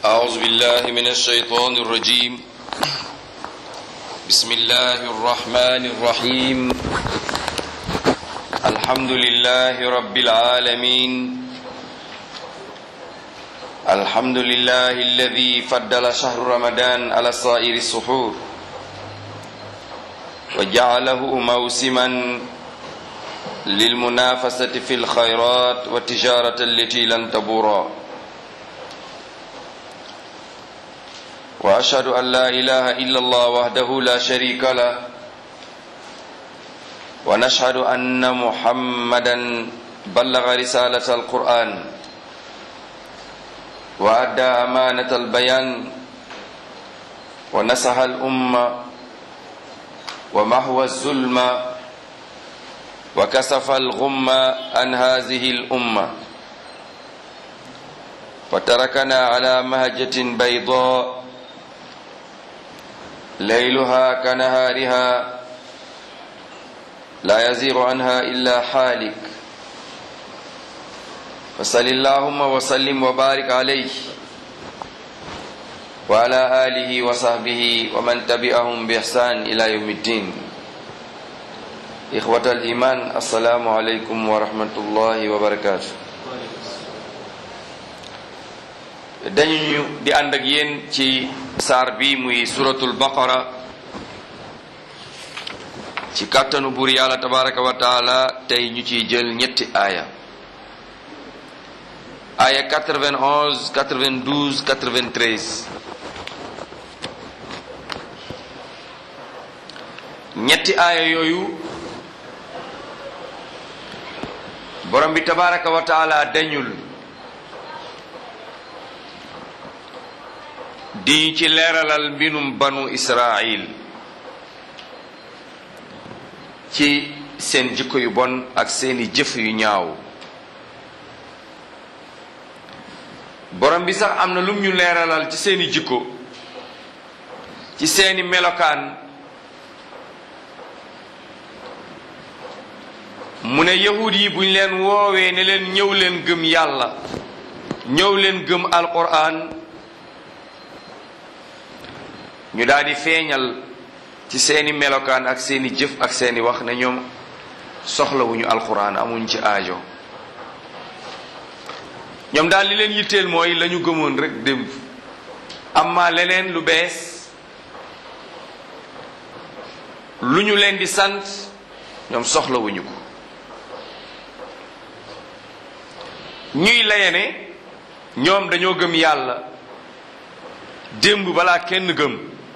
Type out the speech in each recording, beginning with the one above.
أعوذ بالله من الشيطان الرجيم بسم الله الرحمن الرحيم الحمد لله رب العالمين الحمد لله الذي فضل شهر رمضان على سائر السحور وجعله موسما للمنافسة في الخيرات والتجارة التي لن تبورا وأشهد أن لا إله إلا الله وحده لا شريك له ونشهد أن محمدا بلغ رسالة القرآن وأدى أمانة البيان ونصح الأمة ومحو الظلم وكسف الغم عن هذه الأمة وتركنا على مهجة بيضاء ليلها كنهارها لا يزيغ عنها إلا حالك فصل اللهم وسلم وبارك عليه وعلى آله وصحبه ومن تبعهم بإحسان إلى يوم الدين إخوة الإيمان السلام عليكم ورحمة الله وبركاته dañu di ànd ak yéen ci saar bi muy suratul baqara ci kàttanu buur yàlla tabaraka wa taala tey ñu ciy jël ñetti aaya aaya 91 92 93 ñetti aaya yooyu borom bi tabaraka wa taala dañul di ci leeralal mbinum banu israil ci seen jikko yu bon ak seeni jëf yu ñaaw borom bi sax am na lum ñu leeralal ci seeni jikko ci seeni melokaan mu ne yahud yi buñ leen woowee ne leen ñëw leen gëm yàlla ñëw leen gëm alquran ñu daal di feeñal ci seeni melokaan ak seeni jëf ak seeni wax ne ñoom soxlawuñu alquran amuñ ci aajo ñoom daal li leen yitteel mooy la ñu gëmoon rek démb amma leneen lu bees lu ñu leen di sant ñoom soxlawuñu ko ñuy layene ñoom dañoo gëm yàlla démb balaa kenn gëm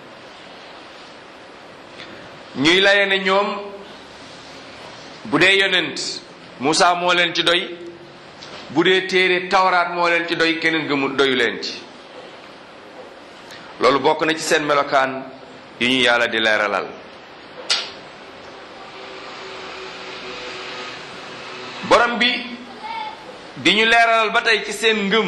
ñuy layene ñoom bu dee yonent Muusa moo leen ci doy bu dee téere tawraat moo leen ci doy keneen gëmul doyu leen ci loolu bokk na ci seen melokaan yu ñu yàlla di leeralal borom bi di ñu leeralal ba tey ci seen ngëm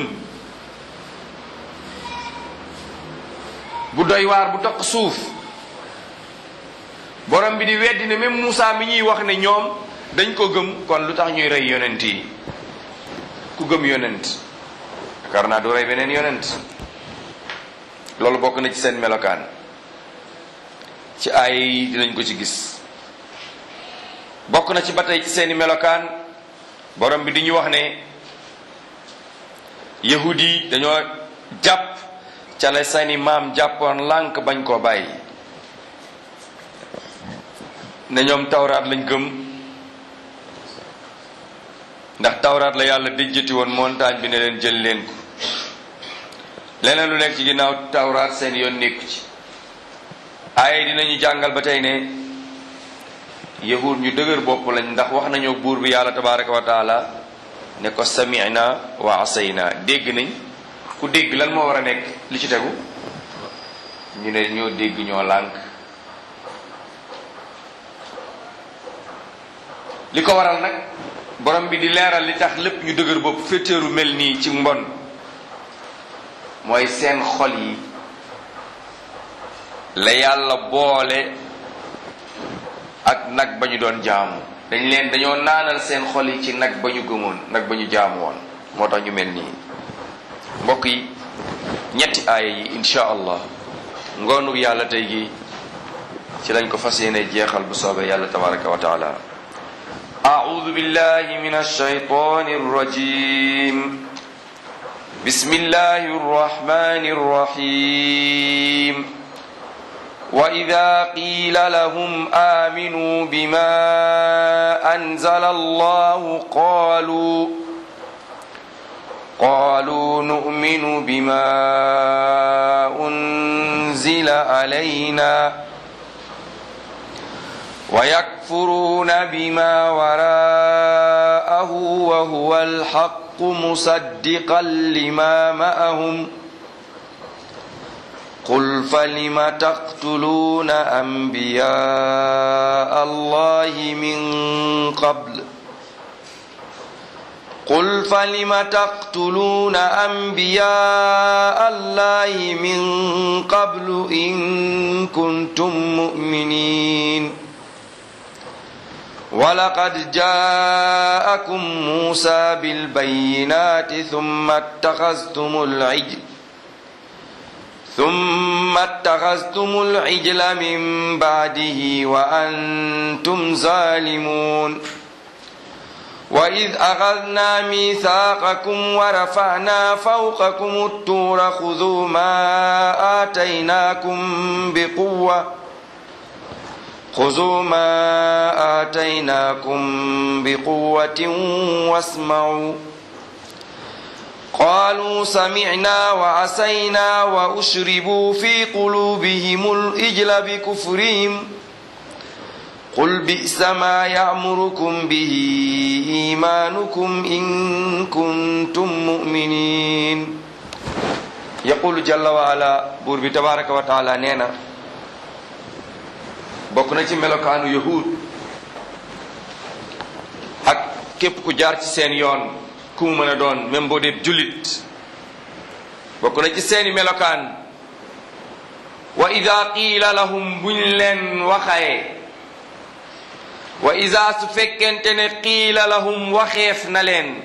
bu doy waar bu toq suuf borom bi di weddi ne même Moussa mi ñuy wax ne ñoom dañ ko gëm kon lu tax ñuy rey yonent yi ku gëm yonent yaakaar naa du rey beneen yonent loolu bokk na ci seen melokaan ci ay yi dinañ ko ci gis bokk na ci ba tey ci seeni melokaan borom bi di ñu wax ne yahud yi dañoo jàpp ca la seeni maam jàppoon lànk bañ koo bàyyi ne ñoom tawraat lañ gëm ndax tawraat la yàlla déjjati woon montagne bi ne leen jël leen ko leneen lu nekk ci ginnaaw tawraat seen yoon nekku ci ay dinañu jàngal ba tey ne yahud ñu dëgër bopp lañ ndax wax nañoo buur bi yàlla tabaraka wa taala ne ko sami'na wa asayna dégg nañ ku dégg lan moo war a nekk li ci tegu ñu ne ñoo dégg ñoo lànk li ko waral nag borom bi di leeral li tax lépp ñu dëgër bopp féeteeru mel nii ci mbon mooy seen xol yi la yàlla boole ak nag ba ñu doon jaamu dañ leen dañoo naanal seen xol yi ci nag ba ñu gëmoon nag ba ñu jaamu woon moo tax ñu mel nii mbokk yi ñetti aaya yi insha allah ngoonu yàlla tey gi ci lañ ko fas yéene jeexal bu soobee yàlla tabaraka wa taala أعوذ بالله من الشيطان الرجيم بسم الله الرحمن الرحيم وإذا قيل لهم آمنوا بما أنزل الله قالوا قالوا نؤمن بما أنزل علينا ويكفرون بما وراءه وهو الحق مصدقا لما معهم قل فلم تقتلون أنبياء الله من قبل قل فلم تقتلون أنبياء الله من قبل إن كنتم مؤمنين ولقد جاءكم موسى بالبينات ثم اتخذتم العجل ثم اتخذتم العجل من بعده وأنتم ظالمون وإذ أخذنا ميثاقكم ورفعنا فوقكم الطور خذوا ما آتيناكم بقوة خذوا ما آتيناكم بقوة واسمعوا قالوا سمعنا وعسينا وأشربوا في قلوبهم الإجل بكفرهم قل بئس ما يأمركم به إيمانكم إن كنتم مؤمنين يقول جل وعلا بور تبارك وتعالى نينا bokk na ci melokaanu yahud ak képp ku jaar ci seen yoon ku mu mën a doon même boo dee jullit bokk na ci seeni melokaan wa ida qiila lahum buñ leen waxaye wa ida su fekkente ne qiila lahum waxeef na leen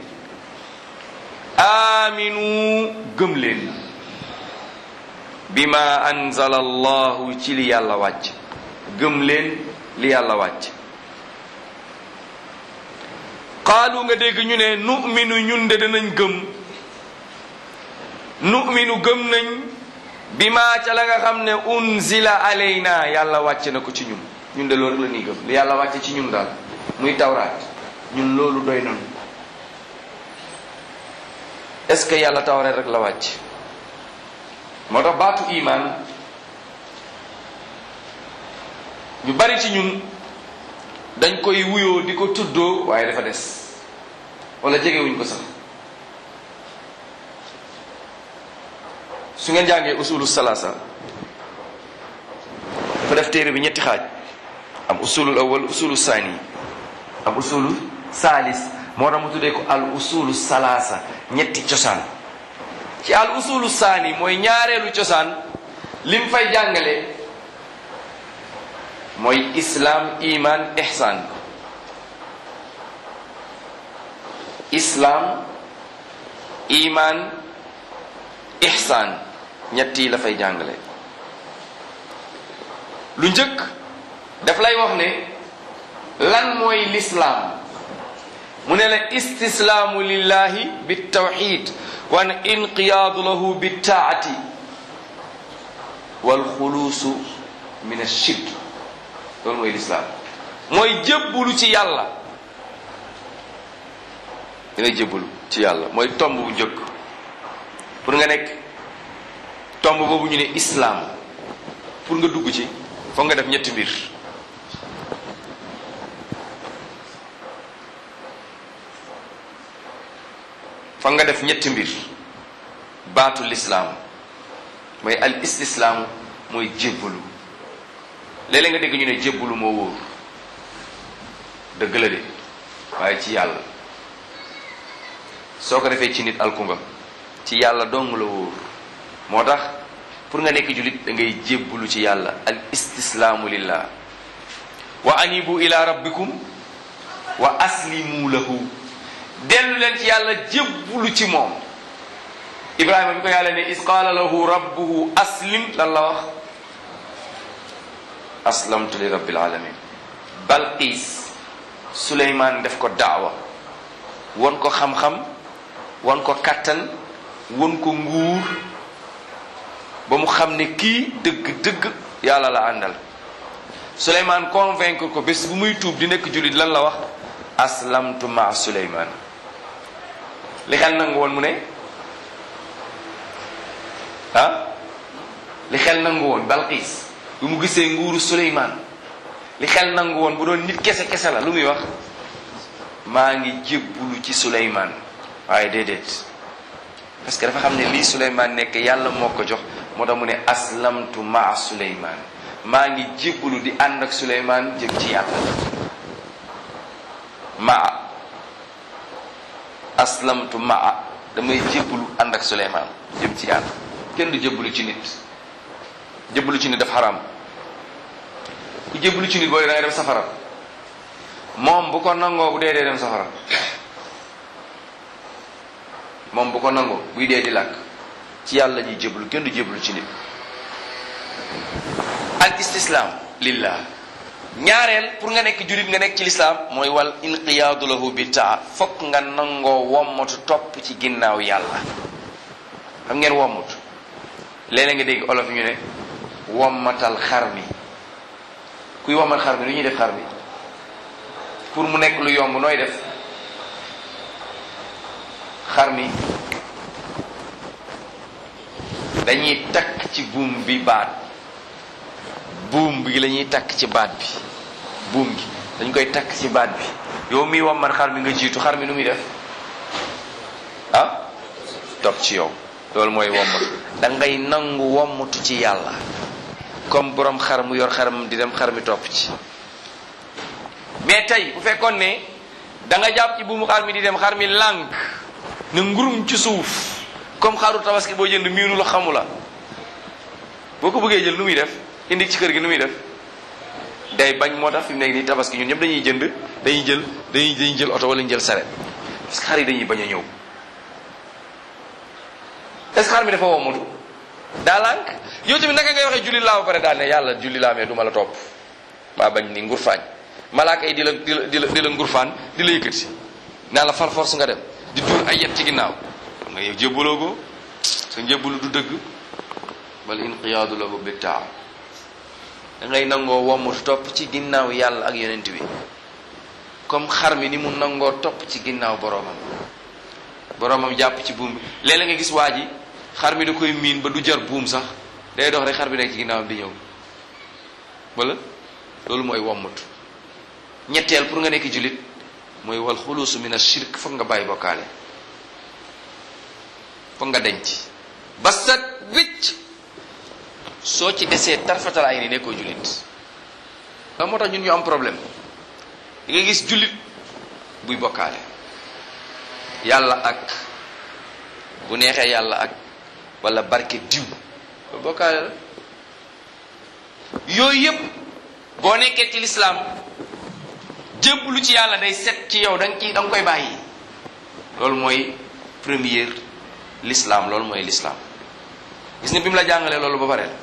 aaminu gëm leen bima anzala allahu ci li yàlla wàcc gëm leen li yàlla wàcc qaalu nga dégg ñu ne nu'minu ñun de danañ gëm nu'minu gëm nañ bi maa ca la nga xam ne unzila alayna yàlla wàcc na ko ci ñun ñun de loolu la ñuy gëm li yàlla wàcc ci ñun daal muy tawraat ñun loolu doy nañu est-ce que yàlla tawraat rek la wàcc moo tax baatu iman ñu bari ci ñun dañ koy wuyoo di ko tuddoo waaye dafa des wala jegewuñ ko sax su ngeen jàngee usulu salasa dafa def téere bi ñetti xaaj am usulul awal usulu saani am usulu saalis moo tax mu tuddee ko al usulu salasa ñetti cosaan ci al usulu saani mooy ñaareelu cosaan lim fay jàngale mooy islam iman ihsan islam iman ihsan ñett yi la fay jàngale lu njëkk daf lay wax ne lan mooy lislaam mu ne la istislaamu lillahi bitawxid wa an inqiyaadu lahu bittaati walxuluusu min ashirk loolu mooy lislaam mooy jébbulu ci yàlla dina jébbulu ci yàlla mooy tomb bu njëkk pour nga nekk tomb boobu ñu ne islaam pour nga dugg ci foog nga def ñetti mbir foog nga def ñetti mbir baatu lislaam mooy al istislaamu mooy jébbalu léeg-léeg nga dégg ñu ne jébbalu moo wóor dëgg la de waaye ci yàlla soo ko defee ci nit alku nga ci yàlla dong la wóor moo tax pour nga nekk julit da ngay jébbalu ci yàlla al istislaamu lillah wa anibu ila rabbikum wa aslimu lahu dellu leen ci yàlla jébbalu ci moom ibrahima bi ko yàlla ne is qaala lahu rabbuhu aslim lan la wax aslamtu li rabbil alamin balqiis suleymaan def ko daawa won ko xam-xam won ko kattan won ko nguur ba mu xam ne kii dëgg-dëgg yàlla la àndal suleymaan convaincre ko bés bu muy tuub di nekk jullit lan la wax aslamtu ma suleymaan li xel nangu woon mu ne ah li xel nangu woon balqiis bu mu gisee nguuru suleymaan li xel nangu woon bu doon nit kese kese la lu muy wax maa ngi jébbulu ci suleymaan waaye déedéet parce que dafa xam ne lii suleymaan nekk yàlla moo ko jox moo tax mu ne aslamtu maa suleymaan maa ngi jébbulu di ànd ak suleymaan jëm ci yàlla maa aslamtu maa damay jébbulu ànd ak suleymaan jëm ci yàlla kenn du jébbulu ci nit jébbulu ci nit daf xaram ku jébbulu ci nit booy da ngay dem safara moom bu ko nangoo bu dee dee dem safara moom bu ko nangoo buy dee di làkk ci yàlla ñuy jébbalu kenn du jébbalu ci nit al istislaam lillah ñaareel pour nga nekk julit nga nekk ci lislaam mooy wal inqiyaadu lahu bi taa fokk nga nangoo wommatu topp ci ginnaaw yàlla xam ngeen wommatu léeg-léeg nga dégg olof ñu ne wommatal xar mi kuy wommat xar mi lu ñuy def xar mi pour mu nekk lu yomb nooy def xar mi dañuy takk ci buum bi baat buum bi la ñuy takk ci baat bi buum gi dañ koy takk ci baat bi yow miy wommat xar mi nga jiitu xar mi nu muy def ah topp ci yow loolu mooy wommatu da ngay nangu wommatu ci yàlla comme borom xar mu yor xaram di dem xar mi topp ci mais tey bu fekkoon ne da nga jàpp ci buumu xar mi di dem xar mi lànk ne ngurum ci suuf comme xaru tabaski boo jënd miinu la xamu la boo ko bëggee jël nu muy def indi ci kër gi nu muy def day bañ moo tax fi mu nekk nii tabaski ñun ñëpp dañuy jënd dañuy jël dañuy dañuy jël oto wala ñu jël saret parce que xar yi dañuy bañ a ñëw est-ce que xar mi dafa wommatu daa lànk yow tamit naka ngay waxee julli laa ba pare daal ne yàlla julli laa mais du ma la topp maa bañ ni nguur faañ malaaka yi di la di la di la di la ngurfaan di la yëkkati naa la far force nga dem di duur ay yet ci ginnaaw nga yow jébbaloo ko sa njébbalu du dëgg bal inqiyaadu lahu bi taa da ngay nangoo wommatu topp ci ginnaaw yàlla ak yonent bi comme xar mi ni mu nangoo topp ci ginnaaw boroomam boroomam jàpp ci buum bi léeg-léeg nga gis waa ji xar mi da koy miin ba du jar buum sax day dox rek xar bi nekk ci ginnaawam di ñëw wala loolu mooy wommatu ñetteel pour nga nekk jullit mooy wal xuluusu min ashirk foog nga bàyyi bokkaale foog nga denc ba set wicc soo ci desee tarfatal ay ni nekkoo jullit la moo tax ñun ñu am problème di nga gis jullit buy bokkaale yàlla ak bu neexee yàlla ak wala barke diw loolu bokkaale la yooyu yëpp boo nekkee ci lislaam jébbalu ci yàlla day set ci yow da nga ciy da nga koy bàyyi loolu mooy première l'islam loolu mooy l'islam gis nga bi mu la jàngalee loolu ba pare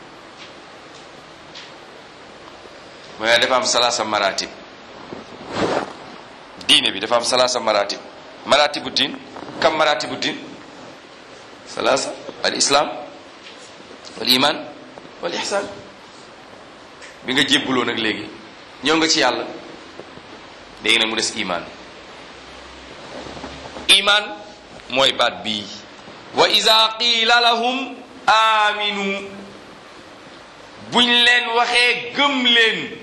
mooy dafa am salaasa maratib diine bi dafa am salaasa maratib maratibu diin kam maratibu diin salaasa al islam wal iman wal ihsan bi nga jébbaloo nag léegi ñëw nga ci yàlla léegi nag mu des iman iman mooy baat bii wa iza qiila lahum aminu buñ leen waxee gëm leen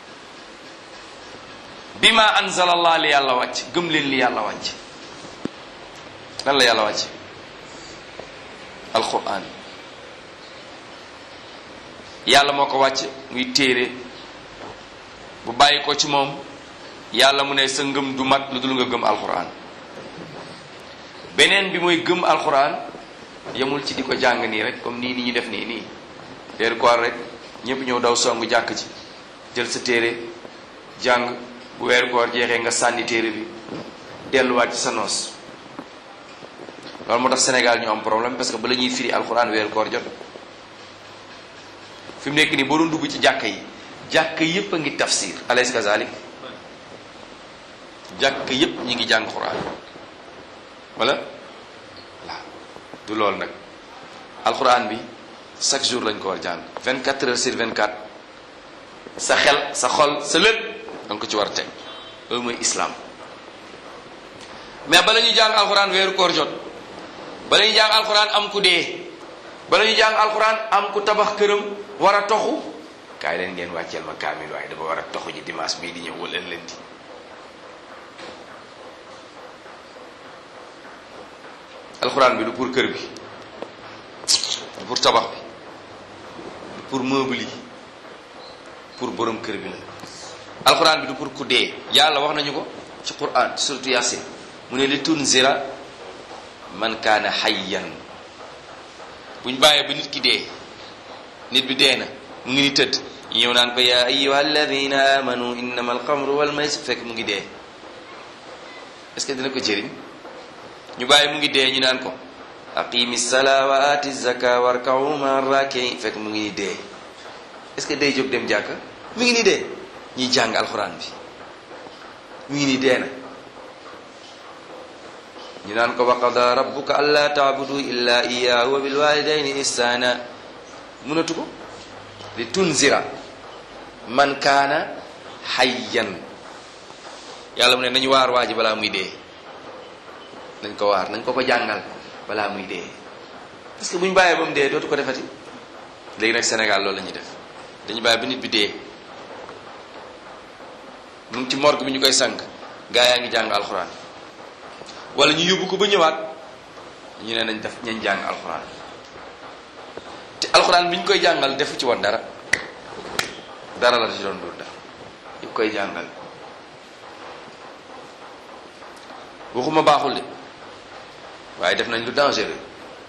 bima anzala allah li yàlla wàcc gëm leen li yàlla wàcc lan la yàlla wàcc alquran yàlla moo ko wàcc muy téere bu bàyyi ko ci moom yàlla mu ne sa ngëm du mat lu dul nga gëm alquran beneen bi mooy gëm alquran yemul ci di ko jàng nii rek comme nii ni ñu def nii nii weeru koor rek ñëpp ñëw daw songu jàkk ci jël sa téere jàng bu weeru koor jeexee nga sànni téere bi delluwaat ci sa noos loolu moo tax Sénégal ñu am problème parce que ba la ñuy firi alxuraan weeru koor jot fi mu nekk nii boo doon dugg ci jàkka yi jàkka yépp a ngi tafsir alaysa kazalik jàkka yépp ñi ngi jàng xuraan wala waaw du loolu nag alxuraan bi chaque jour lañ ko war jàng 24 heures sur 24 sa xel sa xol sa lépp danga ko ci war a teg loolu mooy islam mais bala ñuy jàng alxuraan weeru koor jot bala ñuy jàng alxuraan am ku dee bala ñuy jàng alxuraan am ku tabax këram war a toxu kaay leen ngeen wàcceel ma kaamil waaye dafa war a toxu ji dimanche bii di ñëw wala lundi alxuraan bi du pour kër bi du pour tabax bi du pour meuble yi pour borom kër bi la alxuraan bi du pour ku dee yàlla wax nañu ko ci quran surtout yasin mu ne li tunzira man kaana hayyan buñ bàyyee ba nit ki dee nit bi dee na mu ngi ni tëdd ñu ñëw naan ko yaa ayyuha alladina amanu innama alxamru wal maysir fekk mu ngi dee est-ce que dina ko jëriñ ñu bàyyi mu ngi dee ñu naan ko aqimi salaa wa ati zaka warkau ma rakiin fekk mu ngi ni dee est-ce que day jóg dem jàkka mu ngi ni dee ñuy jàng alxuraan bi mu ngi ni dee na ñu naan ko wa qada rabbuka alla taabudu illa iyyahu wa bil walidayni ihsana mënatu ko li tunzira man kaana hayyan yàlla mu ne nañu waar waa ji balaa muy dee nañ ko waar nañ ko ko jàngal balaa muy dee parce que bu ñu bàyyee ba mu dee dootu ko defati léegi nag Sénégal loolu la ñuy def dañu bàyyi ba nit bi dee mu ngi ci morgue bi ñu koy sang gaa yaa ngi jàng alxuraan wala ñu yóbbu ko ba ñëwaat ñu ne nañ def ñañ jàng alxuraan te alxuraan bi ñu koy jàngal defu ci woon dara dara la ci doon dul dara ñu koy jàngal waxuma baaxul de waaye def nañ lu dangereux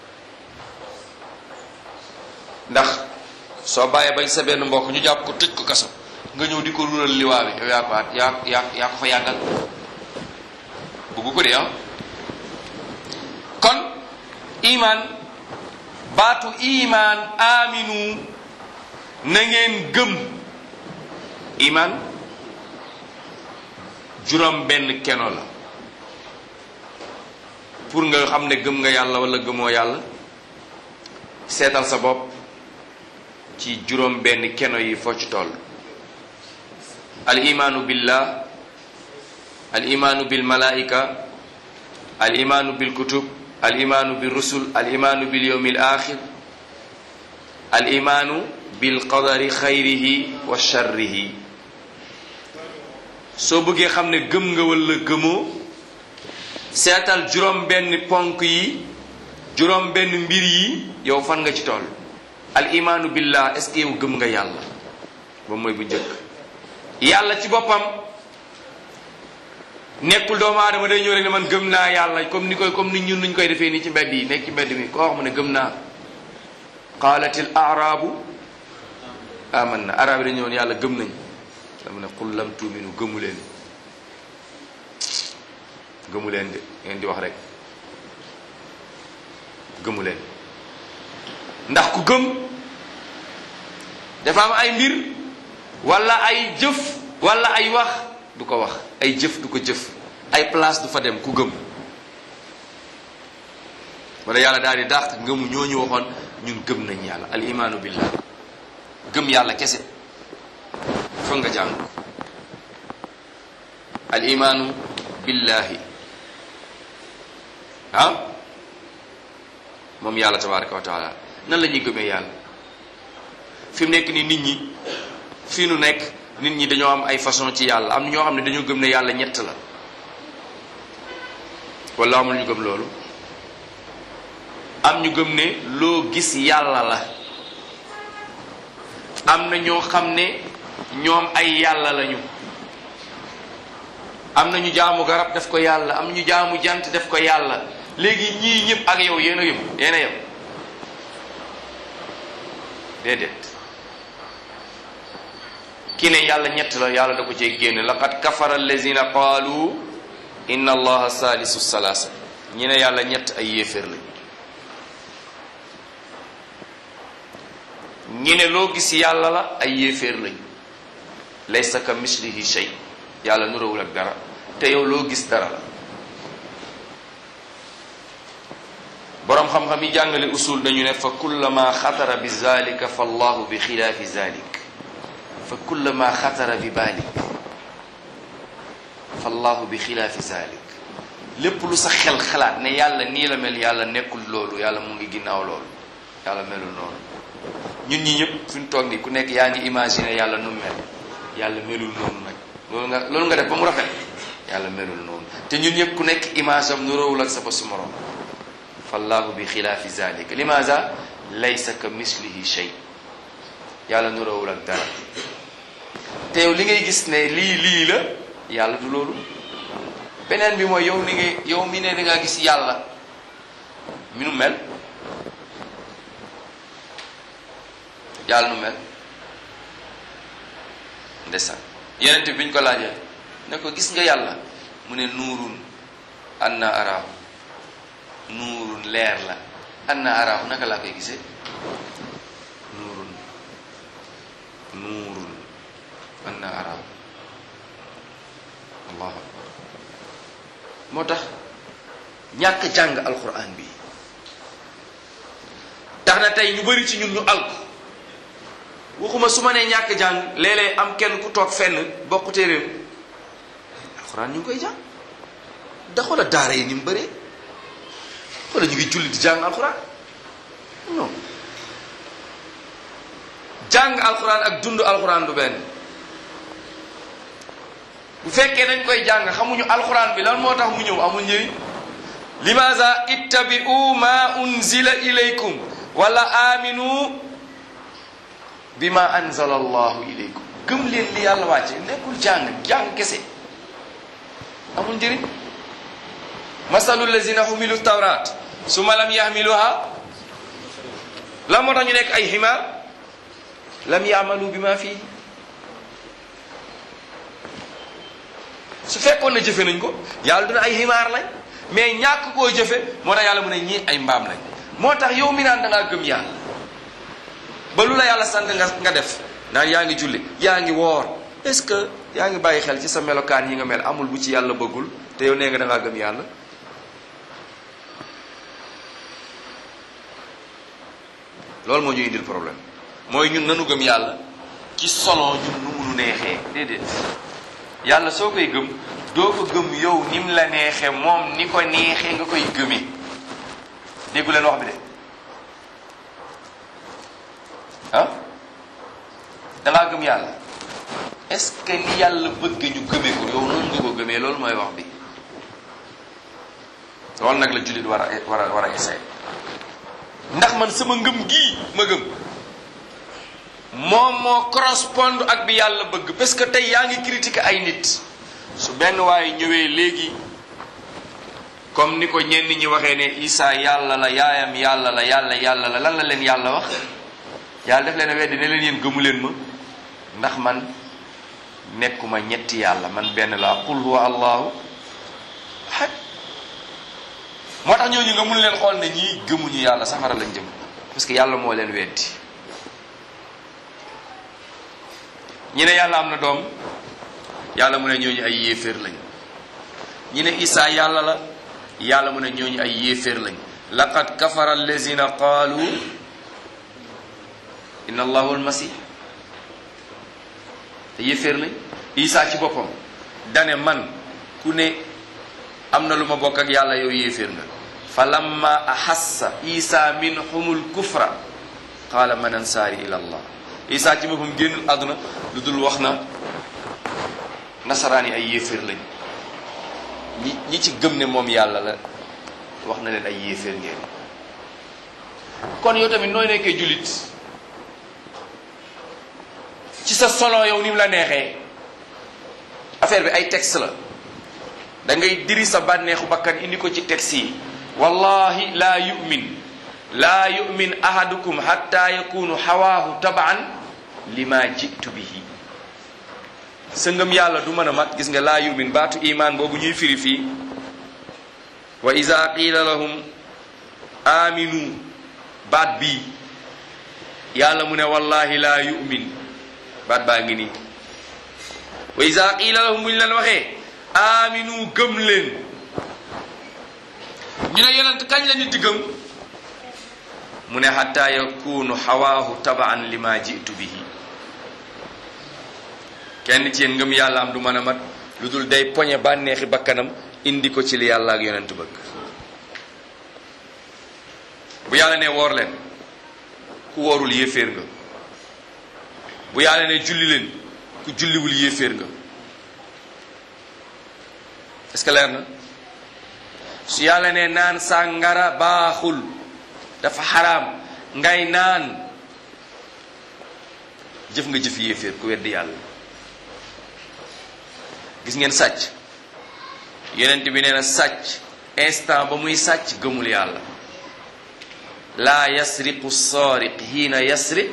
ndax soo bàyyee bañ sa benn mbokk ñu jàpp ko tëj ko kaso nga ñëw di ko ruural liwaa bi yow yaa ko yaa yaa yaa ko fa yàggal buggu ko de ah kon iman baatu iman aminu na ngeen gëm iman juróom benn keno la pour nga xam ne gëm nga yàlla wala gëmoo yàlla seetal sa bopp ci juróom benn keno yi foo ci toll al imaanu billah al imaanu bil malaika al imaanu bil kutub al imaanu bil rusul al imaanu bil yawmil axir al imaanu bil qadari xayrihi wa sharrihi soo bëggee xam ne gëm nga wala gëmoo seetal juróom benn ponk yi juróom benn mbir yi yow fan nga ci toll al imaanu billah est-ce que yow gëm nga yàlla ba mooy bu njëkk yàlla ci boppam nekkul doomu aadama day ñëw rek ne man gëm naa yàlla comme ni koy comme ni ñun nuñ koy defee nii ci mbedd yi nekk ci mbedd mi koo wax mu ne gëm naa qaalatil arabu aman na arab yi dañu woon yàlla gëm nañ dama ne qul lam tuuminu gëmu leen gëmu leen de ngeen di wax rek gëmu leen ndax ku gëm dafa am ay mbir wala ay jëf wala ay wax du ko wax ay jëf du ko jëf ay place du fa dem ku gëm wala yàlla daal di dàq ngëmu ñooñu waxoon ñun gëm nañ yàlla al imaanu billah gëm yàlla kese foog nga jàng al imaanu billahi ah moom yàlla tabaraka wa taala nan la ñuy gëmee yàlla fi mu nekk nii nit ñi fii nu nekk nit ñi dañoo am ay façon ci yàlla am ñoo xam ne dañoo gëm ne yàlla ñett la wala amul ñu gëm loolu am ñu gëm ne loo gis yàlla la am na ñoo xam ne ñoom ay yàlla lañu am na ñu jaamu garab def ko yàlla am ñu jaamu jant def ko yàlla léegi ñii ñëpp ak yow yéen a yem yéen a yem déedéet ki ne yàlla ñett la yàlla da ko cee génn laqad kafara allazina qaalu inna allaha salisu salasa ñi ne yàlla ñett ay yéeféer lañ ñi ne loo gis yàlla la ay yéeféer lañ laysa ka mislihi shay yàlla nurawul ak dara te yow loo gis dara la boroom xam-xam yi jàngale usul dañu ne fa kullama xatara bi zalika fa allahu bi xilaafi zalik fa kullama xatara bi balik fa allahu bi xilaafi zalik lépp lu sa xel xalaat ne yàlla nii la mel yàlla nekkul loolu yàlla mu ngi ginnaaw loolu yàlla melul noonu ñun ñi ñëpp fi ñu toog nii ku nekk yaa ngi imaginer yàlla nu mel yàlla melul noonu nag loolu nga loolu nga def ba mu rafet yàlla melul noonu te ñun ñëpp ku nekk image am nuróowul ak sa ba su morom fallahu bi xilaafi zalika limaza laysa ka mislihi shay yàlla nuróowul ak dara te yow li ngay gis ne lii lii la yàlla du loolu beneen bi mooy yow ni ngay yow mi ne da ngaa gis yàlla mi nu mel yàlla nu mel ndeysaan yenente bi ñu ko laajee ne ko gis nga yàlla mu ne nuurun anna araahu nuurun leer la anna araahu naka laa koy gisee nuurun nuurun anna araahu allahu akbar moo tax ñàkk jàng alquran bi tax na tey ñu bari ci ñun ñu alku waxuma su ma nee ñàkk jàng léeg-léeg am kenn ku toog fenn bokk téeréem alxuraan ñu ngi koy jàng da xoola daara yi ni mu bëree xoola ñu ngi julli di jàng alxuraan non jàng alxuraan ak dund alxuraan du benn bu fekkee dañ koy jàng xamuñu alxuraan bi lan moo tax mu ñëw amul njëriñ limaza ittabi'u ma unzila ilaykum wala aminu bima anzala allahu ilaykum gëm leen li yàlla wàcce nekkul jàng jàng kese amul njëriñ masalu lazina humilu tawrat suma lam yahmiluha la moo tax ñu nekk ay ximaar lam yaamalu bima fii su fekkoon na jëfe nañ ko yàlla duna ay ximaar lañ mais ñàkk koo jëfe moo tax yàlla mu ne ñii ay mbaam lañ moo tax yow mi naan da ngaa gëm yàlla ba lu la yàlla sant nga nga def naan yaa ngi julli yaa ngi woor est-ce que yaa ngi bàyyi xel ci sa melokaan yi nga mel amul bu ci yàlla bëggul te yow nee nga da ngaa gëm yàlla loolu moo ñu indil problème mooy ñun nanu gëm yàlla ci solo ñun nu munu neexee déedéet yàlla soo koy gëm doo ko gëm yow ni mu la neexee moom ni ko neexee nga koy gëmee déggu leen wax bi de ah dangaa gëm yàlla est-ce que ni yàlla bëgg ñu gëmee ko yow noonu nga ko gëmee loolu mooy wax bi loolu nag la jullit war a war a war a essayer ndax man sama ngëm gii ma gëm moom moo correspond ak bi yàlla bëgg parce que tey yaa ngi critiquer ay nit su benn waaye ñëwee léegi comme ni ko ñenn ñi waxee ne Isa yàlla la yaayam yàlla la yàlla yàlla la lan la leen yàlla wax yàlla def leen a weddi ne leen yéen gëmu leen ma ndax man nekkuma ñetti yàlla man benn laa qul huwa allahu ahad moo tax ñooñu nga mun leen xool ne ñii gëmuñu yàlla safara lañ jëm parce que yàlla moo leen weddi ñi ne yàlla am na doom yàlla mu ne ñooñu ay yéeféer lañ ñi ne Isa yàlla la yàlla mu ne ñooñu ay yéeféer lañ laqad kafara allazina qaalu inna allahu almasih te yéeféer lañ Isa ci boppam dane man ku ne am na lu ma bokk ak yàlla yow yéeféer nga fa lamma ahassa isa minhumul kufra qaala man ansaari ila allah isa ci boppam génnul àdduna lu dul wax na nasaraan yi ay yéeféer lañ ñi ñi ci gëm ne moom yàlla la wax na leen ay yéeféer ngeen kon yow tamit nooy nekkee jullit ci sa solo yow ni mu la neexee affaire bi ay texte la da ngay diri sa bànneexu bakkan indi ko ci texte yi wallahi laa yumin laa yumin ahadukum hatta yakunu hawaahu tabaan lima jitu bihi sa ngëm yàlla du mën a mat gis nga laa yumin baatu imaan boobu ñuy firi fii wa ida qiila lahum aminu baat bii yàlla mu ne wallahi laa yu'min baat baa ngi nii wa ida qiila lahum bu ñu leen waxee aminu gëm leen ñu ne yonent kañ la nit di gëm mu ne xatta yakunu xawaahu tabaan lima jitu bihi kenn ci yéen ngëm yàlla am du mën a mat lu dul day poñe bànneexi bakkanam indi ko ci li yàlla ak yonent bëgg bu yàlla ne woor leen ku woorul yéeféer nga bu yàlla ne julli leen ku julliwul yéeféer nga est-ce que leer na su yàlla ne naan sàngara baaxul dafa xaraam ngay naan jëf nga jëf yéeféer ku weddi yàlla gis ngeen sàcc yonent bi nee na sàcc instant ba muy sàcc gëmul yàlla laa yasriqu saariq hiina yasriq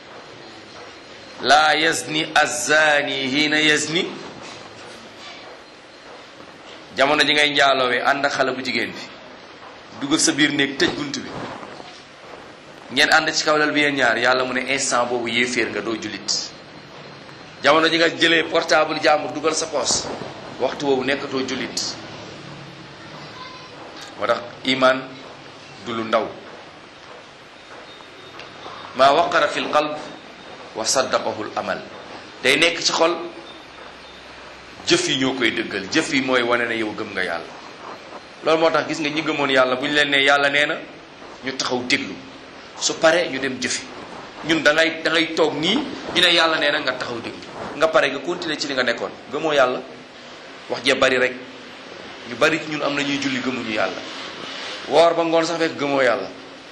laa yazni azzaani hiina yazni jamono ji ngay njaaloowee ànd ak xale bu jigéen bi dugal sa biir néeg tëj bunt bi ngeen ànd ci kawlal bi yéen ñaar yàlla mu ne instant boobu yéeféer nga doo jullit jamono ji nga jëlee portable jàmbur dugal sa poos waxtu boobu nekkatoo jullit moo tax iman du lu ndaw maa waqara fi l qalb wa saddaqahu l amal day nekk ci xol jëf yi ñoo koy dëggal jëf yi mooy wane ne yow gëm nga yàlla loolu moo tax gis nga ñi gëmoon yàlla bu ñu leen ne yàlla nee na ñu taxaw déglu su paree ñu dem jëfi ñun da ngay da ngay toog nii ñu ne yàlla nee na nga taxaw déglu nga pare nga continuer ci li nga nekkoon gëmoo yàlla wax jee bari rek ñu bari ci ñun am na ñuy julli gëmuñu yàlla woor ba ngoon sax fekk gëmoo yàlla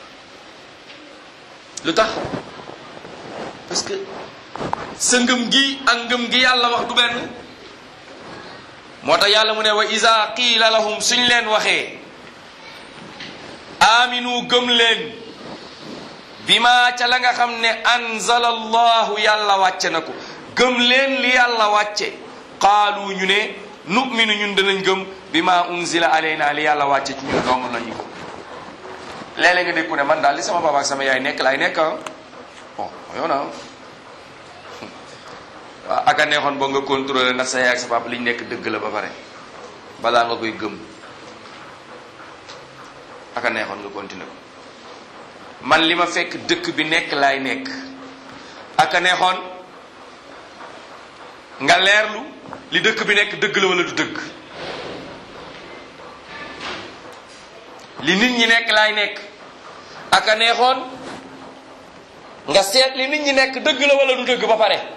lu tax parce que sa ngëm gi ak ngëm gi yàlla wax du benn moo tax yàlla mu ne wa iza qiila lahum suñ leen waxee aminu gëm leen bima ca la nga xam ne anzala allahu yàlla wàcce na ko gëm leen li yàlla wàcce qaalu ñu ne nu'minu ñun danañ gëm bima unzila alayna li yàlla wàcce ci ñun dong lañu ko léeg-léeg nga dégg ku ne man daal li sama papa ak sama yaay nekk laay nekk ah bon yow na waaw aka neexoon boo nga contrôler ndax sa yaay ak sa papa liñ nekk dëgg la ba pare balaa nga koy gëm aka neexoon nga continuer ko man li ma fekk dëkk bi nekk laay nekk aka neexoon nga leerlu li dëkk bi nekk dëgg la wala du dëgg li nit ñi nekk laay nekk aka neexoon nga seet li nit ñi nekk dëgg la wala du dëgg ba pare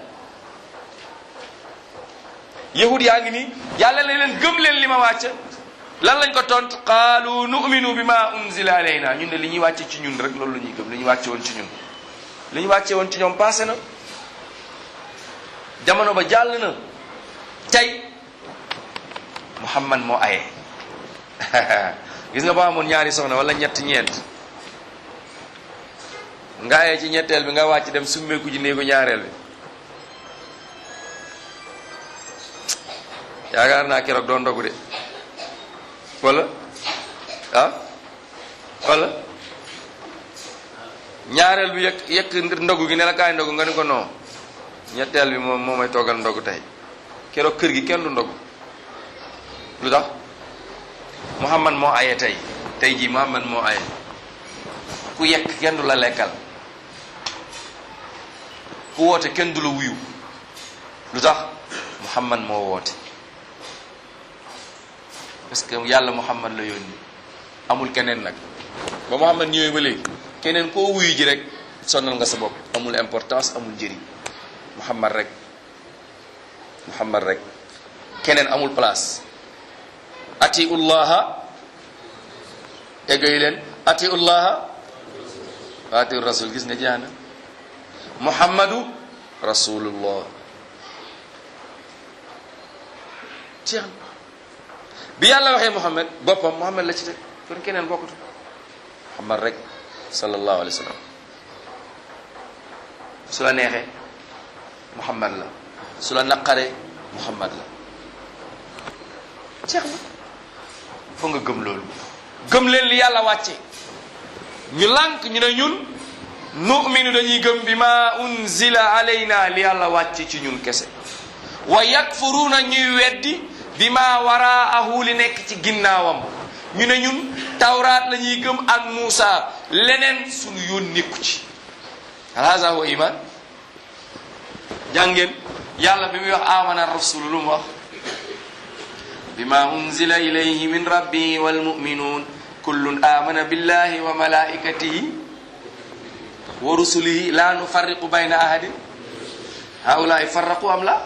yahud yaa ngi nii yàlla ne leen gëm leen li ma wàcc lan lañ ko tont qaalu nu'minu bima unzila alayna ñun de li ñuy wàcce ci ñun rek loolu la ñuy gëm li ñu wàcce woon ci ñun li ñu wàcce woon ci ñoom passé na jamono ba jàll na tey muhammad moo aye gis nga ba amoon ñaari soxna wala ñett ñeent nga aye ci ñetteel bi nga wàcc dem summeeku ji néegu ñaareel bi yaakaar naa keroog doon ndogu de wala ah wala ñaareel bi yëkk yëkk ndogu gi ne la kaay ndogu nga ni ko non ñetteel bi moom moo may toggal ndogu tey keroog kër gi kenn du ndogu lu tax Muhammad moo aye tey tey jii Muhammad moo aye ku yekk kenn du la lekkal ku woote kenn du la wuyu lu tax Muhammad moo woote parce que yàlla Muhammad la yónni amul keneen nag ba Muhammad ñëwee ba léegi keneen koo wuyu ji rek sonal nga sa bopp amul importance amul njëriñ Muhammad rek Muhammad rek keneen amul place ati ullaha eggay leen ati ullaha wa ati rasul gis nga jaana muhammadu rasulullah jeex na bi yàlla waxee muhammad boppam muhammad la ci teg kon keneen bokkatu muhammad rek sallallahu alayhi wa sallam su la neexee muhammad la su la naqaree muhammad la jeex na foo nga gëm loolu gëm leen li yàlla wàcce ñu lànk ñu ne ñun nu'minu dañuy gëm bi ma unzila alayna li yàlla wàcce ci ñun kese wa yakfuruuna ñuy weddi bi ma waraahu li nekk ci ginnaawam ñu ne ñun tawraat la ñuy gëm ak Muusa leneen suñu yoon nekku ci hada huwa iman jàngeen yàlla bi muy wax amana rasulu lu mu wax bima unzila ilayhi min rabbihi walmuminun kullun amana billahi wa malaikatihi wa rusulihi la nufarriqu bayna ahadin haulai farraqu am la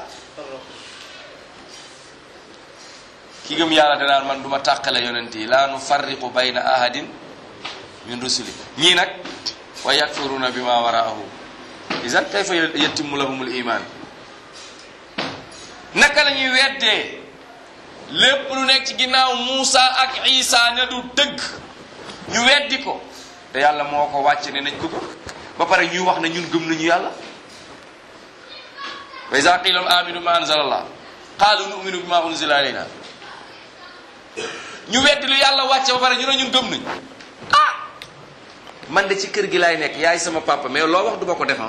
ki gëm yàlla danaan man duma tàqale yonent yi la nufarriqu bayna ahadin min rusuli ñii nag wa yakfuruna bima waraahu isan kayfa yatimu lahumul iman naka la ñuy weddee lépp lu nekk ci ginnaaw Muusa ak Isa ne du dëgg ñu weddi ko te yàlla moo ko wàcce ne nañ ko gëm ba pare ñuy wax ne ñun gëm nañu yàlla wa iza qila lahum aminu ma anzala allah qaalu nu'minu bima unzila alayna ñu weddi lu yàlla wàcce ba pare ñu ne ñun gëm nañ ah man de ci kër gi laay nekk yaay sama papa mais loo wax duma ko defan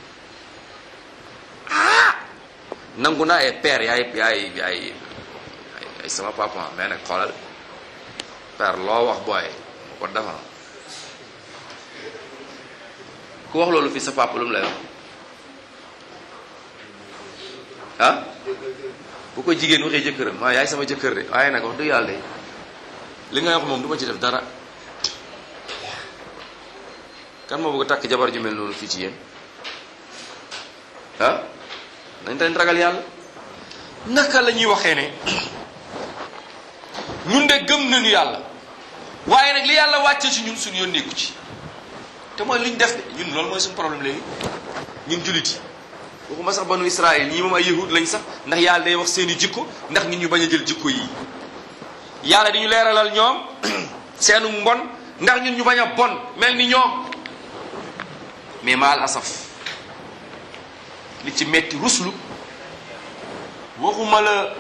ah nangu naa e père yaay yaay yaay yaay sama papa mais nag xoolal père loo wax booy ko defan ku wax loolu fii sa papa lu mu lay wax ah bu ko jigéen waxee jëkkëram waaw yaay sama jëkkër de waaye nag wax dëgg yàlla de li ngay wax moom du ma ci def dara kan moo bëgg a takk jabar ju mel noonu fii ci yéen ah nañ dañ ragal yàlla naka la ñuy waxee ne ñun de gëm nañu yàlla waaye nag li yàlla wàcce ci ñun suñu yoon nekku ci te mooy li ñu def de ñun loolu mooy suñu problème léegi ñun jullit yi waxuma sax banu Israël ñii moom ay yahud lañ sax ndax yàlla day wax seeni jikko ndax nit ñu bañ a jël jikko yi yàlla di ñu leeralal ñoom seenu mbon ndax ñun ñu bañ a bon mel ni ñoom mais maal asaf li ci metti ruslu waxuma la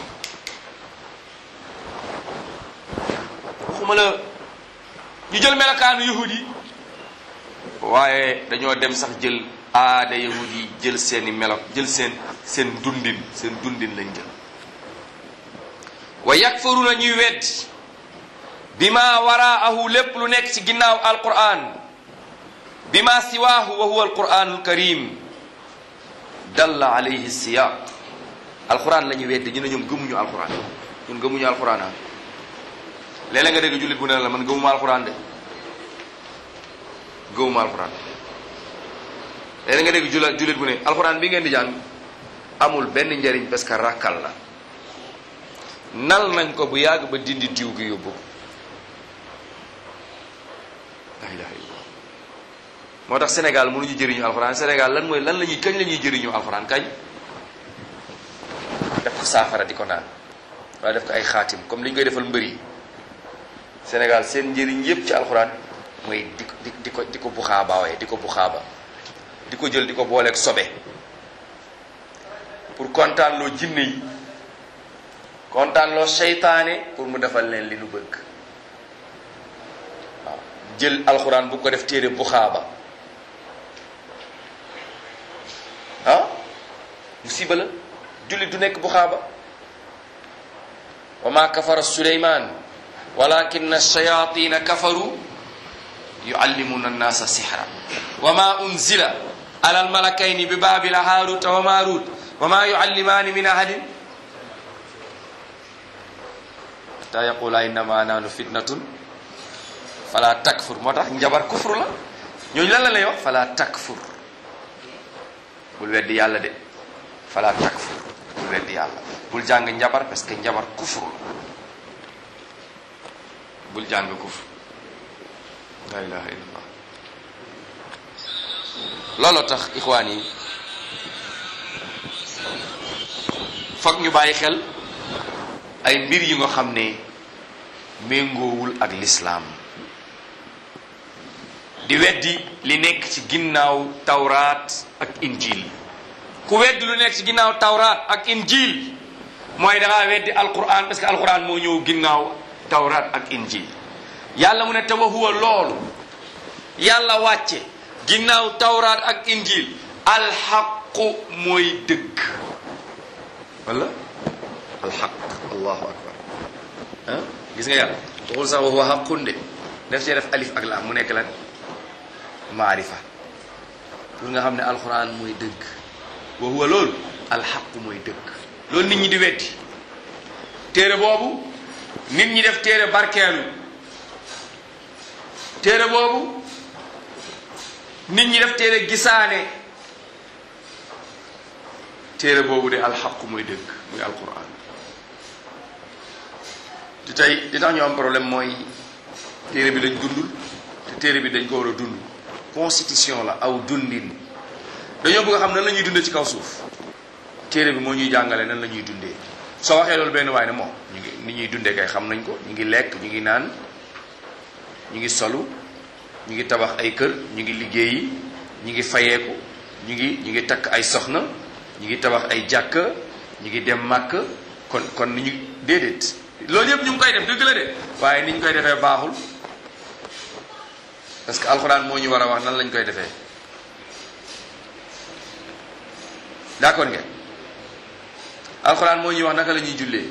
waxuma la ñu jël melokaanu yahud yi waaye dañoo dem sax jël aada yahud yi jël seeni melo jël seen seen dundin seen dundin lañ jël wa yakfuruna ñuy weddi bi ma waraahu lépp lu nekk ci ginnaaw alquran bi ma siwaahu wa huwa alquranul karim dalla alayhi siyaq alquran la ñuy weddi ñu ne ñoom gëmuñu alquran ñun gëmuñu alquran ah léeg-léeg nga dégg jullit bu ne la man gëmuma alquran de gëmuma alquran léeg nga dégg jula jullit bu ne alquran bi ngeen di jàng amul benn njariñ parce que rakkal la nal nañ ko bu yàgg ba dindi diw gi yóbbu la ilaha illallah moo tax Sénégal mënuñu jëriñu alxuraan Sénégal lan mooy lan la ñuy kañ la ñuy jëriñu alxuraan kañ def ko saafara di ko naan waaye def ko ay xaatim comme li ñu koy defal mbër yi Sénégal seen njëriñ yépp ci alxuraan mooy di ko di ko di ko buxaaba waaye di ko buxaaba di ko jël di ko booleeg sobe pour kontaan loo jinne yi kontaan loo seytaane pour mu defal leen li nu bëgg waaw jël alxuraan bu ko def téere buxaaba ah musiba la jullit du nekk buxaaba wa ma kafara suleyman walakin shayatina kafaru yuallimuna annasa sihra wa ma unzila ala almalakayni bi babila haruta wa marut wa ma yuallimani min ahadin hatta yaqula innama nahnu fitnatun fala takfur moo tax njabar kufur la ñooñu lan la lay wax fala takfur bul weddi yàlla de fala takfur bul weddi yàlla bul jàng njabar parce que njabar kufur la bul jàng kufur la ilaha illallah looloo tax ixwaan yi foog ñu bàyyi xel ay mbir yi nga xam ne méngoowul ak lislaam di weddi li nekk ci ginnaaw tawraat ak injil ku weddi lu nekk ci ginnaaw tawraat ak injil mooy dangaa weddi alquran parce que alquran moo ñëw ginnaaw tawraat ak injil yàlla mu ne te wa huwa loolu yàlla wàcce ginnaaw tawraat ak injil alxaqu mooy dëgg wala alxaq allahu akbar ah gis nga yàlla waxul sax wa huwa xaqun de def see def alif ak laam mu nekk lan maarifa pour nga xam ne alxuraan mooy dëgg wa huwa loolu alxaqu mooy dëgg loolu nit ñi di weddi téere boobu nit ñi def téere barkeelu téere boobu nit ñi def téere gisaane téere boobu de alxaqu mooy dëgg muy alquran te tey li tax ñu am problème mooy téere bi lañ dundul te téere bi dañ ko war a dund constitution la aw dundin dañoo bëgg a xam nan la ñuy dundee ci kaw suuf téere bi moo ñuy jàngale nan la ñuy dundee soo waxee loolu benn waaye ne moom ñu ngi ni ñuy dundee kay xam nañ ko ñu ngi lekk ñu ngi naan ñu ngi solu ñu ngi tabax ay kër ñu ngi liggéeyi ñu ngi fayeeku ñu ngi ñu ngi takk ay soxna ñu ngi tabax ay jàkk ñu ngi dem màkk kon kon ni ñu déedéet loolu yëpp ñu ngi koy def dëgg la de waaye ni ñu koy defee baaxul parce que alxuraan moo ñu war a wax nan lañ koy defee d'accord ngeen alxuraan moo ñuy wax naka la ñuy jullee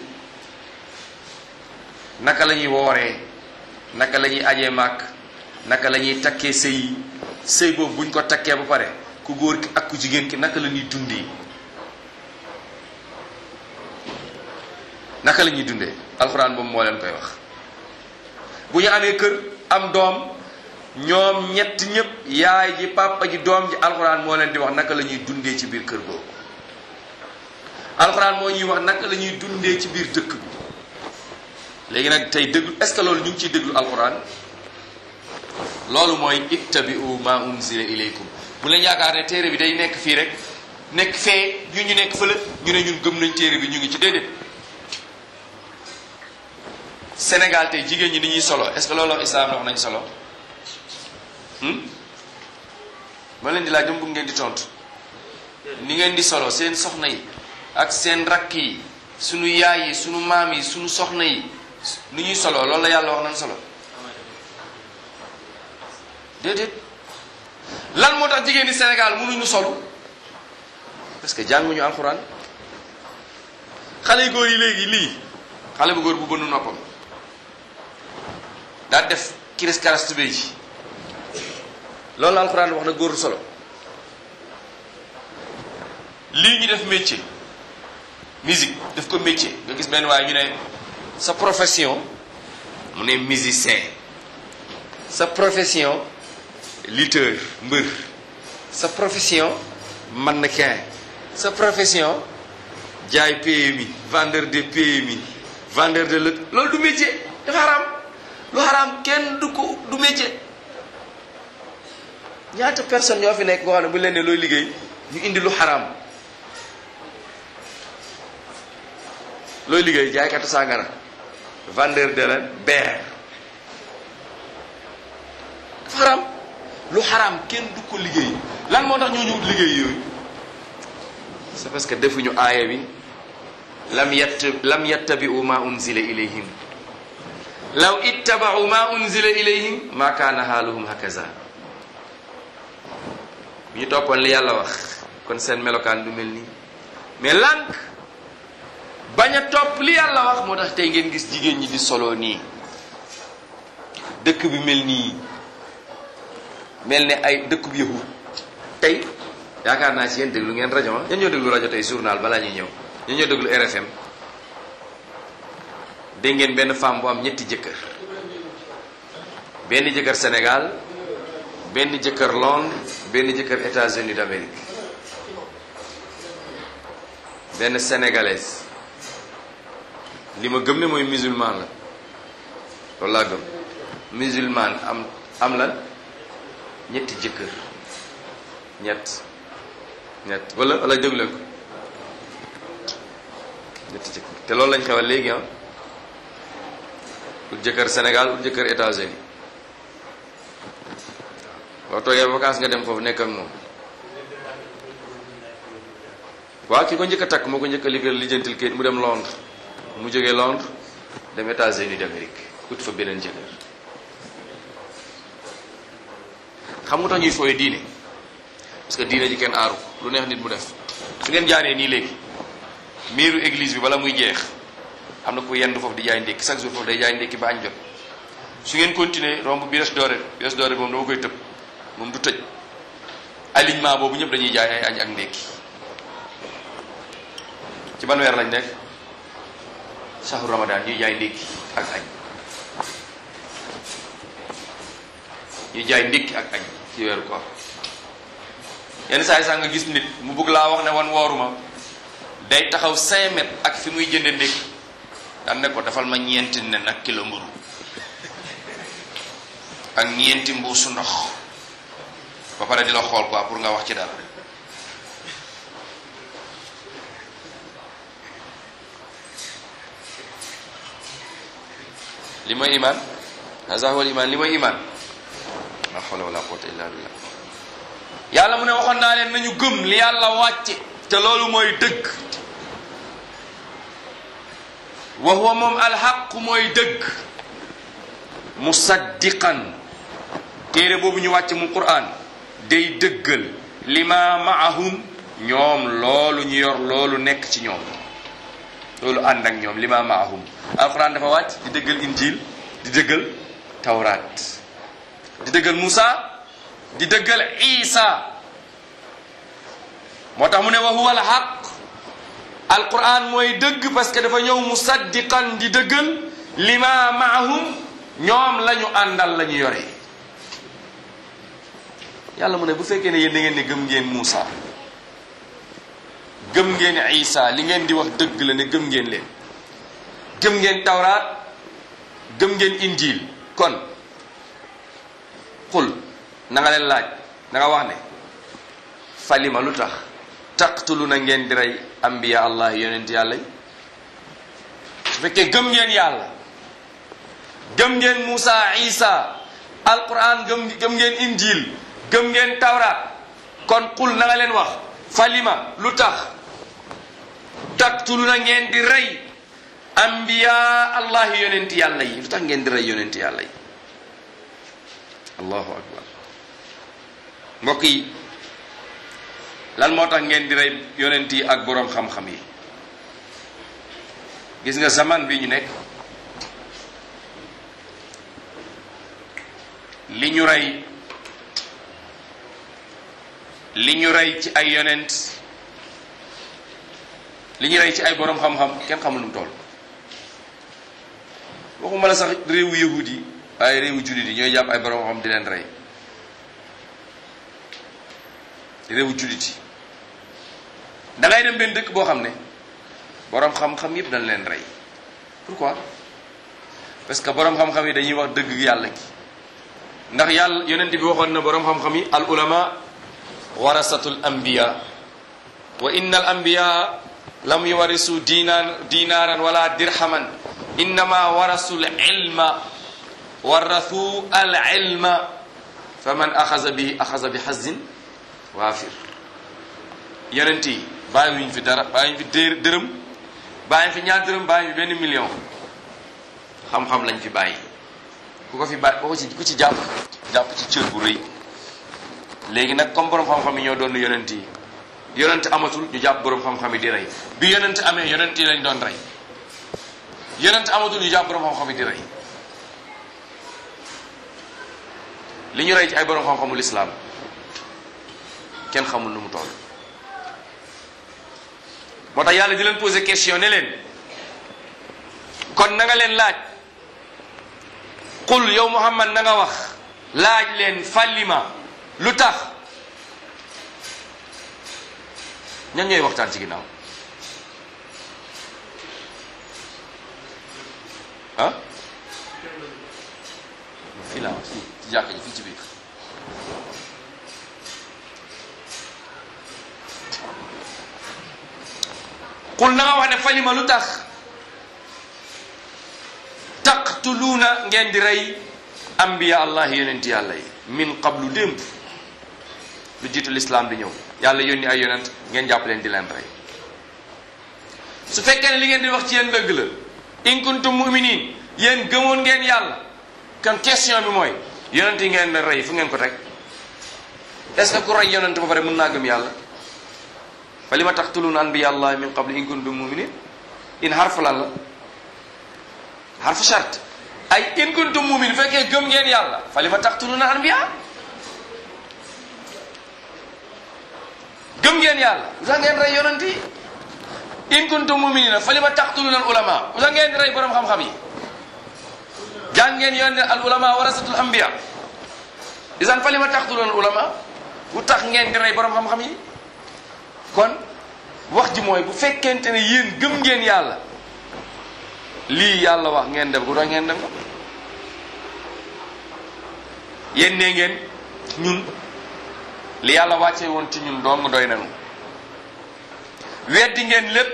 naka la ñuy wooree naka la ñuy ajee màkk naka la ñuy takkee sëy yi sëy boobu buñ ko takkee ba pare ku góor ki ak ku jigéen ki naka la ñuy dundee naka la ñuy dundee alxuraan boobu moo leen koy wax bu ñu amee kër am doom ñoom ñett ñëpp yaay ji papa ji doom ji alxuraan moo leen di wax naka la ñuy dundee ci biir kër googu alxuraan moo ñuy wax naka la ñuy dundee ci biir dëkk bi léegi nag tey déglu est ce que loolu ñu ngi ciy déglu alxuraan loolu mooy ittabi'u ma unzila ilaykum bu leen yaakaar ne téere bi day nekk fii rek nekk fee ñu ñu nekk fële ñu ne ñun gëm nañ téere bi ñu ngi ci déedéet Sénégal tey jigéen ñi ni ñuy solo est ce que loolu wax islam wax nañ solo ma leen di laaj dama bëgg ngeen di tontu ni ngeen di solo seen soxna yi ak seen rakk yi sunu yaay yi sunu maam yi sunu soxna yi ni ñuy solo loolu la yàlla wax nañ solo déedéet lan moo tax jigéen di Sénégal mënuñu solu parce que jànguñu alxuraan xale yu góor yi léegi lii xale bu góor bu bënn noppam daa def kiris karas tubéy ji loolu la alxuraan wax na góor solo lii ñu def métier musique def ko métier nga gis benn waaye ñu ne sa profession mu ne musicien sa profession lutteur mbër sa profession mannequin sa profession jaay PMI vendeur de PMI vendeur de lëg loolu du métier dafa xaraam lu xaraam kenn du ko du métier ñaata personne ñoo fi nekk boo xam ne bu leen ne looy liggéey ñu indi lu xaraam looy liggéey jaaykatu sàngara vendeur de la beer dafa xaraam lu xaraam kenn du ko liggéey lan moo tax ñoo ñu liggéey yooyu c'est parce que defuñu aaya bi lam yatt lam yattabi'u ma unzila ilayhim law ittaba'u ma unzila ilayhim ma kaana haaluhum hakaza bu ñu toppoon li yàlla wax kon seen melokaan du mel nii mais lànk bañ a topp li yàlla wax moo tax tey ngeen gis jigéen ñi di solo nii dëkk bi mel nii mel ne ay dëkk bu yahud tey yaakaar naa ci yéen déglu ngeen rajo ah ñan ñoo déglu rajo tey journal balaa ñuy ñëw ñan ñoo déglu RFM dégg ngeen benn femme bu am ñetti jëkkër benn jëkkër Sénégal benn jëkkër Londres benn jëkkër États-Unis d'Amérique benn sénégalaise li ma gëm ne mooy musulman la loolu laa gëm musulman am am lan ñetti jëkkër ñett ñett wala wala déglu leen ko ñetti jëkkër te loolu lañ xewal léegi ah ut jëkkër Sénégal ut jëkkër États-Unis boo toogee vacances nga dem foofu nekk ak moom waaw ki ko njëkk a takk moo ko njëkk a liggéey lijjantil kayit mu dem Londres mu jógee Londres dem États-Unis d'Amérique ut fa beneen jëkkër xam nga tax ñuy fooye diine parce que diine ji kenn aaru lu neex nit mu def su ngeen jaaree nii léegi miiru église bi bala muy jeex am na ku yendu foofu di jaay ndékki chaque jour foofu day jaay ndékki ba añ jot su ngeen continuer romb bi des doore bi des doore moom dama koy tëb moom du tëj alignement boobu ñëpp dañuy jaay ay añ ak ndékki ci ban weer lañ nekk shahru ramadan ñuy jaay ndékki ak añ ñuy jaay ndékki ak añ ci weeru koor yenn saa yi sax nga gis nit mu bëgg laa wax ne wan wooruma day taxaw 5 mètres ak fi muy jënde ndékki daan ne ko dafal ma ñeenti nen ak kilo mburu ak ñeenti mbuusu ndox ba pare di la xool quoi pour nga wax ci dara li mooy iman haza huwa iman li mooy iman la hawla wala quwwata illa billah yàlla mu ne waxoon naa leen nañu gëm li yàlla wàcce te loolu mooy dëgg wa huwa moom alxaq mooy dëgg musaddiqan téere boobu ñu wàcc mu quran day dëggal lima maahum ñoom loolu ñu yor loolu nekk ci ñoom loolu ànd ak ñoom lima maahum alquran dafa wàcc di dëggal injil di dëggal tawraat di dëggal Musa di dëggal Isa moo tax mu ne wa huwa alxaq alquran mooy dëgg parce que dafa ñëw musaddiqan di dëggal lima maahum ñoom la ñu àndal la ñu yore yàlla mu ne bu fekkee ne yéen da ngeen ne gëm ngeen Muusa gëm ngeen Isa li ngeen di wax dëgg la ne gëm ngeen leen gëm ngeen tawraat gëm ngeen injil kon xul na nga leen laaj na nga wax ne falima lu tax taqtulu na ngeen di rey ambiya allah yonent yàlla yi su fekkee gëm ngeen yàlla gëm ngeen Muusa Isa alquran gëm gëm ngeen injil gëm ngeen tawraat kon xul na nga leen wax falima lu tax taqtulu na ngeen di rey ambiya allahi yonenti yàlla yi lu tax ngeen di rey yonenti yàlla yi allahu akbar mbokk yi lan moo tax ngeen di rey yonent yi ak boroom xam-xam yi gis nga zaman bi ñu nekk li ñu rey li ñu rey ci ay yonent li ñu rey ci ay boroom xam-xam kenn xamul nu mu toll waxuma la sax réewu yahud yi waaye réewu jullit yi ñooy jàpp ay boroom xam di leen rey réewu jullit yi da ngay dem benn dëkk boo xam ne boroom xam-xam yëpp dañ leen rey pourquoi parce que boroom xam-xam yi dañuy wax dëgg yàlla gi ndax yàlla yonent bi waxoon na boroom xam-xam yi al ulama warasatul anbiya wa inna al anbiya lam yuwarisu diinaan diinaaran wala dirhaman innama warasu l ilma warathu al ilma fa man axasa bi axasa bi xazin waafir yonent yi bàyyiwuñ fi dara bàyyiwuñ fi dé dërëm bàyyi fi ñaar dërëm bàyyi fi benn million xam-xam lañ fi bàyyi ku ko fi bàyyi ku ko ci ku ci jàpp jàpp ci cër bu rëy léegi nag comme borom xam-xam yi ñoo doon yonent yi yonent amatul ñu jàpp borom xam-xam yi di rey bi yonent amee yonent yi lañ doon rey yonent amatul ñu jàpp borom xam-xam yi di rey li ñu rey ci ay borom xam-xamul islam kenn xamul nu mu toll moo tax yàlla di leen poser question ne leen kon na nga leen laaj qul yow muhammad na nga wax laaj leen fallima lu tax ñan ñooy waxtaan ci ginnaaw ah fii laa fii ci jàkk ji fii ci biir qul na nga wax ne falima lu tax taqtuluuna ngeen di rey ambiya allah yonent yàlla yi min qablu démb lu jiitu lislaam di ñëw yàlla yónni ay yonent ngeen jàpp leen di leen rey su fekkee ne li ngeen di wax ci yéen dëgg la in kuntum muminin yéen gëmoon ngeen yàlla kon question bi mooy yonent yi ngeen rey fu ngeen ko teg est ce que ku rey yonent ba pare mën naa gëm yàlla fa li ma taqtuluuna anbiya allahi min qabli in kuntum muminin in xarfu lan la xarfu charte ay in kuntum muminin fekkee gëm ngeen yàlla fa li ma taqtuluuna anbiya gëm ngeen yàlla lu tax ngeen rey yonent yi in kuntum muminina fa li ma taqtuluuna al ulama lu tax ngeen di rey borom xam-xam yi jàng ngeen yoon ne al ulama warasatul anbiya isan fa li ma taqtuluuna al ulama lu tax ngeen di rey borom xam-xam yi kon wax ji mooy bu fekkente ne yéen gëm ngeen yàlla lii yàlla wax ngeen def ku tax ngeen def ko yéen nee ngeen ñun li yàlla wàcce woon ci ñun dong doy nañu weddi ngeen lépp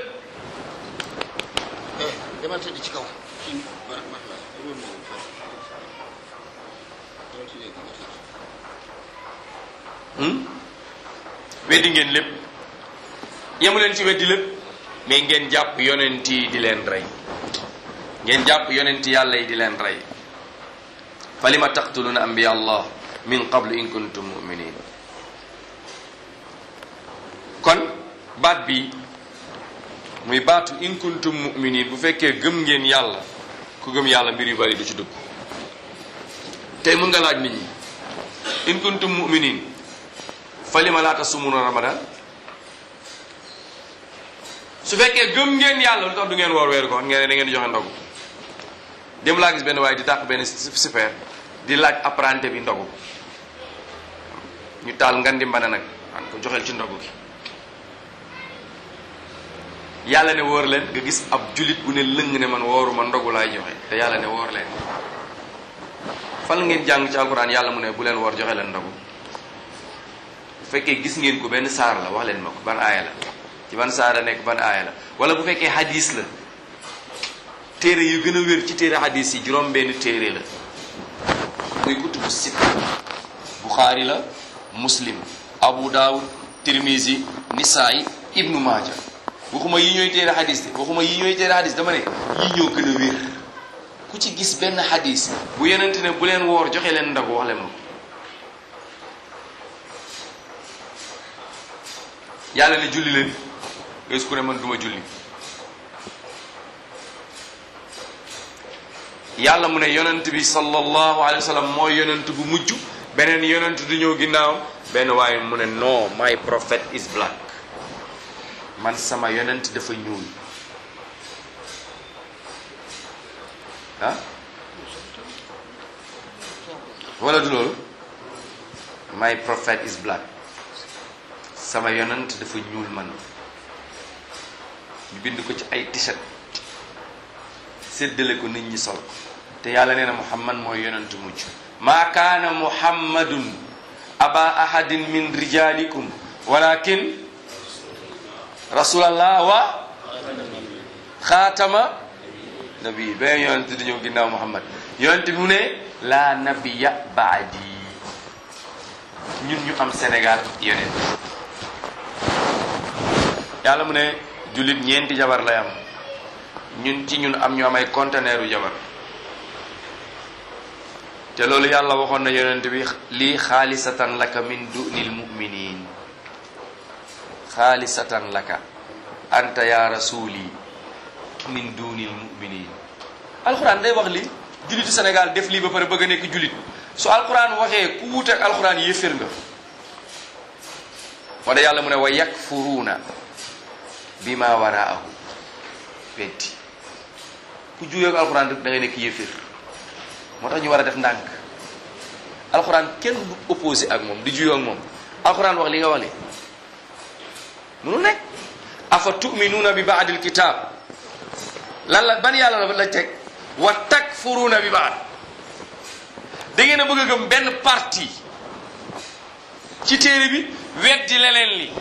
demal tëdd ci kaw. kii bar bar la wóor na wu foofu. demal ci léegi nga tëdd. hmm? weddi ngeen lépp yemu leen ci weddi lépp mais ngeen jàpp yonent yi di leen rey ngeen jàpp yonent yàlla yi di leen rey fa lima taqtuluna anbiya allah min qablu in kuntum muminin kon baat bi muy baatu in kuntum muminin bu fekkee gëm ngeen yàlla ku gëm yàlla mbir yu bari du ci dugg tey mën nga laaj nit ñi in kuntum muminin fa lima laa tasumuna ramadan su fekkee gëm ngeen yàlla lu tax du ngeen woor weeru koor ngeen ne da ngeen di joxe ndogu dem laa gis benn waaye di tàq benn super di laaj apprenti bi ndogu ñu taal ngan di mbana nag an ko joxel ci ndogu gi yàlla ne woor leen nga gis ab julit bu ne lëng ne man wooruma ndogu laay joxe te yàlla ne woor leen fan ngeen jàng ci alquran yàlla mu ne bu leen woor joxe leen ndogu bu fekkee gis ngeen ko benn saar la wax leen ma ko ban aaya la ci ban saar la nekk ban aaya la wala bu fekkee hadis la téere yu gën a wér ci téere hadis yi juróom benn téere la muy kutubu sitta buxaari la muslim abu daawud tirmisi nisaay ibnu maaja waxuma yi ñooy téere hadis de waxuma yi ñooy téere hadis dama ne yi ñoo gën a wér ku ci gis benn hadis bu yenente ne bu leen woor joxe leen ndagu wax leen ma ko yàlla ne julli leen gis ku ne man duma julli yàlla mu ne yonent bi sallallahu alayhi wa sallam mooy yonent bu mujj beneen yonent du ñëw ginnaaw benn waaye mu ne non my prophet is black man sama yonent dafa ñuul ah wala du loolu my prophet is black sama yonent dafa ñuul man ñu bind ko ci ay t-shirt séddale ko nit ñi sol ko te yàlla nee na muhammad mooy yonent mujj maa kaana muhammadun aba ahadin min rijalikum walakin rasulallah wa xaatama nabi benn yonent di ñëw ginnaaw muhammad yonent bi mu ne la nabiya baadi ñun ñu am sénégal yonent yàlla mu ne jullit ñeenti jabar lay am ñun ci ñun am ñu am ay conteneeru jabar te loolu yàlla waxoon na yonent bi lii xaalisatan laka min dunil muminin xaalisatan laka anta ya rasuli min dunil muminin alxuraan day wax li jullitu Sénégal def lii ba pare bëgg a nekk jullit su alxuraan waxee ku wuute ak alxuraan yéefér nga moo tax yàlla mu ne wa yakfuruuna bima waraahu weddi ku juyee ak alxuraan rek da ngay nekk yéefér moo tax ñu war a def ndànk alxuraan kenn du opposé ak moom di juyoo ak moom alxuraan wax li nga wax li munu nekk afa tuminuuna bi baadil kitaab lan la ban yàlla la la teg wa takfuruuna bi baad da ngeen a bëgg a gëm benn parti ci téere bi weddi leneen li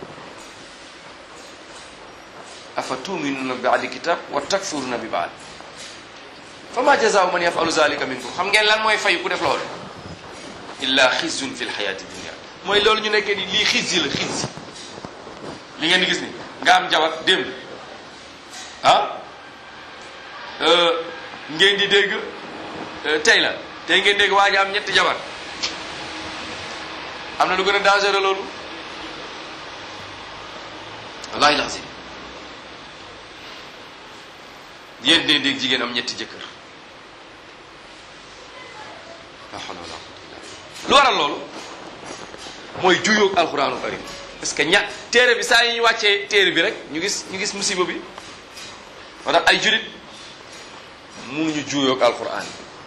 afa tuminuuna bi baadil kitaab wa takfuruuna bi baad fa ma jazaau man yafalu zalika minkum xam ngeen lan mooy fay ku def loolu illa xizyun fi lxayaati dunia mooy loolu ñu nekkee ni lii xis yi la xis li ngeen di gis ni nga am jabar démb ah ngeen di dégg tey la tey ngeen dégg waa ji am ñetti jabar am na lu gën a dangereux loolu wallahi lazim yéen dee dégg jigéen am ñetti jëkkër la hawla wala quwwata illa billah lu waral loolu mooy juyoog alxuraanu karim parce que ña téere bi saa yi ñu wàccee téere bi rek ñu gis ñu gis musiba bi moo tax ay jurit mënuñu juyoog alxuraan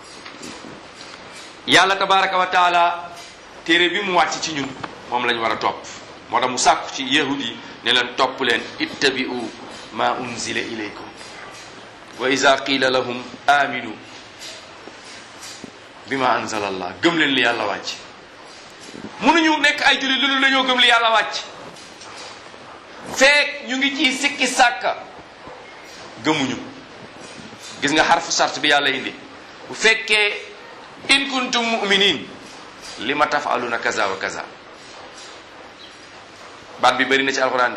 yàlla tabaraka wa taala téere bi mu wàcc ci ñun moom lañ war a topp moo tax mu sàkku ci yahud yi ne leen topp leen ittabi'u ma unzila ilaykum wa iza qila lahum aminu bima anzala allah gëm leen li yàlla wàcc mënuñu nekk ay jullit lu dul dañoo gëm li yàlla wàcc feek ñu ngi ci sikki sàkka gëmuñu gis nga xarfu sart bi yàlla indi bu fekkee in kuntum mu'minin li ma tafaluna kaza wa kaza baat bi bëri na ci alquran de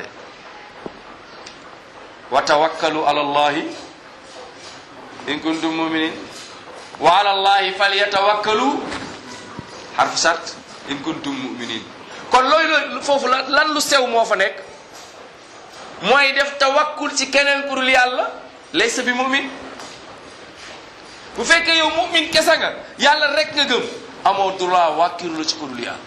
wa tawakkalu ala allahi in kuntum mu'minin wa ala allahi falyatawakkalu xarfu sart in kuntum mu'minin kon loolu foofu la lan lu sew moo fa nekk mooy def tawakkul ci keneen pour yàlla laysa bi mu'min bu fekkee yow mu'min kese nga yàlla rek nga gëm amoo droit wàkkiru la ci ku dul yàlla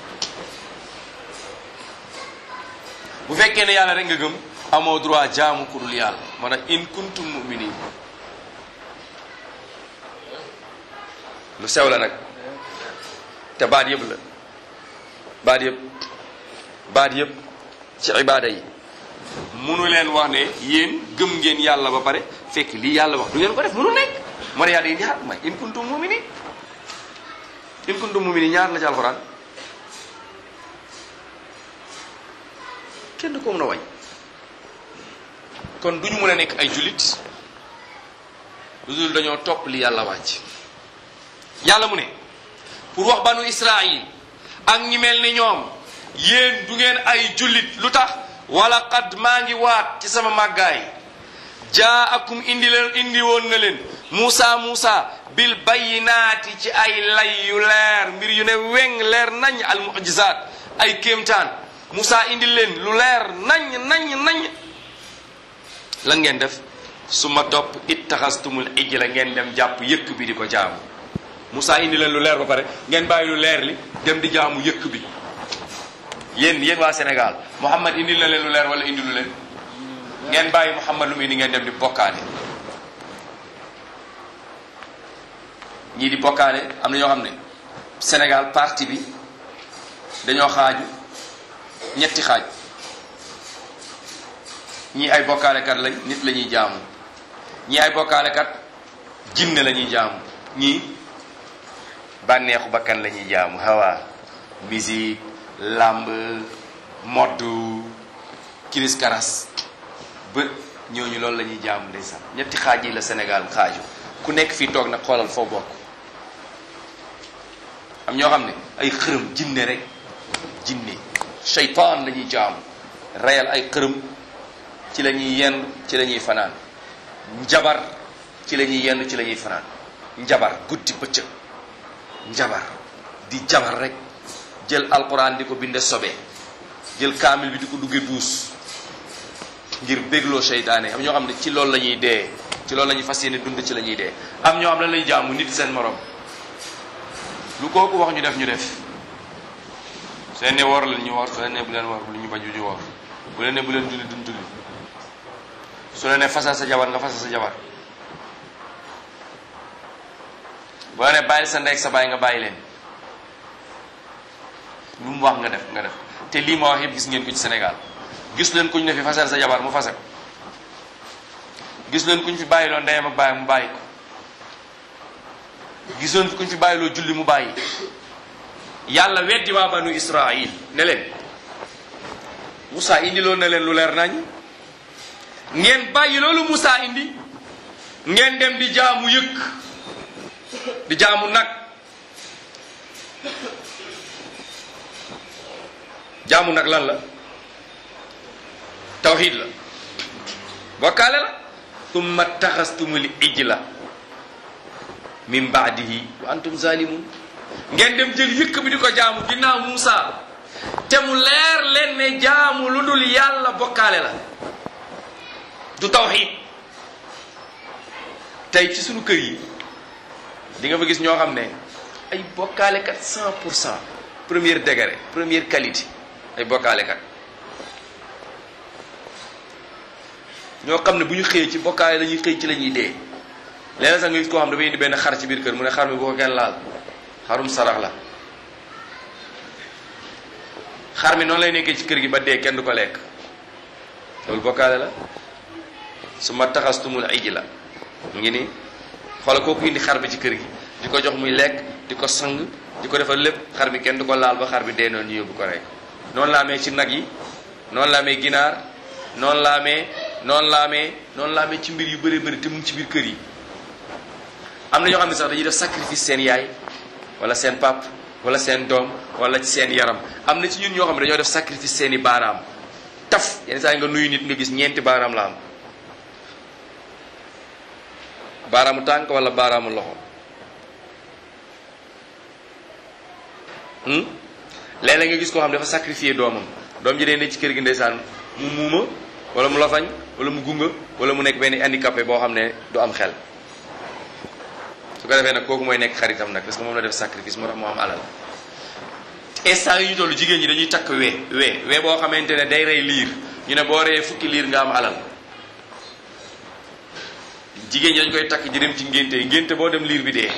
bu fekkee ne yàlla rek nga gëm amoo droit jaamu ku dul yàlla moo tax in kuntum mu'minin lu sew la nag te baat yëpp la baat yëpp baat yëpp ci ibaada yi munu leen wax ne yéen gëm ngeen yàlla ba pare fekk lii yàlla wax du ngeen ko def munu nekk moo ne yàlla yi ñaar may in kuntum muminin in kuntum muminin ñaar la ci alxuraan kenn du ko mën a wañ kon du ñu mën a nekk ay jullit lu dul dañoo topp li yàlla wàcc yàlla mu ne pour wax banu israil ak ñi mel ni ñoom yéen du ngeen ay jullit lu tax wala qad maa ngi waat ci sama màggaay jaakum indi leen indi woon na leen Muusa Muusa bil bayinaati ci ay lay yu leer mbir yu ne weng leer nañ al mu'jizaat ay kéemtaan Muusa indi leen lu leer nañ nañ nañ lan ngeen def su ma topp ittaxastumul ijla ngeen dem jàpp yëkk bi di ko jaamu Muusa indi leen lu leer ba pare ngeen bàyyi lu leer li dem di jaamu yëkk bi yéen yéen waa Sénégal Muhammad indi na leen lu leer wala indi lu leen ngeen bàyyi Muhammad lu muy indi ngeen dem di bokkaale ñii di bokkaale am na ñoo xam ne Sénégal parti bi dañoo xaaju ñetti xaaj ñii ay bokkaalekat lañ nit la ñuy jaamu ñii ay bokkaalekat jinne la ñuy jaamu ñii bànneexu bakkan la ñuy jaamu hawa musique làmb modd kiris karas ba ñooñu loolu la ñuy jaamu ndeysaan ñetti xaaj yi la Sénégal xaaju ku nekk fii toog nag xoolal foo bokk am ñoo xam ne ay xërëm jinne rek jinne seytaan la ñuy jaamu reyal ay xërëm ci la ñuy yenn ci la ñuy fanaan njabar ci la ñuy yenn ci la ñuy fanaan njabar guddi bëccëg njabar di jabar rek jël alquran di ko binde sobe jël kaamil bi di ko dugge duus ngir bégloo seytaane am ñoo xam ne ci loolu la ñuy dee ci loolu la ñuy fas yéene dund ci la ñuy dee am ñoo xam lan lay jaamu nit seen morom lu kooku wax ñu def ñu def seen ne woor leen ñu woor su leen ne bu leen woor bu ñu bañ ñu woor bu leen ne bu leen julli duñ julli su leen ne fasal sa jabar nga fasal sa jabar bu la ne bàyyil sa ndey ak sa bàyyi nga bàyyi leen lu mu wax nga def nga def te lii ma wax yëpp gis ngeen ko ci Sénégal gis leen kuñ ne fi fasal sa jabar mu fase ko gis leen kuñ fi bàyyiloo ndeyam ak bàyyi mu bàyyi ko gis leen kuñ fi bàyyiloo julli mu bàyyi yàlla weddi waa banu Israil ne leen Moussa indi loon na leen lu leer nañ ngeen bàyyi loolu Moussa indi ngeen dem di jaamu yëkk di jaamu nag jaamu nag lan la tawxid la bokkaale la tumma taxastumul ijla min baadihi wa antum zalimun ngeen dem jël yëkk bi di ko jaamu ginnaaw Muusa te mu leer leen ne jaamu lu dul yàlla bokkaale la du tawxiid tey ci sunu kër yi di nga fa gis ñoo xam ne ay bokkaalekat cent pour cent premier degré première qualité ay bokkaalekat ñoo xam ne bu ñu xëyee ci bokkaale la ñuy xëy ci la ñuy dee léeg sax nga gis koo xam dafay indi benn xar ci biir kër mu ne xar mi bu ko kenn laal xarum sarax la xar mi noonu lay nekkee ci kër gi ba dee kenn du ko lekk loolu bokkaale la su ma taxastumul iji la mu ngi nii xoolal kooku indi xar bi ci kër gi di ko jox muy lekk di ko sang di ko defal lépp xar bi kenn du ko laal ba xar bi dee noonu ñu yóbbu ko rek noonu la amee ci nag yi noonu la amee ginaar noonu la amee noonu la amee noonu la amee ci mbir yu bëri bëri te mu ngi ci biir kër yi am na ñoo xam ne sax dañuy def sacrifice seen yaay wala seen pap wala seen doom wala ci seen yaram am na ci ñun ñoo xam ne dañoo def sacrifice seen i baaraam taf yenn saa yi nga nuyu nit nga gis ñeenti baaraam la am baaraamu tànk wala baaraamu loxo léeg-léeg nga gis koo xam ne dafa sacrifier doomam doom ji dee ne ci kër gi ndeysaan mu muuma wala mu lafañ wala mu gunga wala mu nekk benn handicapé boo xam ne du am xel su ko defee nag kooku mooy nekk xaritam nag parce que moom la def sacrifice moo tax moo am alal instant yi ñu toll jigéen ñi dañuy takk wee wee wee boo xamante ne day rey liir ñu ne boo reyee fukki liir nga am alal jigéen ñi dañ koy takk ji dem ci ngénte yi ngénte boo dem liir bi dee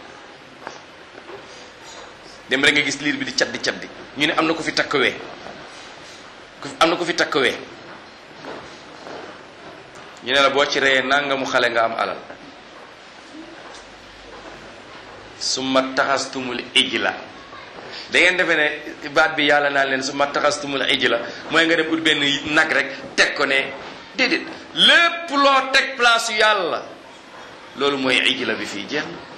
dem rek nga gis liir bi di caddi caddi ñu ne am na ko fi takk wee am na ko fi takk wee ñu ne la boo ci reyee nangamu xale nga am alal summa taxastumul ijla da ngeen defee ne baat bi yàlla naan leen summa taxastumul ijla mooy nga dem ut benn nag rek teg ko ne déedéet lépp loo teg place yu yàlla loolu mooy ijla bi fii jeex na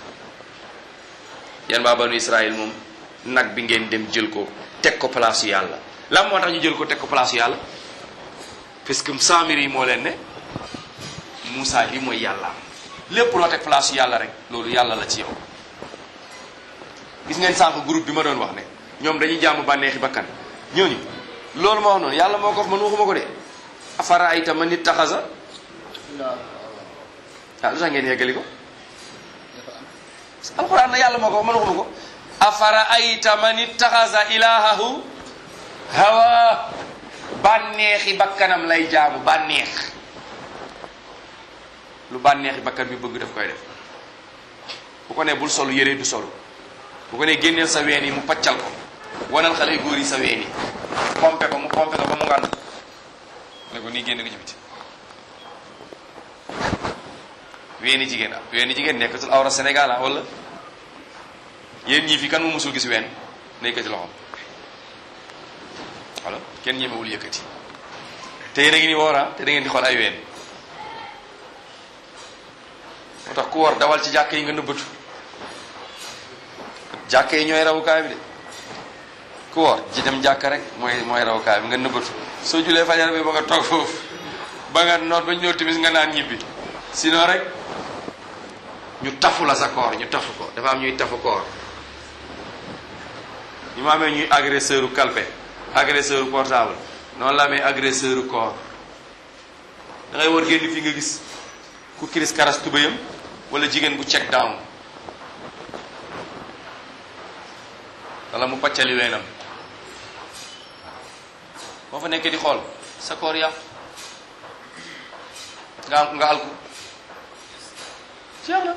yan waa banu Israël moom nag bi ngeen dem jël ko teg ko place yu yàlla lan moo tax ñu jël ko teg ko place yu yàlla parce que saamir yi moo leen ne Moussa li mooy yàlla lépp loo teg place yu yàlla rek loolu yàlla la ci yow gis ngeen sànq groupe bi ma doon wax ne ñoom dañuy jàmm bànneexi bakkan ñooñu loolu ma wax noonu yàlla moo ko wax man waxuma ko de afara ayta man nit taxasa ah lu tax ngeen yeggali ko alxuraan na yàlla moo ko wax man waxuma ko afara ayta man ittaxasa ilahahu hawa bànneexi bakkanam lay jaamu bànneex lu bànneexi bakkan bi bëgg daf koy def bu ko ne bul solu yére du solu bu ko ne génneel sa ween yi mu paccal ko wanal xale góor yi sa ween yi pompe ko mu pompe ko ba mu ngànd ne ko nii génn ko ci biti weeni jigéen ah weeni jigéen nekkatul awra Sénégal ah wala yéen ñii fi kan mu musul gis ween na yëkkati loxoom wala kenn ñemewul yëkkati te yéen a ngi ni woora te da ngeen di xool ay ween moo tax ku war dawal ci jàkk yi nga nëbbatu jàkk yi ñooy rawukaay bi de ku war ji dem jàkk rek mooy mooy rawukaay bi nga nëbbatu soo julee fajar bi ba nga toog foofu ba nga noot ba ñëw timis nga naan ñibbi sinon rek ñu tafu la sa koor ñu tafu ko dafa am ñuy tafu koor ñu ma amee ñuy agresseur u calpe agresseur u portable noonu la amee agresseur u koor da ngay war génn fii nga gis ku kiris karas tubayam wala jigéen bu check down wala mu paccali weenam boo fa nekkee di xool sa koor yàqu nga am nga alku jeex na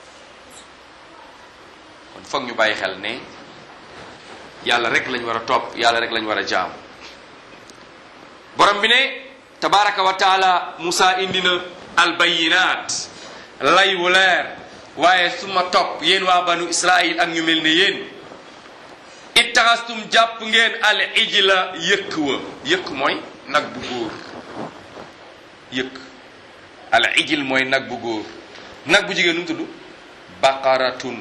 kon foog ñu bàyyi xel ne yàlla rek lañ war a topp yàlla rek lañ war a jaam borom bi ne tabaraka wa taala Musa indi na albayinaat lay wu leer waaye su ma topp yéen waa banu Israil ak ñu mel ne yéen ittaxastum jàpp ngeen al ijla yëkk wa yëkk mooy nag bu góor yëkk al ijil mooy nag bu góor nag bu jigéen nu mu tudd baqaratun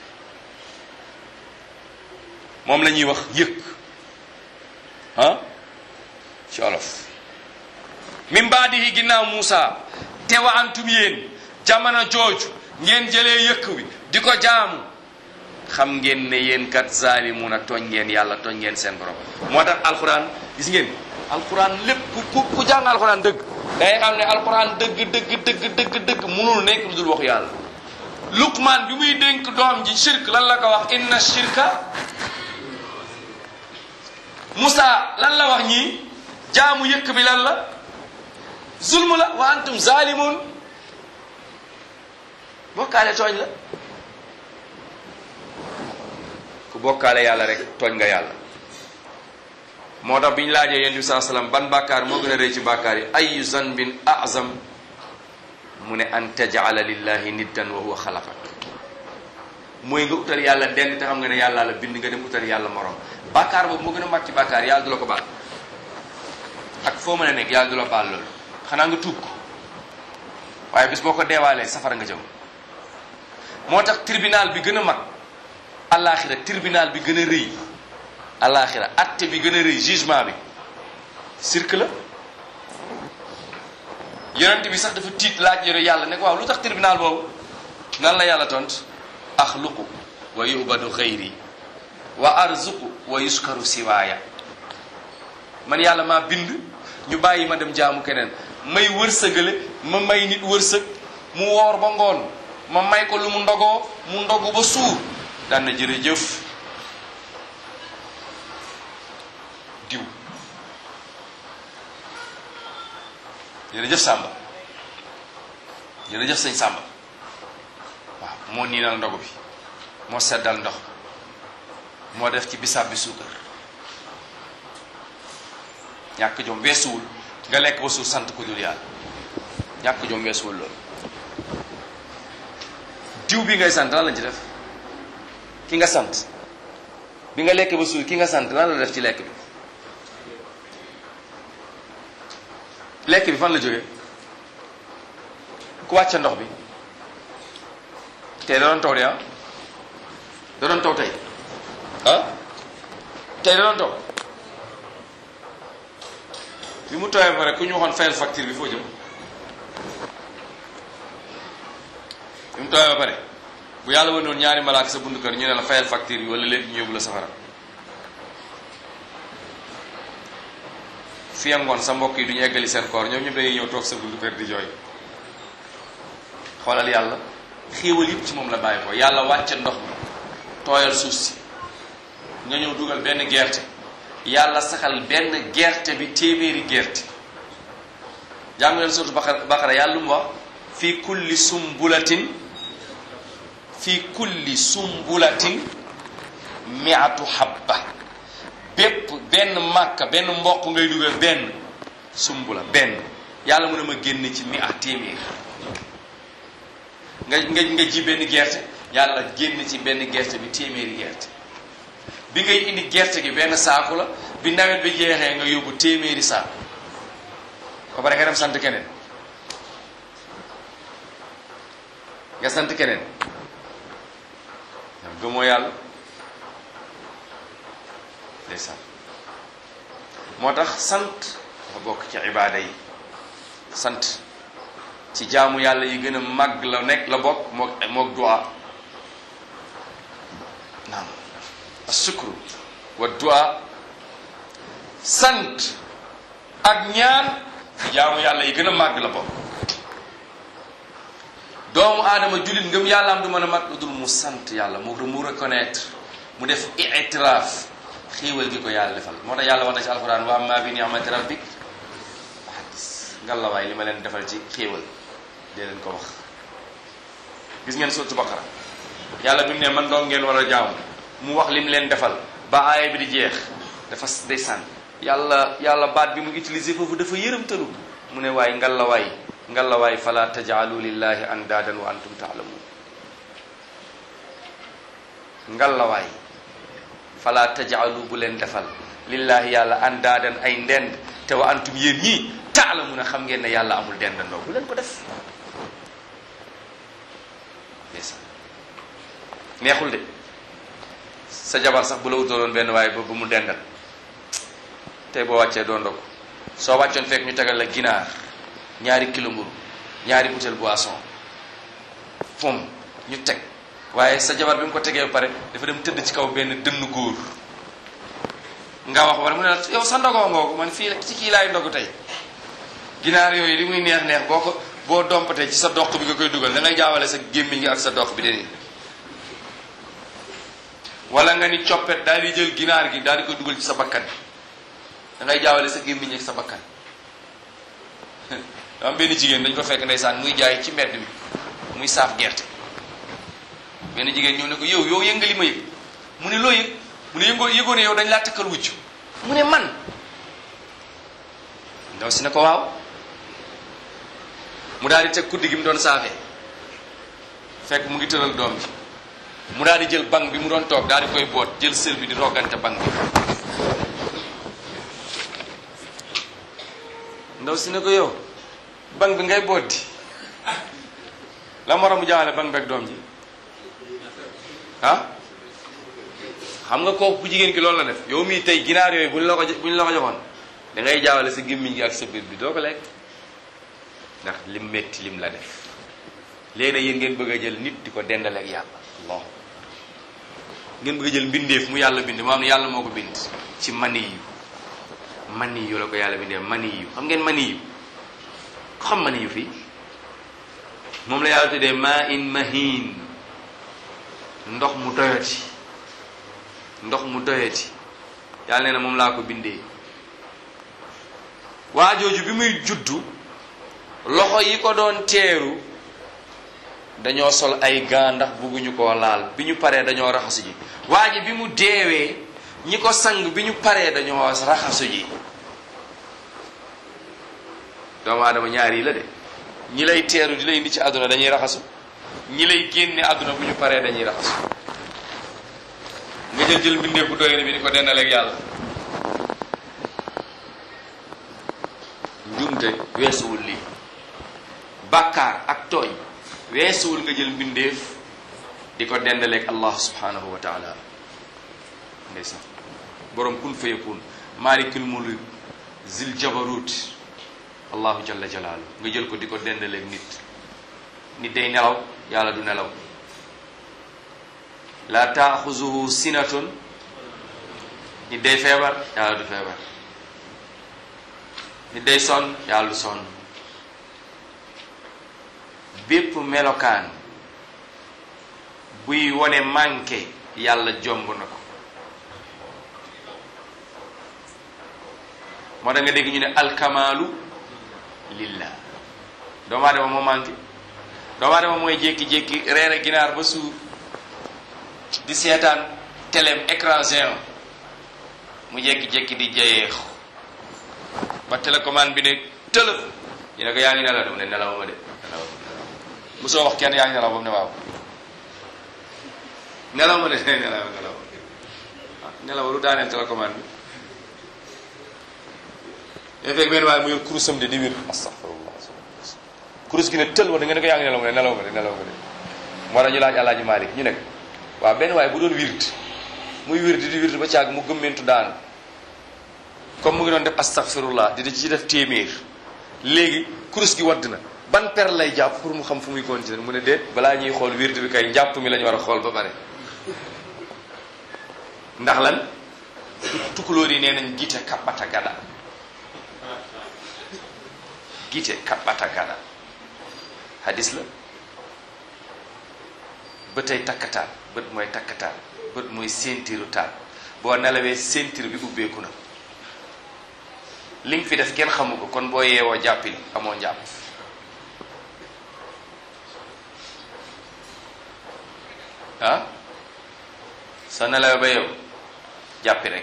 moom la ñuy wax yëkk ah ci olof min baadihi ginnaaw Muusa te wa antum yéen jamono jooju ngeen jëlee yëkk wi di ko jaamu xam ngeen ne yéen kat zaalimuuna tooñ ngeen yàlla tooñ ngeen seen borom moo tax alquran gis ngeen alquran lépp ku ku ku jàng alquran dëgg day xam ne alquran dëgg dëgg dëgg dëgg dëgg munul nekk lu dul waxu yàlla luqmaan bi muy dénk doom ji shirk lan la ko wax inna shirka Moussa lan la wax ñii jaamu yëkk bi lan la zulmu la wa antum zalimun bokkaale tooñ la ku bokkaale yàlla rek tooñ nga yàlla moo tax bi ñu laajee yonent bi saa sallam ban bàkkaar moo gën a rëy ci bàkkaar yi ayu zanbin azam mu ne an tajala lillahi niddan wa huwa xalaqak mooy nga utal yàlla denn te xam nga ne yàlla la bind nga dem utal yàlla morom bàkkaar boobu moo gën a mag ci bàkkaar yàlla du la ko baal ak foo mën a nekk yàlla du la baal loolu xanaa nga tuub ko waaye bis boo ko deewaalee safara nga jëm moo tax tribunal bi gën a mag alaxira tribunal bi gën a rëy alaxira atte bi gën a rëy jugement bi cirque la yonent bi sax dafa tiit laaj yore yàlla ne ko waaw lu tax tribunal boobu nan la yàlla tont axluqu wa yubadu xayri wa arzuqu wa yuskaru siwaaya man yàlla maa bind ñu bàyyi ma dem jaamu keneen may wërsëgale ma may nit wërsëg mu woor ba ngoon ma may ko lu mu ndogoo mu ndogu ba suur daan na jërëjëf diw jërëjëf Samba jërëjëf sëñ Samba waaw moo niinal ndogu bi moo seddal ndox moo def ci bisaab bi suukar ñàkk jom weesuwul nga lekk ba suur sant ko dul yàlla ñàkk jom weesuwul loolu diw bi ngay sant lan lañ ci def ki nga sant bi nga lekk ba suur ki nga sant lan la def ci lekk bi lekk bi fan la jógee ku wàcce ndox bi tey da doon taw de ah da doon taw tey ah tey da doon taw bi mu tawee ba pare ku ñu waxoon fayal facture bi foo jëm bi mu tawee ba pare bu yàlla wane woon ñaari malaaka sa bundu kër ñu ne la fayal facture bi wala léegi ñu yóbbu la safara fi ngoon sa mbokk yi du ñu eggali seen koor ñoom ñëpp dañuy ñëw toog sa bundu kër di jooy xoolal yàlla xéewal yëpp ci moom la bàyyi ko yàlla wàcce ndox mi tooyal suuf si nga ñëw dugal benn gerte yàlla saxal benn gerte bi téeméeri gerte jàng leen surtout Baqara Baqara yàlla lu mu wax fii kulli sumbulatin fii kulli sumbulatin miatu habba bépp benn màkka benn mboq ngay dugal benn sumbula benn yàlla mu ne ma génn ci mi a téeméer nga nga nga ji benn gerte yàlla génn ci benn gerte bi téeméeri gerte bi ngay indi gerte gi benn saaku la bi nawet bi jeexee nga yóbbu téeméeri saaku ba pare nga dem sant keneen nga sant keneen yow gëmoo yàlla ndeysaan moo tax sant dafa bokk ci ibaada yi sant ci jaamu yàlla yi gën a màgg la nekk la bokk mook mook du'a naam asukru wa du'a sant ak ñaan ci jaamu yàlla yi gën a màgg la bokk doomu aadama jullit ngëm yàlla am du mën a mat lu dul mu sant yàlla mu mu reconnaître mu def itiraaf xéewal gi ko yàlla defal moo tax yàlla wax na ci alquran wa amma bi ni'mati rabbik hadis ngalawaay li ma leen defal ci xéewal dee leen ko wax gis ngeen sotu baqara yàlla bi mu ne man doom ngeen war a jaamu mu wax lim leen defal ba aaya bi di jeex dafa day sànn yàlla yàlla baat bi mu utilisé foofu dafa yërëmtalu mu ne waay ngalawaay ngalawaay fala tajaalu lillahi andaadan wa antum taalamun ngalawaay fala tajaalu bu leen defal lillahi yàlla andaadan ay ndend te wa antum yéen ñii taalamun a xam ngeen ne yàlla amul dendandoo bu leen ko def ndeysaan neexul de sa jabar sax bu la wutaloon benn waaye ba ba mu dendal tey boo wàccee doo ndog soo wàccoon fekk ñu tegal la ginaar ñaari kilo mburu ñaari butéel boisson pom ñu teg waaye sa jabar bi mu ko tegee ba pare dafa dem tëdd ci kaw benn dënn góor nga wax war mu ne la yow sa ndogoo ngoogu man fii ci kii laay ndogu tey ginaar yooyu li muy neex neex boo ko boo dompatee ci sa doq bi nga koy dugal da ngay jaawale sa gémmiñ gi ak sa doq bi de wala nga ni coppet daal di jël ginaar gi daal di koy dugal ci sa bakkan da ngay jaawale sa gémmiñ ak sa bakkan am benn jigéen dañ ko fekk ndeysaan muy jaay ci mbedd mi muy saaf gerte benn jigéen ñëw ne ko yow yow yëngali ma yëg mu ne loo yëg mu ne yëngoo yëgoo ne yow dañ laa takkal wucc mu ne man ndaw si ne ko waaw mu daal di teg kuddi gi mu doon saafee fekk mu ngi tëral doom bi mu daal di jël bank bi mu doon toog daal di koy boot jël sël bi di roggante bank bi ndaw si ne ko yow bank bi ngay boot di la moroom mu jaawale bank beeg doom ji ah xam nga kooku ku jigéen ki loolu la def yow mii tey ginaar yooyu buñ la ko buñ la ko joxoon da ngay jaawale sa gémmiñ gi ak sa biir bi doo ko lekk ndax lim metti lim la def léegi nag yéen ngeen bëgg a jël nit di ko dendaleeg yàlla allah ngeen bëgg a jël mbindeef mu yàlla bind moo am ne yàlla moo ko bind ci mani yu mani yu la ko yàlla bindee mani yu xam ngeen mani yu ko xam mani yu fii moom la yàlla tuddee ma in mahin ndox mu doyati ndox mu doyati yàlla nee na moom laa ko bindee waa jooju bi muy juddu loxo yi ko doon teeru dañoo sol ay gaa ndax bugguñu koo laal bi ñu paree dañoo raxasu ji waa ji bi mu deewee ñi ko sang bi ñu paree dañoo raxasu ji doomu aadama ñaar yi la de ñi lay teeru di lay indi ci àdduna dañuy raxasu ñi lay génne àdduna bu ñu paree dañuy raxasu nga jël jël mbindeef bu doy bi di ko dendaleeg yàlla njumte weesuwul lii bàkkaar ak tooñ weesuwul nga jël mbindeef di ko dendaleeg allah subhanahu wa taala ndeysaan borom kun fayakun malikul mulk zil jabarut allahu jalla jalaalu nga jël ko di ko dendaleeg nit nit day nelaw yàlla du nelaw la taaxuzuhu sinatun nit day feebar yàlla du feebar nit day sonn yàlla du sonn bépp melokaan buy wone manqué yàlla jomb na ko moo tax nga dégg ñu ne alkamaalu lillah doomu aadama moo manqué doomu aadama mooy jékki-jékki reere ginaar ba suur di seetaan téléem écran géant mu jékki-jékki di jayeex ba télécommande bi ne tëlëf ñu ne ko yaa ngi nelaw de mu ne nelaw ma de nelaw ma soo wax kenn yaa ngi nelaw ba mu ne waaw nelaw ma de nelaw nelaw nelaw lu daaneel télécommande bi ñoo fekk benn waaye mu yor kurusam de di wir astaghfirullah kurus gi ne tël wa da nga ne ko yaa ngi nelaw mu ne nelaw ma de nelaw ma de moo tax ñu laaj alaaji Malik ñu ne ko waaw benn waaye bu doon wird muy wird di wird ba caag mu gëmmentu daanu comme mu ngi doon def astaghfirullah di ci def téeméer léegi kurus gi wadd na ban per lay jàpp pour mu xam fu muy continuer mu ne déet balaa ñuy xool wird bi kay njàpp mi la ñu war a xool ba pare ndax lan tukulóor yi nee nañ gite kabbata gada gite kabbata gada hadis la bëtay takkataan bët mooy takkataan bët mooy séentiru taal boo nelawee séentir bi ubbeeku na li nga fi def kenn xamu ko kon boo yeewoo jàppil amoo njàpp ah soo nelawee ba yow jàppi rek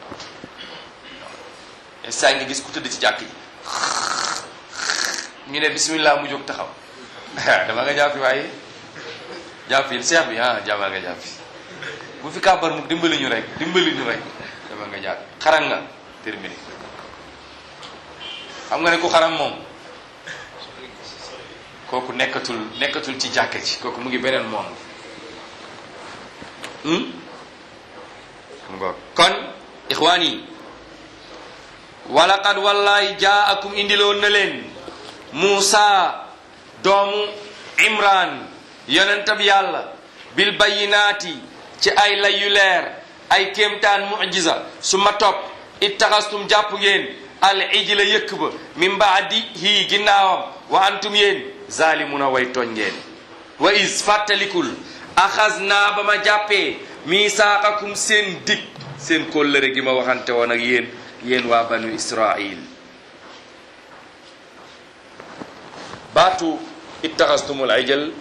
saa nga gis ku tëdd ci jàkk ji ñu ne bismillah mu jóg taxaw dama nga jàppi waaye jàppil seex bi ah jàmmal nga jàppi bu fi kàbbar mu dimbali ñu rek dimbali ñu rek dama nga jàpp xaram nga terminé xam nga ne ku xaram moom kooku nekkatul nekkatul ci jàkka ji kooku mu ngi beneen moom ngoog kon ixwaan yi walaqad wallahi jaakum indiloon na leen Muusa doomu Imran yonentab yàlla bil bayinaati ci ay lay yu leer ay kéemtaan mujiza su ma topp ittaxastum jàpp ngeen al ijla yëkk ba min baadi hii ginnaawam wa antum yéen zalimuna way tooñ ngeen wa is fàttalikul axas naa ba ma jàppee misaaqakum seen dig seen kóllëre gi ma waxante woon ak yéen yéen waa banu israil baatu ittaxastumul ijal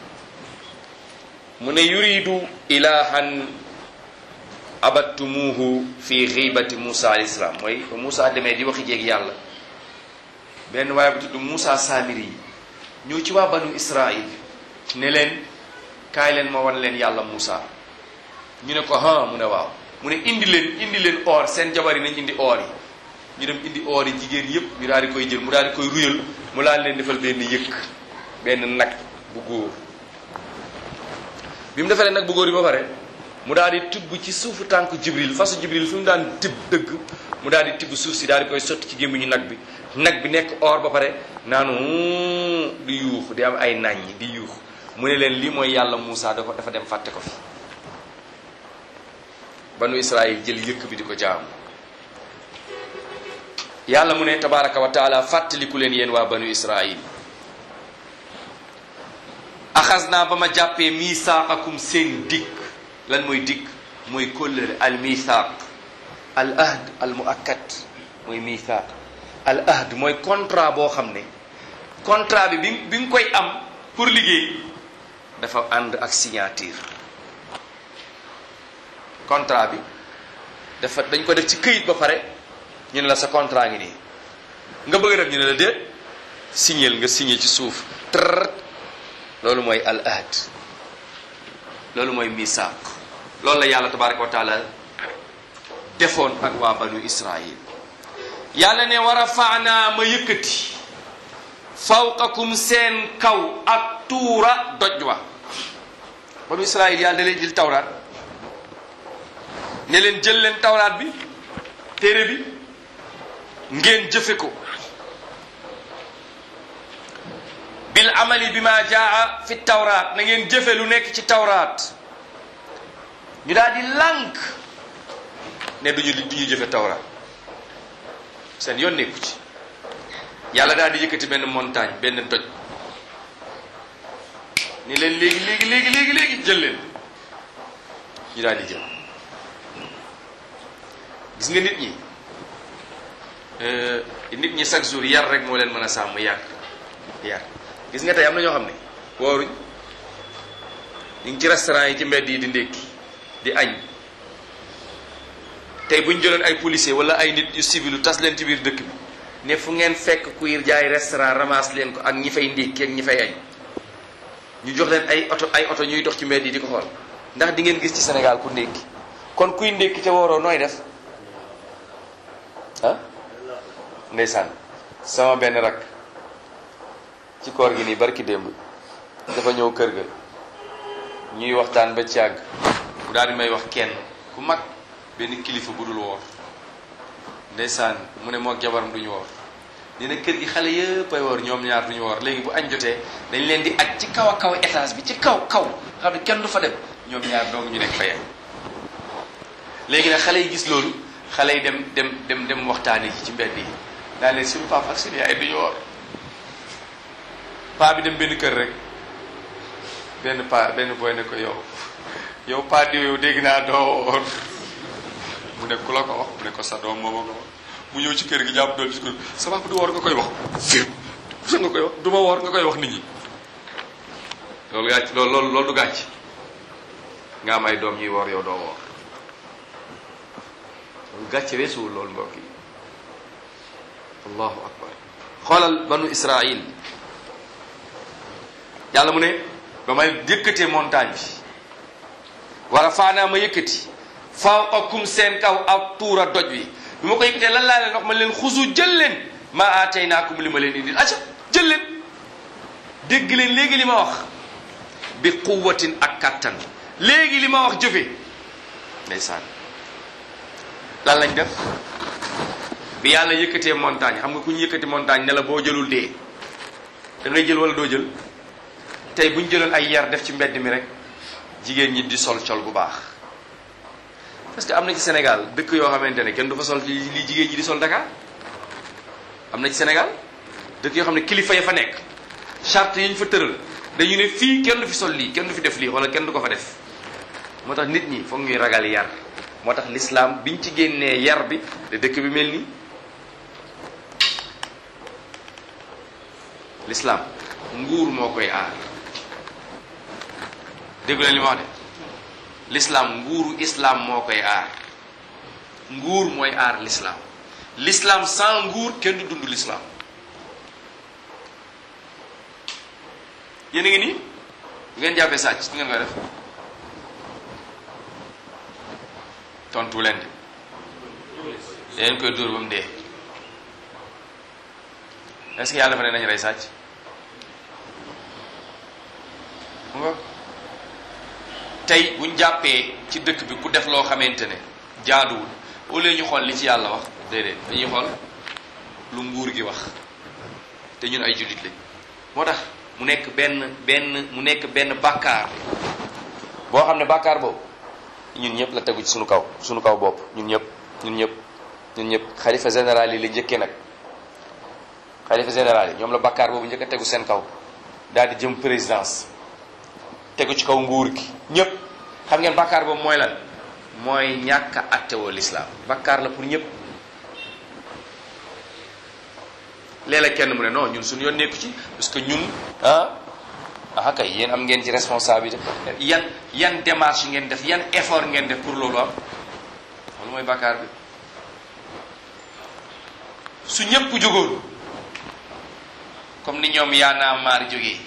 mu ne yuridu ilahan abattumuhu fi xiibati Moussa alayhi salaam mooy ba Moussa demee di waxi jéeg yàlla benn waaye bu tudd Moussa Samiri yi ñëw ci waa banu Israil ne leen kaay leen ma wan leen yàlla Moussa ñu ne ko ha mu ne waaw mu ne indi leen indi leen or seen jabar yi nañ indi or yi ñu dem indi or yi jigéen yépp ñu daal di koy jël mu daal di koy ruyal mu daal leen defal benn yëkk benn nag bu góor bi mu defalee nag bu góor yi ba pare mu daal di tibb ci suufu tànk jibril fasu jibril fi mu daan tibb dëgg mu daal di tibb suuf si daal di koy sotti ci gémmiñu nag bi nag bi nekk or ba pare naanu di yuux di am ay naññ di yuux mu ne leen lii mooy yàlla Moussa da ko dafa dem fàtte ko fi banu Israël jël yëkk bi di ko jaamu yàlla mu ne tabaraka wa taala fàttaliku leen yéen waa banu Israël axas naa ba ma jàppee misaaqakum seen dikk lan mooy dikk mooy kóllëre al misaaq al ahd al muakkad mooy misaaq al ahd mooy contrat boo xam ne contrat bi bi bi nga koy am pour liggéey dafa ànd ak signature contrat bi dafa dañ ko def ci këyit ba pare ñu ne la sa contrat ngi nii nga bëgg def ñu ne la déet signeel nga signé ci suuf tër loolu mooy al ahd loolu mooy misaaq loolu la yàlla tabaraka wa taala defoon ak waa banu israil yàlla ne war a faanaa ma yëkkati fawqakum seen kaw ak tuura doj wa banu israil yàlla da leen jël tawraat ne leen jël leen tawraat bi téere bi ngeen jëfe ko bil amali bi ma jaa fi tawraat na ngeen jëfe lu nekk ci tawraat ñu daal di lànk ne duñu duñu jëfe tawraat seen yoon nekku ci yàlla daal di yëkkati benn montagne benn doj ni leen léegi léegi léegi léegi léegi jël leen ñu daal di jël gis nga nit ñi nit ñi chaque jour yar rek moo leen mën a sàmm yar yar gis nga tey am na ñoo xam ne wooruñ ñu ngi ci restaurant yi ci mbedd yi di ndékki di añ tey bu ñu jëloon ay policier wala ay nit yu civilu tas leen ci biir dëkk bi ne fu ngeen fekk kuy jaay restaurant ramasse leen ko ak ñi fay ndékki ak ñi fay añ ñu jox leen ay oto ay oto ñuy dox ci mbedd yi di ko xool ndax di ngeen gis ci Sénégal ku ndékki kon kuy ndékki ca wooroo nooy def ah ndeysaan sama benn rak ci koor gi nii barki démb dafa ñëw kër ga ñuy waxtaan ba ci àgg mu daal di may wax kenn ku mag benn kilifa bu dul woor ndeysaan mu ne moo jabaram duñu woor nee na kër gi xale yëpp ay woor ñoom ñaar duñu woor léegi bu añ jotee dañ leen di aj ci kaw a kaw étage bi ci kaw kaw xam ne kenn du fa dem ñoom ñaar dong ñu nekk fa yem léegi nag xale yi gis loolu xale yi dem dem dem dem waxtaani ci ci mbedd yi daa leen suñu papa ak suñu yaay duñu woor paa bi dem benn kër rek benn paa benn boy ne ko yow yow paa diw yow dégg naa doo woor mu ne ku la ko wax mu ne ko sa doom moo ma ko wax mu ñëw ci kër gi jàpp doon ci kër sa papa du woor nga koy wax fir sa nga koy wax du ma woor nga koy wax nit ñi loolu gàcc loolu loolu loolu du gàcc nga am ay doom ñuy woor yow doo woor loolu gàcce weesuwul loolu mbokk yi allahu akbar xoolal banu israil yàlla mu ne ba may yëkkatee montagne bi war a faanaa ma yëkkati fawqakum seen kaw ak tuura doj wi bi ma ko yëkkatee lan laa leen wax ma leen xusu jël leen ma aataynaakum li ma leen indil acca jël leen dégg leen léegi li ma wax bi quwwatin ak kattan léegi li ma wax jëfe ndeysaan lan lañ def bi yàlla yëkkatee montagne xam nga ku ñu yëkkati montagne ne la boo jëlul dee da ngay jël wala doo jël tey bu ñu jëloon ay yar def ci mbedd mi rek jigéen ñi di sol col bu baax parce que am na ci Sénégal dëkk yoo xamante ne kenn du fa sol li li jigéen ñi di sol Dakar am na ci Sénégal dëkk yoo xam ne kilifa ya fa nekk charte yi ñu fa tëral dañu ne fii kenn du fi sol lii kenn du fi def lii wala kenn du ko fa def moo tax nit ñi foog ñuy ragal yar moo tax l'islam biñ ci génnee yar bi de dëkk bi mel nii l'islam nguur moo koy aar déggu leen li ma wax de l'islam nguuru islam moo koy aar nguur mooy aar l'islam l'islam sans nguur kenn du dund l'islam yéen a ngi nii bu ngeen jàppee sàcc ngeen koy def tontu leen de yéen koy dóor ba mu dee est-ce que yàlla dafa ne nañu rey sàcc mu nga tey buñ jàppee ci dëkk bi ku def loo xamante ne jaaduwul au lieu ñu xool li ci yàlla wax déedéet dañuy xool lu nguur gi wax te ñun ay jullit lañ moo tax mu nekk benn benn mu nekk benn bàkkaar boo xam ne bàkkaar boobu ñun ñëpp la tegu ci suñu kaw suñu kaw bopp ñun ñëpp ñun ñëpp ñun ñëpp xalifa général yi la njëkkee nag xalifa général yi ñoom la bàkkaar boobu njëkk a tegu seen kaw daal di jëm présidence tegu ci kaw nguur gi ñëpp xam ngeen bàkkaar boobu mooy lan mooy ñàkk a attewoo l'islam bàkkaar la pour ñëpp léeg-léeg kenn mu ne non ñun suñu yoon nekku ci parce que ñun ah ah kay yéen am ngeen ci responsabilité yan yan démarche ngeen def yan effort ngeen def pour loolu am loolu mooy bàkkaar bi su ñëpp jógoon comme ni ñoom yaanaa maar jógee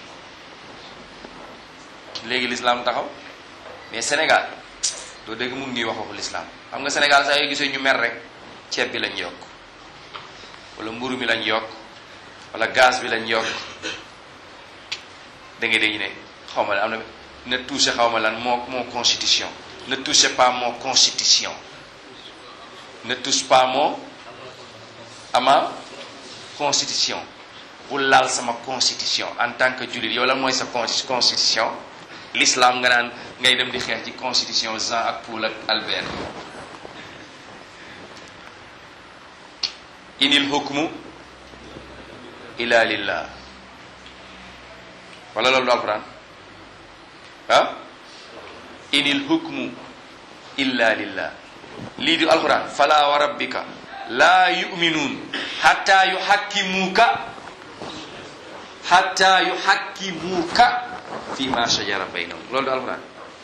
léegi l'islam taxaw mais Sénégal doo dégg mun ngi wax waxu l'islam xam nga Sénégal saa yoo gisee ñu mer rek ceeb bi lañ yokk wala mburu mi lañ yokk wala gaz bi lañ yokk da ngay dégg ne xaw ma am na ne touché xaw ma lan moo mon constitution ne touchez pas mon constitution ne touche pas mon ama constitution bu laal sama constitution en tant que jullit yow lan mooy sa constitution l'islam nga naan ngay dem di xeex ci constitution Jean ak Paul ak Albert inil hukmu ila lillah wala loolu du alquran ah inil hukmu illa lillah lii di alquran fala wa rabbika la yu'minun hatta yuhakkimuka hatta yuhakkimuka fi ma shajara baynahum loolu du alquran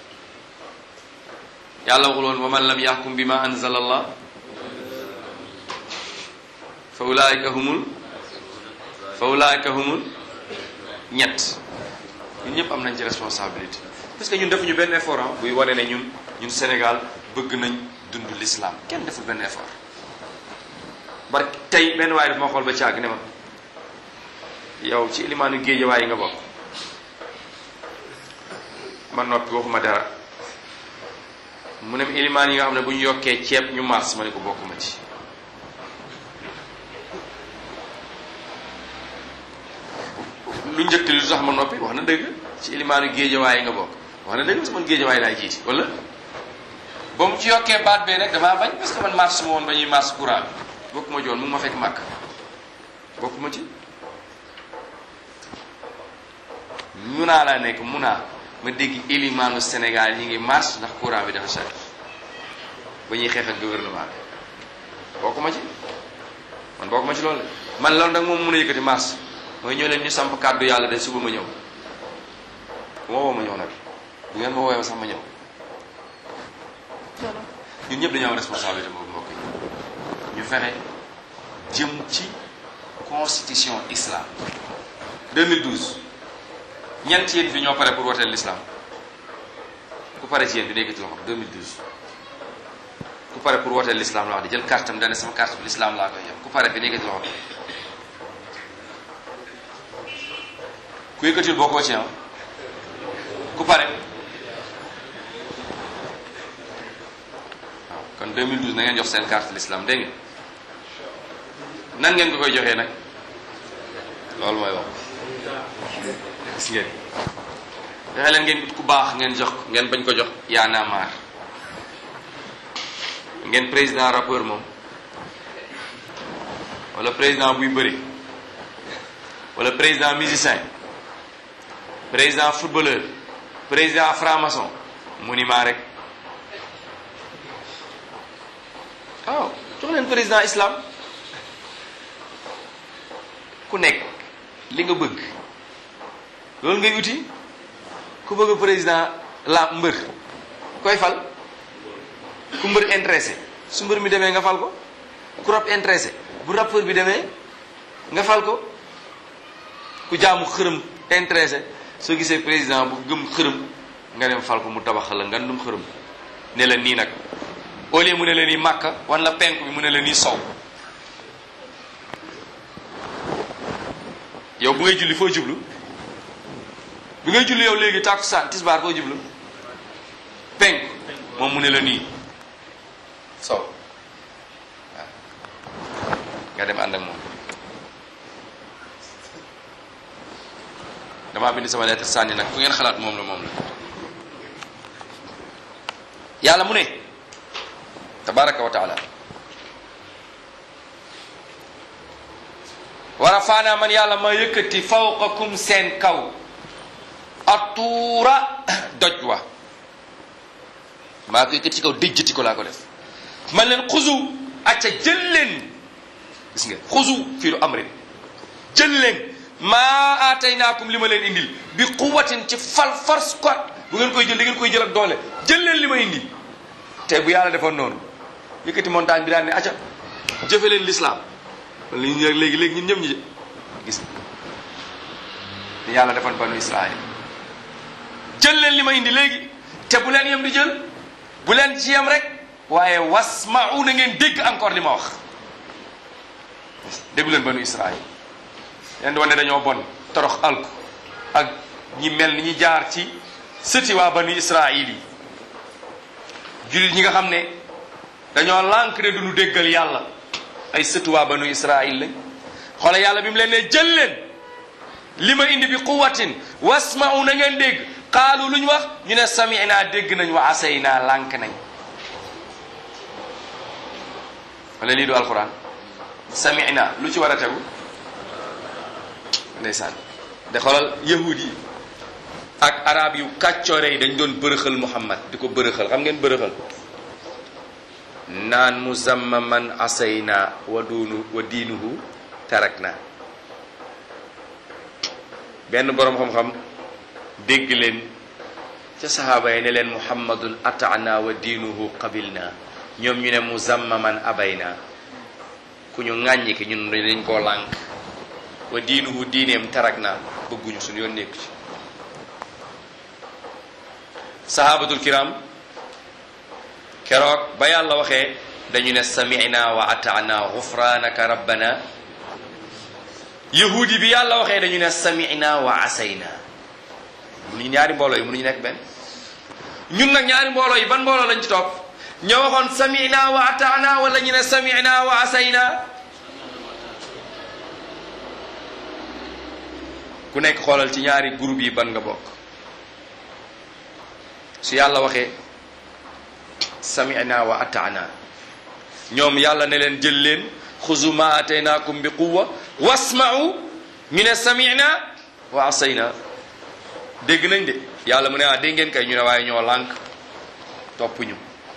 yàlla waxul woon wa man lam yahkum bima anzala allah fa ulaika humul fa ulaika humul ñett ñun ñëpp am nañ ci responsabilité parce que ñun defuñu benn effort ah buy wane ne ñun ñun Sénégal bëgg nañ dund l'islam kenn deful benn effort bar tey benn waaye daf ma xool ba caag ne ma yow ci ilimaanu géejawaay yi nga bokk ma noppi waxuma dara mu ne ilimaan yi nga xam ne bu ñu yokkee ceeb ñu mars ma ne ko bokkuma ci lu njëkk li lu tax ma noppi wax na dëgg ci ilimaanu géejawaay yi nga bokk wax na dëgg parce que man géejawaay laay jiiti wala ba mu ci yokkee baat bee rek damaa bañ parce que man mars ma woon ba ñuy mars courant bi bokkuma joon mu ngi ma fekk màkk bokkuma ci munaa laa nekk munaa ma dégg ilimaanu Sénégal ñi ngi marche ndax courant bi dafa cher ba ñuy xeex ak gouvernement bi bokkuma ci man bokkuma ci loolu man loolu nag moom mun a yëkkati marche mooy ñëw leen ñu samp kàddu yàlla de suba ma ñëw bu ma woo ma ñëw nag bu ngeen ma woowee sax ma ñëw ñun ñëpp dañoo am responsabilité boobu mbokk yi ñu fexe jëm ci constitution islam 2012 ñan ci yéen fi ñoo pare pour woteel l'islam ku pare ci yéen bi nekk ci loxo 2012 ku pare pour woteel l'islam la wax di jël carte am dane sama carte bi l'islam laa koy jox ku pare bi nekk ci loxo ku yëkkatil boo ko ci am ku pare waaw kon 2012 na ngeen jox seen carte l'islam dégg ngeen nan ngeen ko koy joxee nag loolu mooy wax gis ngeen fexe leen ngeen ut ku baax ngeen jox ko ngeen bañ ko jox yaa naa maar ngeen président rappeur moom wala président buy bëri wala président musicien président footballeur président franc-maçon mu ni maa rek waaw jox leen président islam ku nekk li nga bëgg loolu ngay uti ku bëgg président la mbër koy fal ku mbër intéressé su mbër mi demee nga fal ko ku rap intéressé bu rappeur bi demee nga fal ko ku jaamu xërëm intéressé soo gisee président bu gëm xërëm nga dem fal ko mu tabaxal la nga dum xërëm ne la nii nag au lieu mu ne la nii màkka wan la penk bi mu ne la nii sow yow bu ngay julli foo jublu bi ngay julli yow léegi tàkkusaan tisbaar foo jublu penk moom mu ne la nii sow waaw nga dem ànd ak moom damaa bind sama lettre sànni nag fu ngeen xalaat moom la moom la yàlla mu ne tabaraka wa taala wa rafaana man yàlla ma yëkkati fawqakum seen kaw atuura doj wa maa ko yëkkati ci kaw déjjati ko laa ko def man leen xuzu acca jël leen gis nga xuzu fii lu amrin jël leen maa aataynaakum li ma leen indil bi quwatin ci fal force quoi bu ngeen koy jël da ngeen koy jël ak doole jël leen li ma indi te bu yàlla defoon noonu yëkkati montagne bi daan ne acca jëfe leen l'islam li ñu léegi léegi ñun ñëpp ñu gis ni yàlla defoon banu Israël jël leen li ma indi léegi te bu leen yem di jël bu leen ci yem rek waaye wasma'u na ngeen dégg encore li ma wax déggu leen banu Israël leen di wane dañoo bon torox alku ak ñi mel ni ñi jaar ci sëti waa banu Israël yi jullit ñi nga xam ne dañoo lànk ne duñu déggal yàlla ay sëtu waa banu Israël lañ xoole yàlla bi mu leen ne jël leen li ma indi bi quwatin wasma'u na ngeen dégg qaalu lu ñu wax ñu ne sami'na dégg nañ wa asayna lànk nañ wala lii du alquran sami'na lu ci war a tegu ndeysaan de xoolal yahud yi ak arab yu kàccoore yi dañ doon bërëxal muhammad di ko bërëxal xam ngeen bërëxal naan muzammaman asayna wa duunu wa diinuhu tarakna benn boroom xam-xam dégg leen ca sahaaba yi ne leen muhammadun ataana wa diinuhu qabilna ñoom ñu ne muzammaman abayna ku ñu ŋàññi ki ñun dañ koo lànk wa diinuhu diineem tarakna bëgguñu suñu yoon nekku ci sahabatul kiram keroog ba yàlla waxee dañu ne sami'na wa ata'na ghufranaka rabbana yahudi bi yàlla waxee dañu ne sami'na wa asayna mënuñu ñaari mbooloo yi mënuñu nekk benn ñun nag ñaari mbooloo yi ban mbooloo lañ ci topp ñoo waxoon sami'na wa ata'na wala ñu ne sami'na wa asayna ku nekk xoolal ci ñaari groupe yi ban nga bokk su yàlla waxee sami'na wa ata'na ñoom yàlla ne leen jël leen xuzu ma ataynaakum bi quwwa wasma'u ñu ne sami'na wa asayna dégg nañ de yàlla mu ne ah dégg ngeen kay ñu ne waaye ñoo lànk toppuñu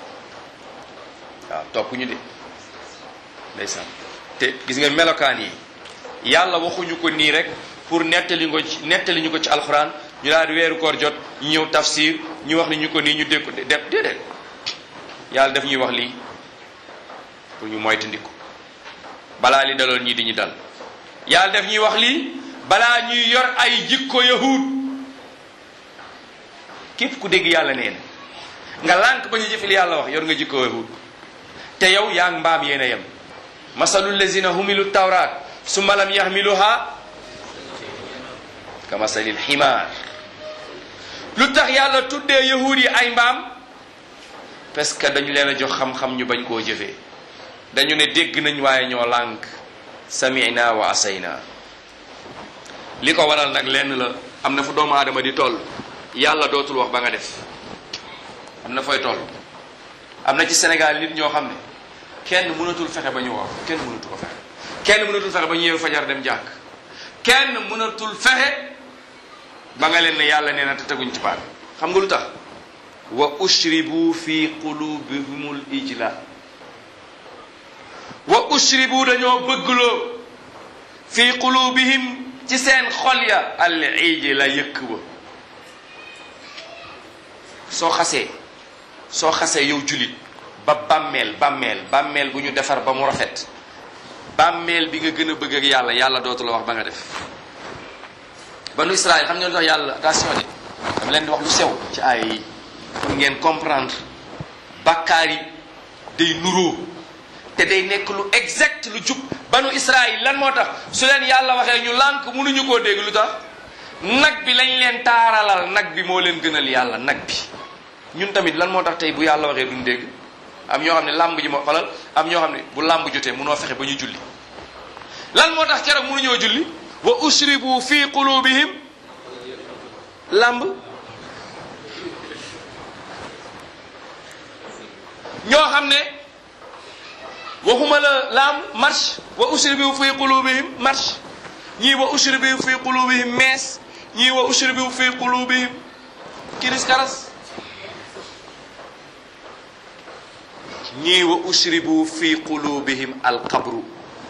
waaw toppuñu de ndeysaan te gis ngeen melokaan yi yàlla waxuñu ko nii rek pour nettali ko ci nettali ñu ko ci alxuraan ñu daal di weeru koor jot ñu ñëw tafsir ñu wax ni ñu ko nii ñu dégg ko def déedéet yàlla daf ñuy wax lii pour ñu moytandiku balaa li daloon ñii di ñu dal yàlla daf ñuy wax lii balaa ñuy yor ay jikko yahud képp ku dégg yàlla nee na nga lànk ba ñu jëfil yàlla wax yor nga jikko yahud te yow yaa ngi mbaam yéen a yem masalul lazina humilu tawraat summa lam yahmiluha ka masalil ximaar lu tax yàlla tuddee yahud yi ay mbaam parce que dañu leen a jox xam-xam ñu bañ koo jëfee dañu ne dégg nañ waaye ñoo lànk sami'na wa asayna li ko waral nag lenn la am na fu doomu aadama di toll yàlla dootul wax ba nga def am na fooy toll am na ci Sénégal nit ñoo xam ne kenn mënatul fexe ba ñu wax kenn mënatu ko fexe kenn mënatul fexe ba ñu yeewu fajar dem jàkk kenn mënatul fexe ba nga leen ne yàlla nee na te teguñ ci paak xam nga lu tax wa ushribu fi qulubihimul ijla wa ushribu dañoo bëggloo fi qulubihim ci seen xol ya al ijla yëkk ba soo xasee soo xasee yow julit ba bàmmeel bàmmeel bàmmeel bu ñu defar ba mu rafet bàmmeel bi nga gën a bëgg ak yàlla yàlla dootu la wax ba nga def banu Israël xam nga lu tax yàlla attention de dama leen di wax lu sew ci aaya yi pour ngeen comprendre bàkkaar yi day nuroo te day nekk lu exact lu jub banu Israël lan moo tax su leen yàlla waxee ñu lànk mënuñu koo dégg lu tax nag bi lañ leen taaralal nag bi moo leen gënal yàlla nag bi ñun tamit lan moo tax tey bu yàlla waxee duñ dégg am ñoo xam ne làmb ji ma xolal am ñoo xam ne bu làmb jotee munoo fexe ba ñu julli lan moo tax keroog mënuñoo julli wa ushribu fi qulubihim làmb ñoo xam ne waxuma la làmb marche wa ushribu fi qulubihim marche ñii wa ushribu fi qulubihim mees ñii wa ushribu fi qulubihim kiris karas ñii wa ushribu fi qulubihim alqabru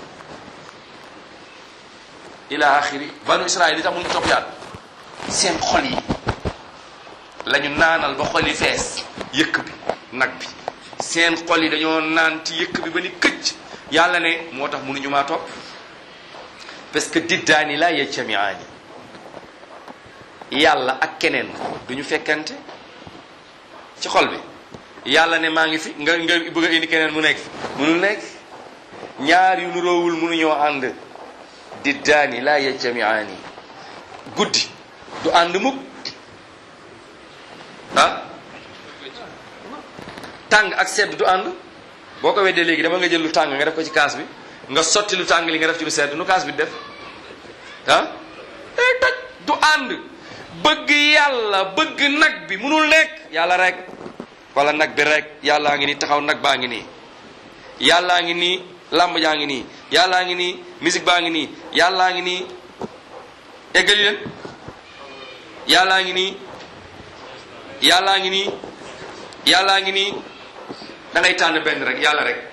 ila axiri banu israil li tax mun topp yàlla seen xol yi la ñu naanal ba xol yi fees yëkk bi nag bi seen xol yi dañoo naan ci yëkk bi ba ni këcc yàlla ne moo tax mënuñu maa topp parce que diddaani la yajtamiaani yàlla ak keneen duñu fekkante ci xol bi yàlla ne maa ngi fi nga nga bëgg a indi keneen mu nekk fi mënul nekk ñaar yu nuroowul mënuñoo ànd diddaani la yajtamiaani guddi du ànd mukk ah tàng ak sedd du ànd boo ko weddee léegi dama nga jël lu tàng nga def ko ci kaas bi nga sotti lu tàng li nga def ci lu sedd nu kaas bi def ah day toj du ànd bëgg yàlla bëgg nag bi munul nekk yàlla rek wala nag bi rek yàllaa ngi nii taxaw nag baa ngi nii yàllaa ngi nii làmb jaa ngi nii yàllaa ngi nii musique baa ngi nii yàllaa ngi nii eggali leen yàllaa ngi nii yàllaa ngi nii yàllaa ngi nii da ngay tànn benn rek yàlla rek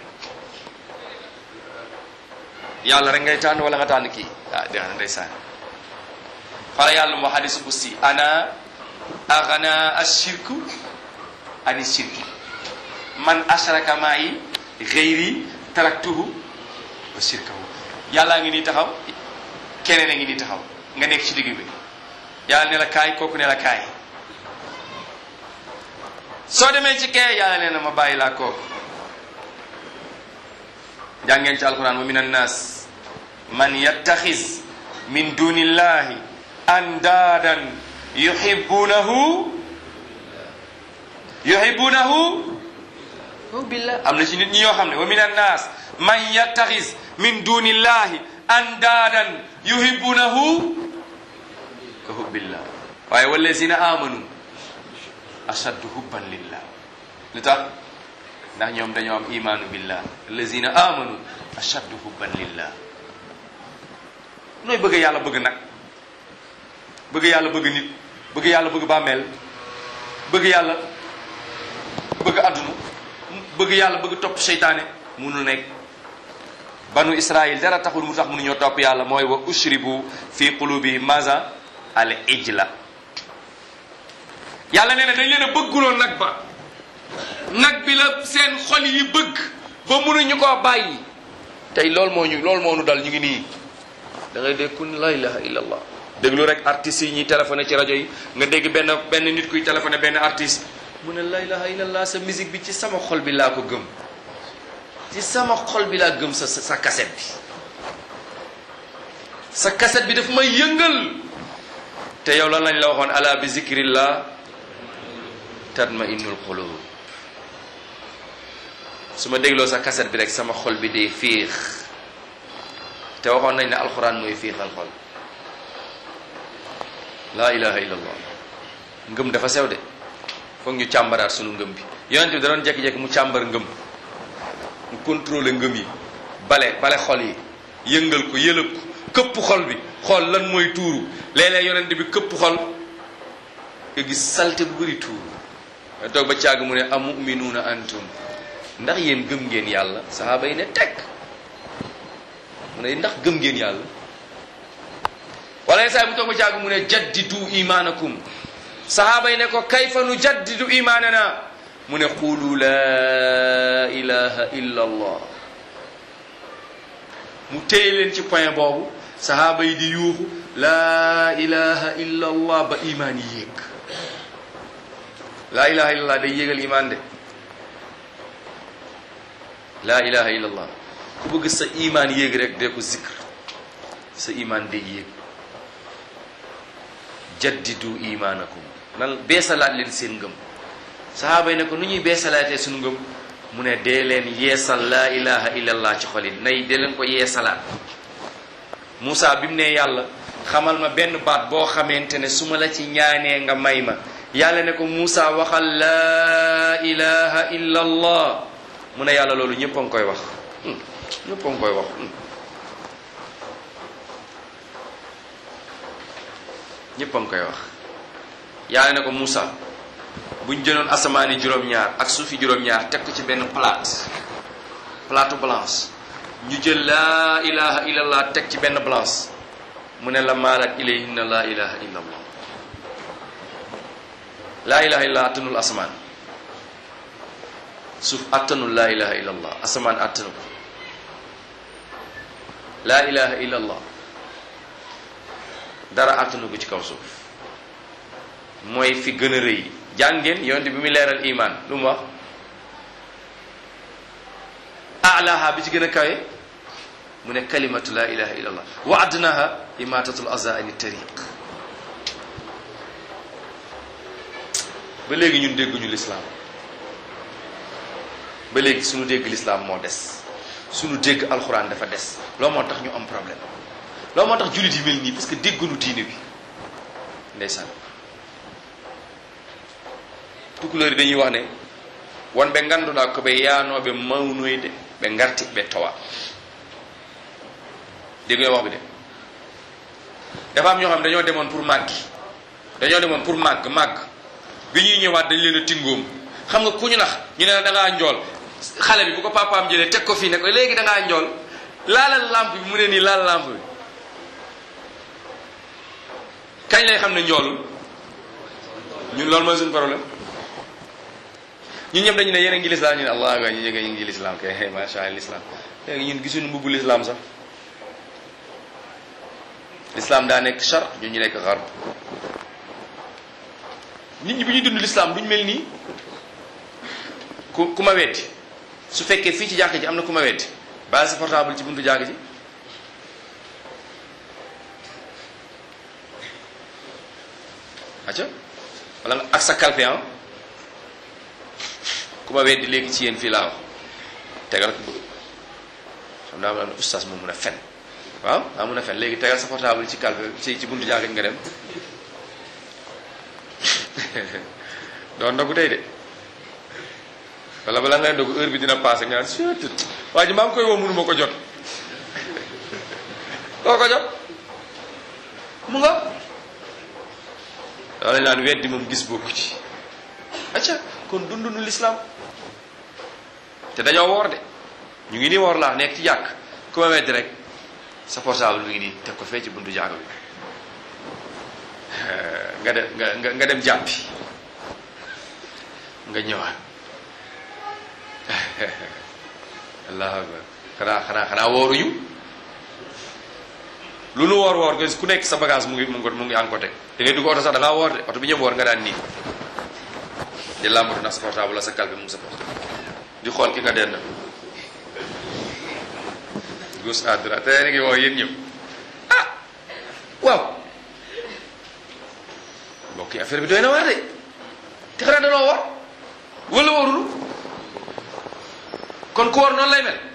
yàlla rek ngay tànn wala nga tànn kii ah dégg nga ndeysaan xala yàlla moo xadisu qudsi ana agana ashirku ani shirki man ashraka ma'i ghayri taraktuhu wa shirkahu yàllaa ngi nii taxaw keneen a ngi nii taxaw nga nekk ci digg bi yàlla ne la kaay kooku ne la kaay soo demee ci kee yàlla nee na ma bàyyi laa kooku jàngeen ci alquran wa min annas man yattaxis min dunillahi andaadan yuhibbunahu yuhibbunahu billah am na ci nit ñi yoo xam ne wa min annas man yattaxis min dunillahi andaadan yuhibbunahu ka hubbillah waaye wallazina amanu ashaddu hubban lillah lu tax ndax ñoom dañoo am imaanu billah allazina amanu ashaddu hubban lillah nooy bëgg yàlla bëgg nag bëgg yàlla bëgg nit bëgg yàlla bëgg bàmmeel bëgg yàlla bëgg àdduna bëgg yàlla bëgg topp seytaane munul nekk banu israil dara taxul mu tax mënuñoo topp yàlla mooy wa ushribu fi qulubi maza al ijla yàlla nee na dañ leen a bëgguloo nag ba nag bi la seen xol yi bëgg ba mënuñu koo bàyyi tey loolu moo ñu loolu moo ñu dal ñu ngi nii da ngay dégg kun la ilaha illa allah déglu rek artistes yi ñuy téléphoné ci rajo yi nga dégg benn benn nit kuy téléphoné benn artiste mu ne la ilaha illa allah sa musique bi ci sama xol bi laa ko gëm ci sama xol bi laa gëm sa sa cassette bi sa cassette bi daf may yëngal te yow lan lañ la waxoon ala bi zikrillah tatma innul qulub su ma dégloo sa cassette bi rek sama xol bi day fiix te waxoon nañ ne alxuraan mooy fiixal xol laa ilaha illa allah ngëm dafa sew de foog ñu càmbaraat sunu ngëm bi yonent bi da doon jekki-jekki mu càmbar ngëm mu contrôler ngëm yi bale bale xol yi yëngal ko yëlëb ko këpp xol bi xool lan mooy tuuru léeg-léeg yonent bi këpp xol nga gis salte bu bëri tuuru nga toog ba càgg mu ne amuminuuna antum ndax yéen gëm ngeen yàlla sahaaba yi ne teg mu ne ndax gëm ngeen yàlla wala yenn saa yi mu toog ba càgg mu ne jaddidu imaanakum sahaaba yi ne ko kayfa nu jaddidu imaanana mu ne qulu la ilaha illa allah mu téye leen ci point boobu sahaaba yi di yuuxu laa ilaha illa allah ba imaan yi yéeg laa ilaha illa allah day yéegal imaan de laa ilaha illa allah ku bëgg sa imaan yéeg rek dee ko zikr sa imaan day yéeg jaddidu imaanakum nan beesalaat leen seen ngëm sahaaba yi ne ko nu ñuy beesalaatee suñu ngëm mu ne dee leen yeesal laa ilaha illallah ci xol yi nay dee leen ko yeesalaat Moussa bi mu ne yàlla xamal ma benn baat boo xamante ne su ma la ci ñaanee nga may ma yàlla ne ko Moussa waxal laa ilaha illallah mu ne yàlla loolu ñëpp a ngi koy wax ñëpp a ngi koy wax ñëpp a ngi koy wax yàlla ne ko Moussa buñ jëloon asamaani juróom-ñaar ak suufi juróom-ñaar teg ko ci benn plate plate blanche ñu jël laa ilaha illallah teg ci benn blanche mu ne la maalat ilayhinna laa ilaha illallah laa ilaha illallah attanul asamaan suuf attanul laa ilaha illallah asamaan attanu ko laa ilaha illallah dara attanu ko ci kaw suuf mooy fi gën a rëy jàngeen yonte bi mu leeral iman lu mu wax alaha bi ci gën a kawe mu ne kalimatu la ilaha illa allah wa adnaha imatatul aza ani tariq ba léegi ñun dégguñu lislaam ba léegi suñu dégg lislaam moo des suñu dégg alxuraan dafa des loo moo tax ñu am problème loo moo tax jullit yi mel nii parce que dégguñu diine bi ndeysaan tukulóori dañuy wax ne won ɓe ngannduɗaa ko ɓe yaanooɓe mawnoyde ɓe ngarti ɓe towa dégg nga wax bi de dafa am ñoo xam ne dañoo demoon pour màggi dañoo demoon pour màgg màgg bi ñuy ñëwaat dañ leen a tingoom xam nga ku ñu nax ñu ne la da ngaa njool xale bi bu ko papaam jëlee teg ko fii ne ko léegi da ngaa njool laalal lampe bi mu ne nii laal lampe bi kañ lay xam ne njoolul ñun loolu mooy suñu problème ñun ñëpp dañu ne yéen a ngi lislaam ñu ne allah akbar ñu jógee ñu ngi lislaam kay macha allah lislaam léegi ñun gisuñu mbubbu lislaam sax lislaam daa nekk char ñun ñu nekk xarb nit ñi bu ñuy dund lislaam duñ mel nii ku ku ma weddi su fekkee fii ci jàkk ji am na ku ma weddi bàyyi sa portable ci buntu jàkk ji acca wala nga ak sa kalpe ah ku ma weddi léegi ci yéen fii laa wax tegal ko bëgg xam naa am na ustaas moom mun a fen waaw daa mun a fen léegi tegal sa portable ci kalpe ci ci buntu jàkk nga dem doon ndogu tey de wala bala ngay ndogu heure bi dina passé nga naan surtout waa ji maa ngi koy woo mënuma ko jot koo ko jot mu nga loolu lañ naan weddi moom gis bokku ci acca kon dundunu lislaam te dañoo woor de ñu ngi nii woor laa nekk ci jàkk ku ma weddi rek sa portable mi ngi nii teg ko fee ci buntu jàkk bi nga dem nga nga dem jàppi nga ñëwaat allahu akbar xanaa xanaa xanaa wooruñu lu nu woor woor nga ku nekk sa bagage mu ngi mu ngi mu ngi an ko teg da ngay dugg oto sax da ngaa woor de oto bi ñëpp woor nga daan nii di làmbatu ndax sa portable la sa calpe mu ngi sa portable di xool ki nga dend gauche à droite te yéen a ngi woo yéen ñëpp ah waaw mbokk yi affaire bi doy na waar de te xanaa danoo woor wala wóorul kon ku woor noonu lay mel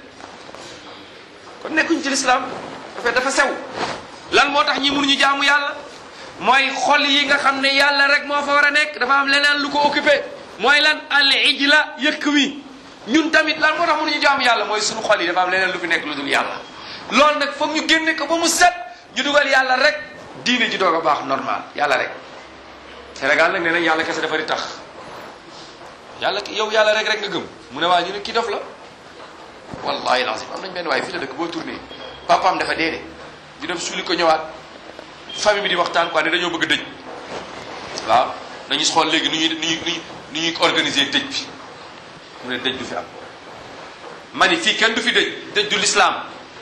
kon nekkuñ ci lislaam affaire dafa sew lan moo tax ñi mënuñu jaamu yàlla mooy xol yi nga xam ne yàlla rek moo fa war a nekk dafa am leneen lu ko occupé mooy lan al ijla yëkk wi ñun tamit lan moo tax mënuñu jaamu yàlla mooy suñu xol yi dafa am leneen lu fi nekk lu dul yàlla loolu nag foog ñu génne ko ba mu set ñu dugal yàlla rek diine ji doog a baax normal yàlla rek Sénégal nag nee nañ yàlla kese dafa di tax yàlla yow yàlla rek rek nga gëm mu ne waa ñu ne kii dof la wallahi lazim am nañ benn waaye fii la dëkk boo tourné papaam dafa dee de ñu dem suuli ko ñëwaat famille bi di waxtaan quoi ne dañoo bëgg dëj waaw nañu xool léegi nu ñuy nu ñuy nu ñuy organiser dëj bi mu ne dëj du fi am ma ni fii kenn du fi dëj dëj du lislaam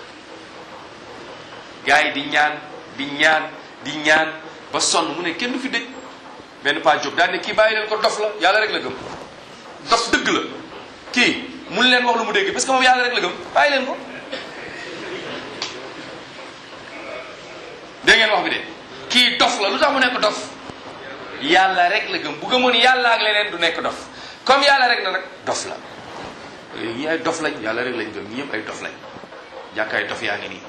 gars yi di ñaan di ñaan di ñaan ba sonn mu ne kenn du fi dëj benn paa jóg daal ne kii bàyyi leen ko dof la yàlla rek la gëm dof dëgg la kii mun leen wax lu mu dégg parce que moom yàlla rek la gëm bàyyi leen ko dégg ngeen wax bi de kii dof la lu tax mu nekk dof yàlla rek la gëm bu gëmoon yàlla ak leneen du nekk dof comme yàlla rek na nag dof la ñii ay dof lañ yàlla rek lañ gëm ñi ñëpp ay dof lañ jàkkaay dof yaa ngi nii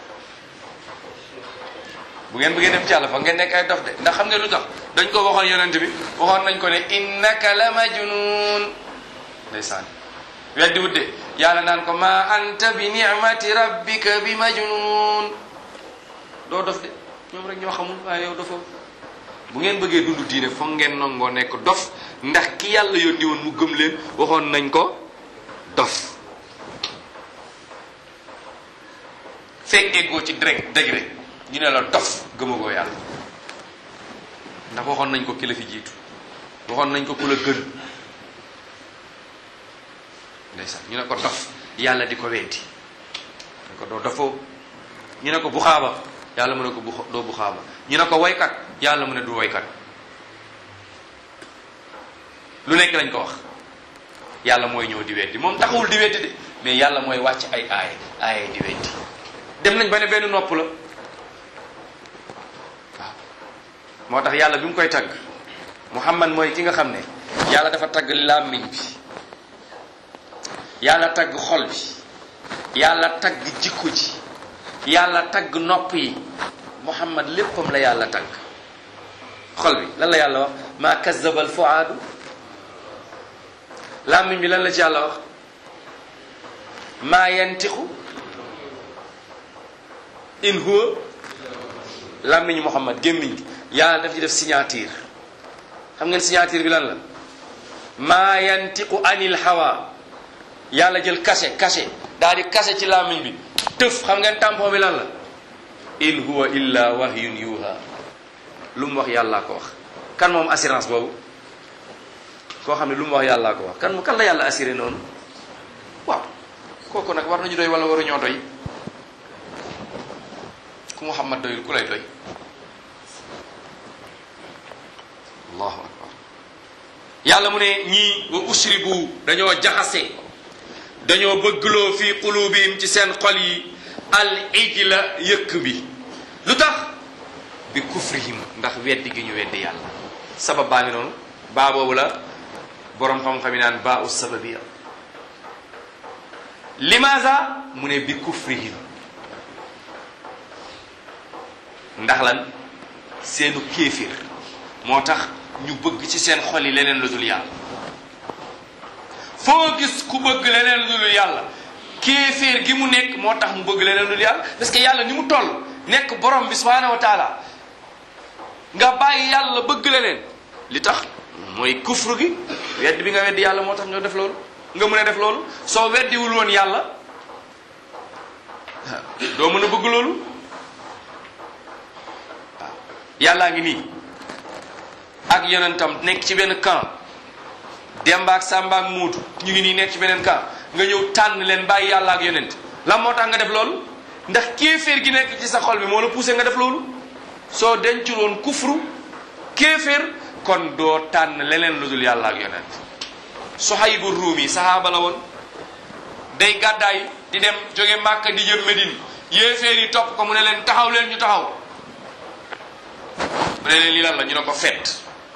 bu ngeen bëggee dem ci yàlla fa ngeen nekk ay dof de ndax xam nga lu tax dañ ko waxoon yonent bi waxoon nañ ko ne innaka la majnun ndeysaan weddi wut de yàlla naan ko ma anta bi ni'mati rabbika bi majnun doo dof de ñoom rek ñoo xamul waaye yow dofoo bu ngeen bëggee dund diine foog ngeen nangoo nekk dof ndax ki yàlla yónni woon mu gëm leen waxoon nañ ko dof fekk eggoo ci direct degré ñu ne la dof gëmagoo yàlla ndax waxoon nañ ko ki la fi jiitu waxoon nañ ko ku la gën ndeysaan ñu ne ko dof yàlla di ko weddi ñu ko doo dofoo ñu ne ko bu xaaba yàlla mu ne ko bu doo bu xaaba ñu ne ko woykat yàlla mu ne du woykat lu nekk lañ ko wax yàlla mooy ñëw di weddi moom taxawul di weddi de mais yàlla mooy wàcc ay aaye aaye di weddi dem nañ ba ne benn nopp la waaw moo tax yàlla bi mu koy tagg muhammad mooy ki nga xam ne yàlla dafa tagg làmmiñ bi yàlla tagg xol bi yàlla tagg jikko ji yàlla tagg nopp yi muhammad léppam la yàlla tagg xol bi lan la yàlla wax maa kazaba al fuaadu làmmiñ bi lan la ci yàlla wax maa yantixu in huwa làmmiñu muhammad gémmiñ gi yàlla daf ci def signature xam ngeen signature bi lan la maa yantiqu anil hawa yàlla jël cachet cachet daal di cachet ci làmmiñ bi tëf xam ngeen tampon bi lan la in huwa illa wahyun yuha lu mu wax yàllaa ko wax kan moom assurance boobu koo xam ne lu mu wax yàllaa ko wax kan kan la yàlla assuré noonu waaw kooku nag war nañu doy wala waruñoo doy ku Muhammad doyul ku lay doy allahu akbar yàlla mu ne ñii wa usribu dañoo jaxase dañoo bëggloo fi qulubihim ci seen xol yi al ijla yëkk bi lu tax bi kufrihim ndax weddi gi ñu weddi yàlla sabab baa ngi noonu baa boobu la boroom xam-xam yi naan baa u sababiya limaza mu ne bi kufrihim ndax lan seenu kéefir moo tax ñu bëgg ci seen xol yi leneen lu dul yàlla foo gis ku bëgg leneen lu dul yàlla kéeféer gi mu nekk moo tax mu bëgg leneen lu dul yàlla parce que yàlla ni mu toll nekk borom bi subhanahu wa taala nga bàyyi yàlla bëgg leneen li tax mooy kufru gi wedd bi nga weddi yàlla moo tax nga def loolu nga mën a def loolu soo weddiwul woon yàlla doo mën a bëgg loolu waaw yàllaa ngi nii ak yonentam nekk ci benn camp Demba ak Samba ak Muudu ñu ngi nii nekk ci beneen camp nga ñëw tànn leen bàyyi yàlla ak yonent lan moo tax nga def loolu ndax kéeféer gi nekk ci sa xol bi moo la poussé nga def loolu soo dencul woon kufru kéeféer kon doo tànn leneen lu dul yàlla ak yonent Suhaybu Ruumi sahaaba la woon day gàddaay di dem jóge Màkka di jëm Medine yéeféer yi topp ko mu ne leen taxaw leen ñu taxaw mu ne leen lii lan la ñu ne ko fet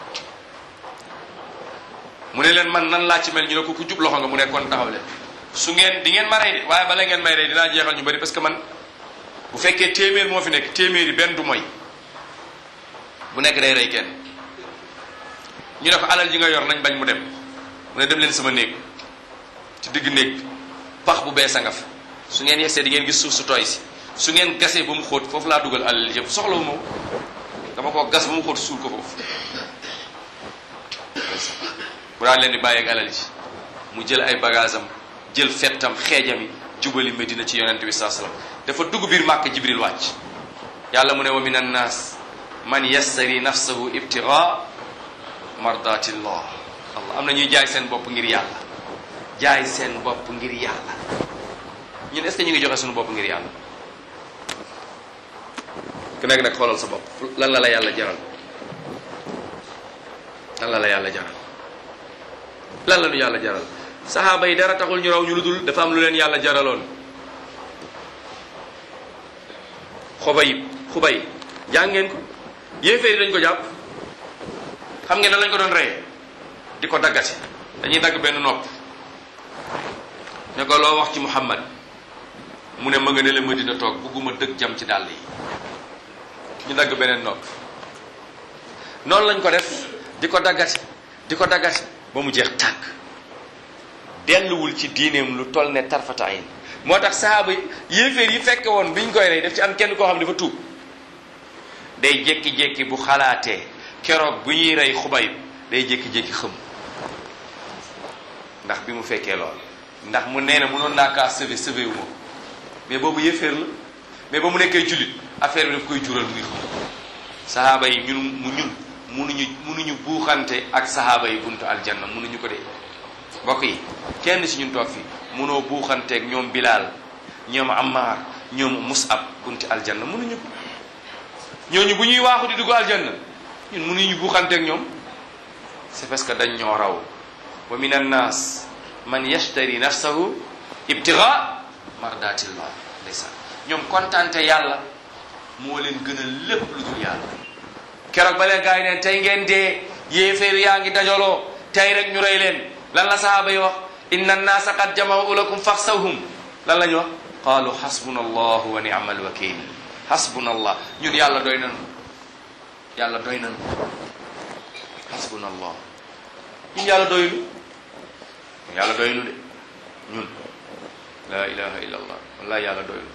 mu ne leen man nan laa ci mel ñu ne ko ku jub loxo nga mu ne kon taxaw leen su ngeen di ngeen ma rey de waaye bala ngeen may rey dinaa jeexal ñu bari parce que man bu fekkee téeméer moo fi nekk téeméer yi benn du mooy bu nekk day rey kenn ñu ne ko alal ji nga yor nañ bañ mu dem mu ne dem leen sama néeg ci digg néeg bi pax bu bees a nga fa su ngeen yegsee di ngeen gis suuf su tooy si su ngeen gasee ba mu xóot foofu laa dugal alal yëpp soxlawu ma dama ko gas ba mu xóot suul ko foofu bu daan leen di bàyyi ak alal ji mu jël ay bagage am jël fettam xeejami jubali Medina ci yonent bi saa sallam dafa dugg biir màkk jibril wàcc yàlla mu ne wa min annaas man yassari nafsahu ibtigaa mardatillah allah am na ñuy jaay seen bopp ngir yàlla jaay seen bopp ngir yàlla ñun est ce que ñu ngi joxe suñu bopp ngir yàlla ku nekk nag xoolal sa bopp lan la la yàlla jaral lan la la yàlla jaral lan la ñu yàlla jaral saxaaba yi dara taxul ñu raw ñu lu dul dafa am lu leen yàlla jaraloon xubayib xubay jàng ngeen ko yéeféeri dañ ko jàpp xam ngeen ne lañ ko doon reye di ko daggati dañuy dagg benn nopp ne ko loo wax ci Muhammad mu ne ma nga ne la Madina toog bugguma dëgg jam ci dàll yi ñu dagg beneen nopp noonu lañ ko def di ko daggati di ko daggati ba mu jeex tàkk delluwul ci diineem lu toll ne tarfata ayn moo tax sahaaba yi yéeféer yi fekke woon biñ koy rey def ci am kenn koo xam ne dafa tuub day jékki-jékki bu xalaatee keroog bu ñuy rey xubayb day jékki-jékki xëm ndax bi mu fekkee lool ndax mu nee na mënoon naa kaa sauver sauver wu ma mais boobu yéeféer la mais ba mu nekkee jullit affaire bi daf koy jural muy xam sahaaba yi ñun mu ñun munuñu munuñu buuxante ak sahaaba yi buntu aljanna munuñu ko dee mbokk yi kenn si ñun toog fi munoo buuxanteeg ñoom Bilal ñoom Ammar ñoom Musab bunti aljanna munuñu ko ñooñu bu ñuy waaxu di dugg aljanna ñun munuñu buuxanteeg ñoom c'est parce que dañ ñoo raw wa min annas man yashtari nafsahu ibtiga mardatillah ndeysaan ñoom kontante yàlla moo leen gën a lépp lu dul yàlla keroog ba leen gars yi neen tey ngeen dee yéeféer yaa ngi dajaloo tey rek ñu rey leen lan la sahaaba yi wax inna annaasa qad jama'u lakum faxsawhum lan la ñu wax qaalu xasbuna allahu wa ni'ma alwakil xasbuna allah ñun yàlla doy nanu yàlla doy nanu xasbuna allah ñun yàlla doylu yàlla doylu de ñun la ilaha illa allah wallahi yàlla doylu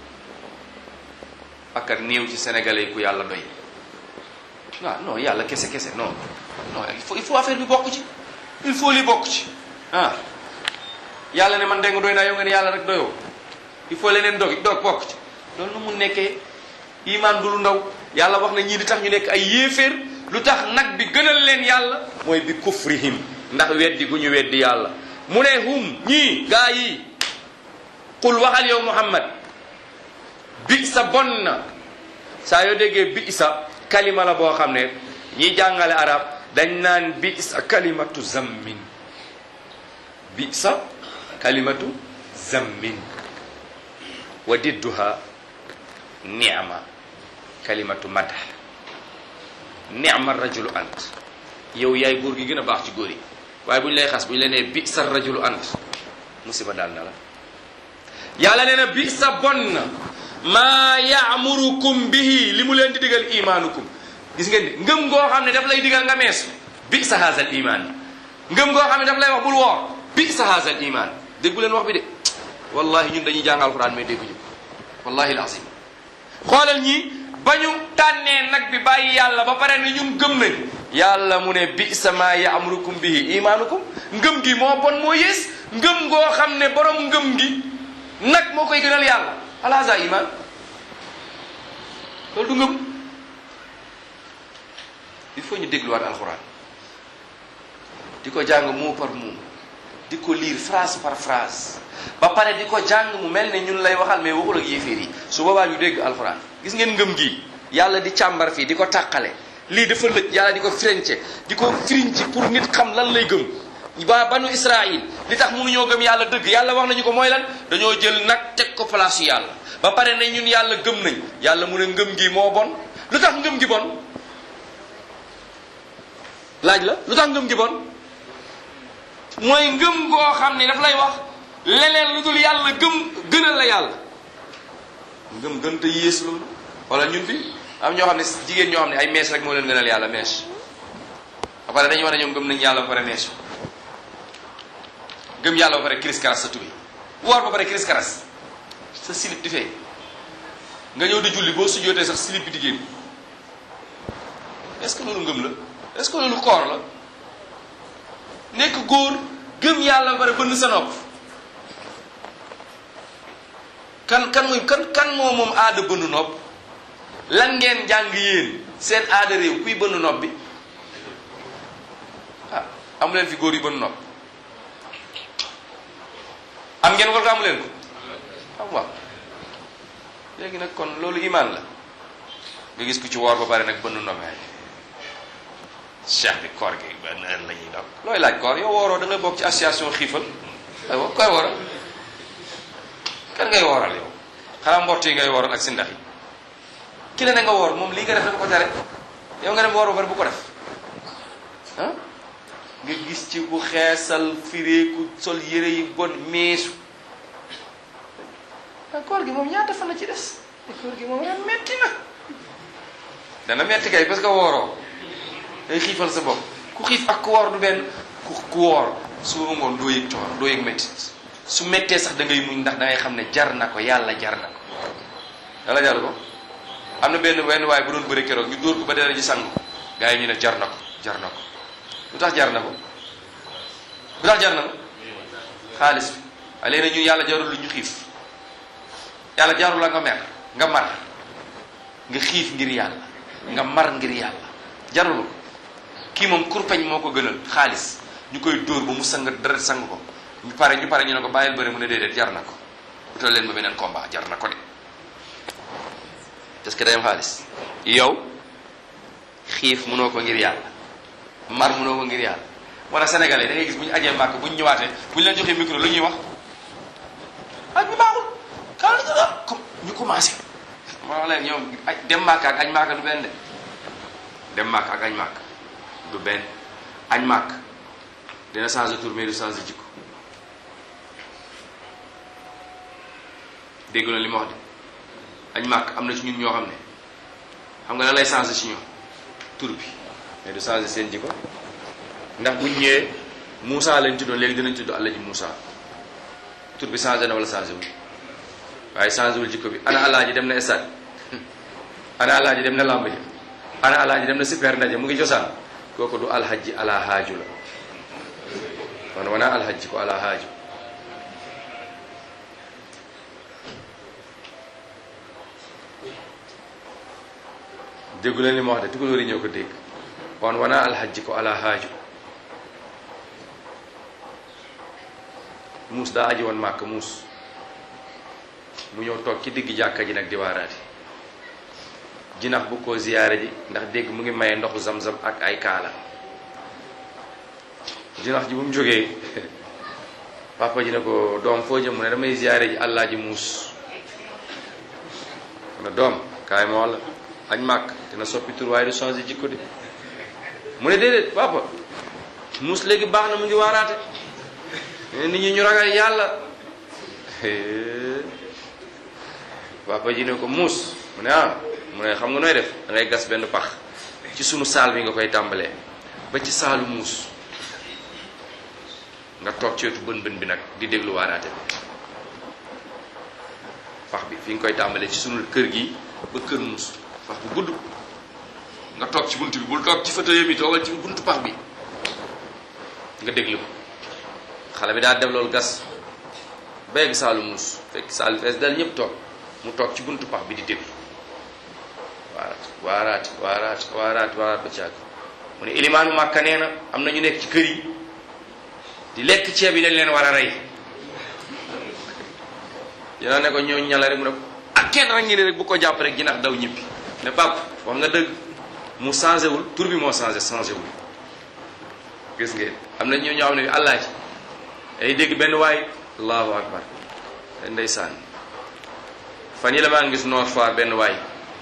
akkat néew ci sénégalais yi ku yàlla doy waaw non yàlla kese kese non non il faut il faut affaire bi bokk ci il faut li bokk ci ah yàlla ne man dégg nga doy naa yow nga ne yàlla rek doyoo il faut leneen dog dog bokk ci loolu nu mu nekkee iman du lu ndaw yàlla wax na ñii di tax ñu nekk ay yéeféer lu tax nag bi gënal leen yàlla mooy bi kufrihim ndax weddi gu ñu weddi yàlla mu ne hum ñii gaa yi qul waxal yow muhammad bi sa bon na saa yoo déggee bi sa kalima la boo xam ne ñi jàngale arab dañ naan bi sa kalimatu zammin bi sa kalimatu zammin wa didduha ni'ma kalimatu madah ni'ma rajulu ant yow yaay góor gi gën a baax ci góor yi waaye bu ñu lay xas bu ñu la nee bi sa rajulu ant musiba daal na la yàlla nee na bi sa bon na maa yaamurukum bihi li mu leen di digal imaanukum gis ngeen ni ngëm goo xam ne daf lay digal nga meesu bi sa haazal imaan ngëm goo xam ne daf lay wax bul woor bi sa haazal imaan déggu leen wax bi de wallahi ñun dañuy jàng alxuraan mais dégguñu wallahi alazim xoolal ñi ba ñu tànnee nag bi bàyyi yàlla ba pare ne ñun gëm nañ yàlla mu ne bi sa maa yaamurukum bihi imaanukum ngëm gi moo bon moo yées ngëm goo xam ne borom ngëm gi nag moo koy gënal yàlla alaasa iman loolu du ngëm il faut ñu dégluwaat alxuraan di ko jàng mot par mot di ko lire phrase par phrase ba pare di ko jàng mu mel ne ñun lay waxal mais waxul ak yéeféer yi su boobaa ñu dégg alxuraan gis ngeen ngëm gi yàlla di càmbar fii di ko tàqale lii dafa lëj yàlla di ko firiñce di ko firiñci pour nit xam lan lay gëm waa banu Israël li tax mënuñoo gëm yàlla dëgg yàlla wax nañu ko mooy lan dañoo jël nag teg ko place yu yàlla ba pare ne ñun yàlla gëm nañ yàlla mu ne ngëm gi moo bon lu tax ngëm gi bon laaj la lu tax ngëm gi bon mooy ngëm goo xam ne daf lay wax leneen lu dul yàlla gëm gënal la yàlla ngëm gën te yées loolu wala ñun fi am ñoo xam ne jigéen ñoo xam ne ay mèche rek moo leen gënal yàlla mèche ba pare dañu wax ne ñoom gëm nañ yàlla ba pare mèche gëm yàlla ba pare kiris karas sa tubi woor ba pare kiris karas sa silip di fee nga ñëw di julli boo sujjootee sax silip bi di génn est-ce que loolu ngëm la est-ce que loolu koor la nekk góor gëm yàlla ba pare bënn sa nopp kan kan muy kan kan moo moom aada bënn nopp lan ngeen jàng yéen seen aada réew kuy bënn nopp bi ah amu leen fi góor yi bënn nopp am ngeen wala ko amu leen ko am waaw léegi nag kon loolu imaan la nga gis ku ci woor ba pare nag bënn nopp cheikh bi koor gi benn heure la ñuy daw looy laaj koor yow wooroo da ngay bokk ci association xiifal aywa koy wooral kan ngay wooral yow xanaa mbott yi ngay wooral ak si ndax yi ki la ne nga woor moom lii nga def dafa ko tere yow nga dem woor ba pare bu ko def ah nga gis ci bu xeesal fireeku sol yére yi bon meesu ah koor gi moom ñaata fan la ci des koor gi moom ren metti na dana metti kay parce que wooroo day xiifal sa bopp ku xiif ak ku woor du benn ku ku woor suba ngoon doo yëg coor doo yëg métti su méttee sax da ngay muñ ndax da ngay xam ne jar na ko yàlla jar na ko yàlla jar ko am na benn benn waaye bu doon bëri keroog ñu dóor ko ba dara ji sangu gars yi ñu ne jar na ko jar na ko lu tax jar na ko lu tax jar na ko xaalis bi waaye léegi ñun yàlla jarul lu ñu xiif yàlla jarul la nga mer nga mar nga xiif ngir yàlla nga mar ngir yàlla jarul ko kii moom kurpeñ moo ko gënal xaalis ñu koy dóor ba mu sang dara sang ko ñu pare ñu pare ñu ne ko bàyyil bëri mu ne déedéet jar na ko utal leen ba beneen combat jar na ko de parce que day am xaalis yow xiif mënoo ko ngir yàlla mar mënoo ko ngir yàlla wala sénégalais da ngay gis bu ñu ajee màkk bu ñu ñëwaatee bu ñu leen joxee micro lu ñuy wax aj bi baaxul kaa la jëga comme ñu commencé ma wax leen ñoom aj dem màkk ak añ màkk du benn de dem màkk ak añ màkk du benn añ màkk dina changer tour mais du changer jikko dégg na li ma wax de añ màkk am na ci ñun ñoo xam ne xam nga lan lay changer ci ñoom tur bi mais du changer seen jikko ndax buñ ñëwee Moussa lañ tuddoon léegi dinañ tudd Allaji Moussa tur bi changé na wala changé wul waaye changé wul jikko bi ana alaaji dem na stade ana alaaji dem na lamb ji ana alaaji dem na super ndaje mu ngi cosaan kooku du alhaji ala haaju la kon wana alhaji ko ala haaju déggu leen li ma wax de tukulóor yi ñoo ko dégg kon wana alhaji ko ala haaju muus daa aji woon màkk muus mu ñëw toog ci digg jàkka ji nag di waaraati jinax bu ko ziyaare ji ndax dégg mu ngi maye ndoxu zam-zam ak ay kaala jinax ji bu mu jógee papa ji ne ko doom foo jëm mu ne damay ziyaare ji allah ji muus mu ne doom kaay ma walla añ màkk dina soppi tur waaye du changé jikko de mu ne déedéet papa muus léegi baax na mu ngi waaraate nit ñi ñu ragal yàlla papa ji ne ko muus mu ne ah mu ne xam nga nooy def da ngay gas benn pax ci sunu saal bi nga koy tàmbalee ba ci saalu muus nga toog ci wetu bën bën bi nag di déglu waaraate bi pax bi fi nga koy tàmbalee ci sunu kër gi ba kër muus pax bu gudd nga toog ci bunt bi bul toog ci fauteuil mi toogal ci buntu pax bi nga déglu ko xale bi daa def loolu gas béyeg saalu muus fekk saalu fees dal ñëpp toog mu toog ci buntu pax bi di déglu waaraat waaraat waaraat waaraat waaraat ba caag mu ne ilimaanu màkka nee na am na ñu nekk ci kër yi di lekk ceeb yi dañ leen war a rey yéena ne ko ñoo ñala rek mu ne ko ak kenn rek ngi ne rek bu ko jàpp rek jinax daw ñibbi ne pap wax nga dëgg mu changé wul tur bi moo changé changé wul gis ngeen am na ñoo ñoo xam ne bi àllaa ci ay dégg benn waay allahu akbar ndeysaan fan yi la maa ngi gis Nord Foire benn waay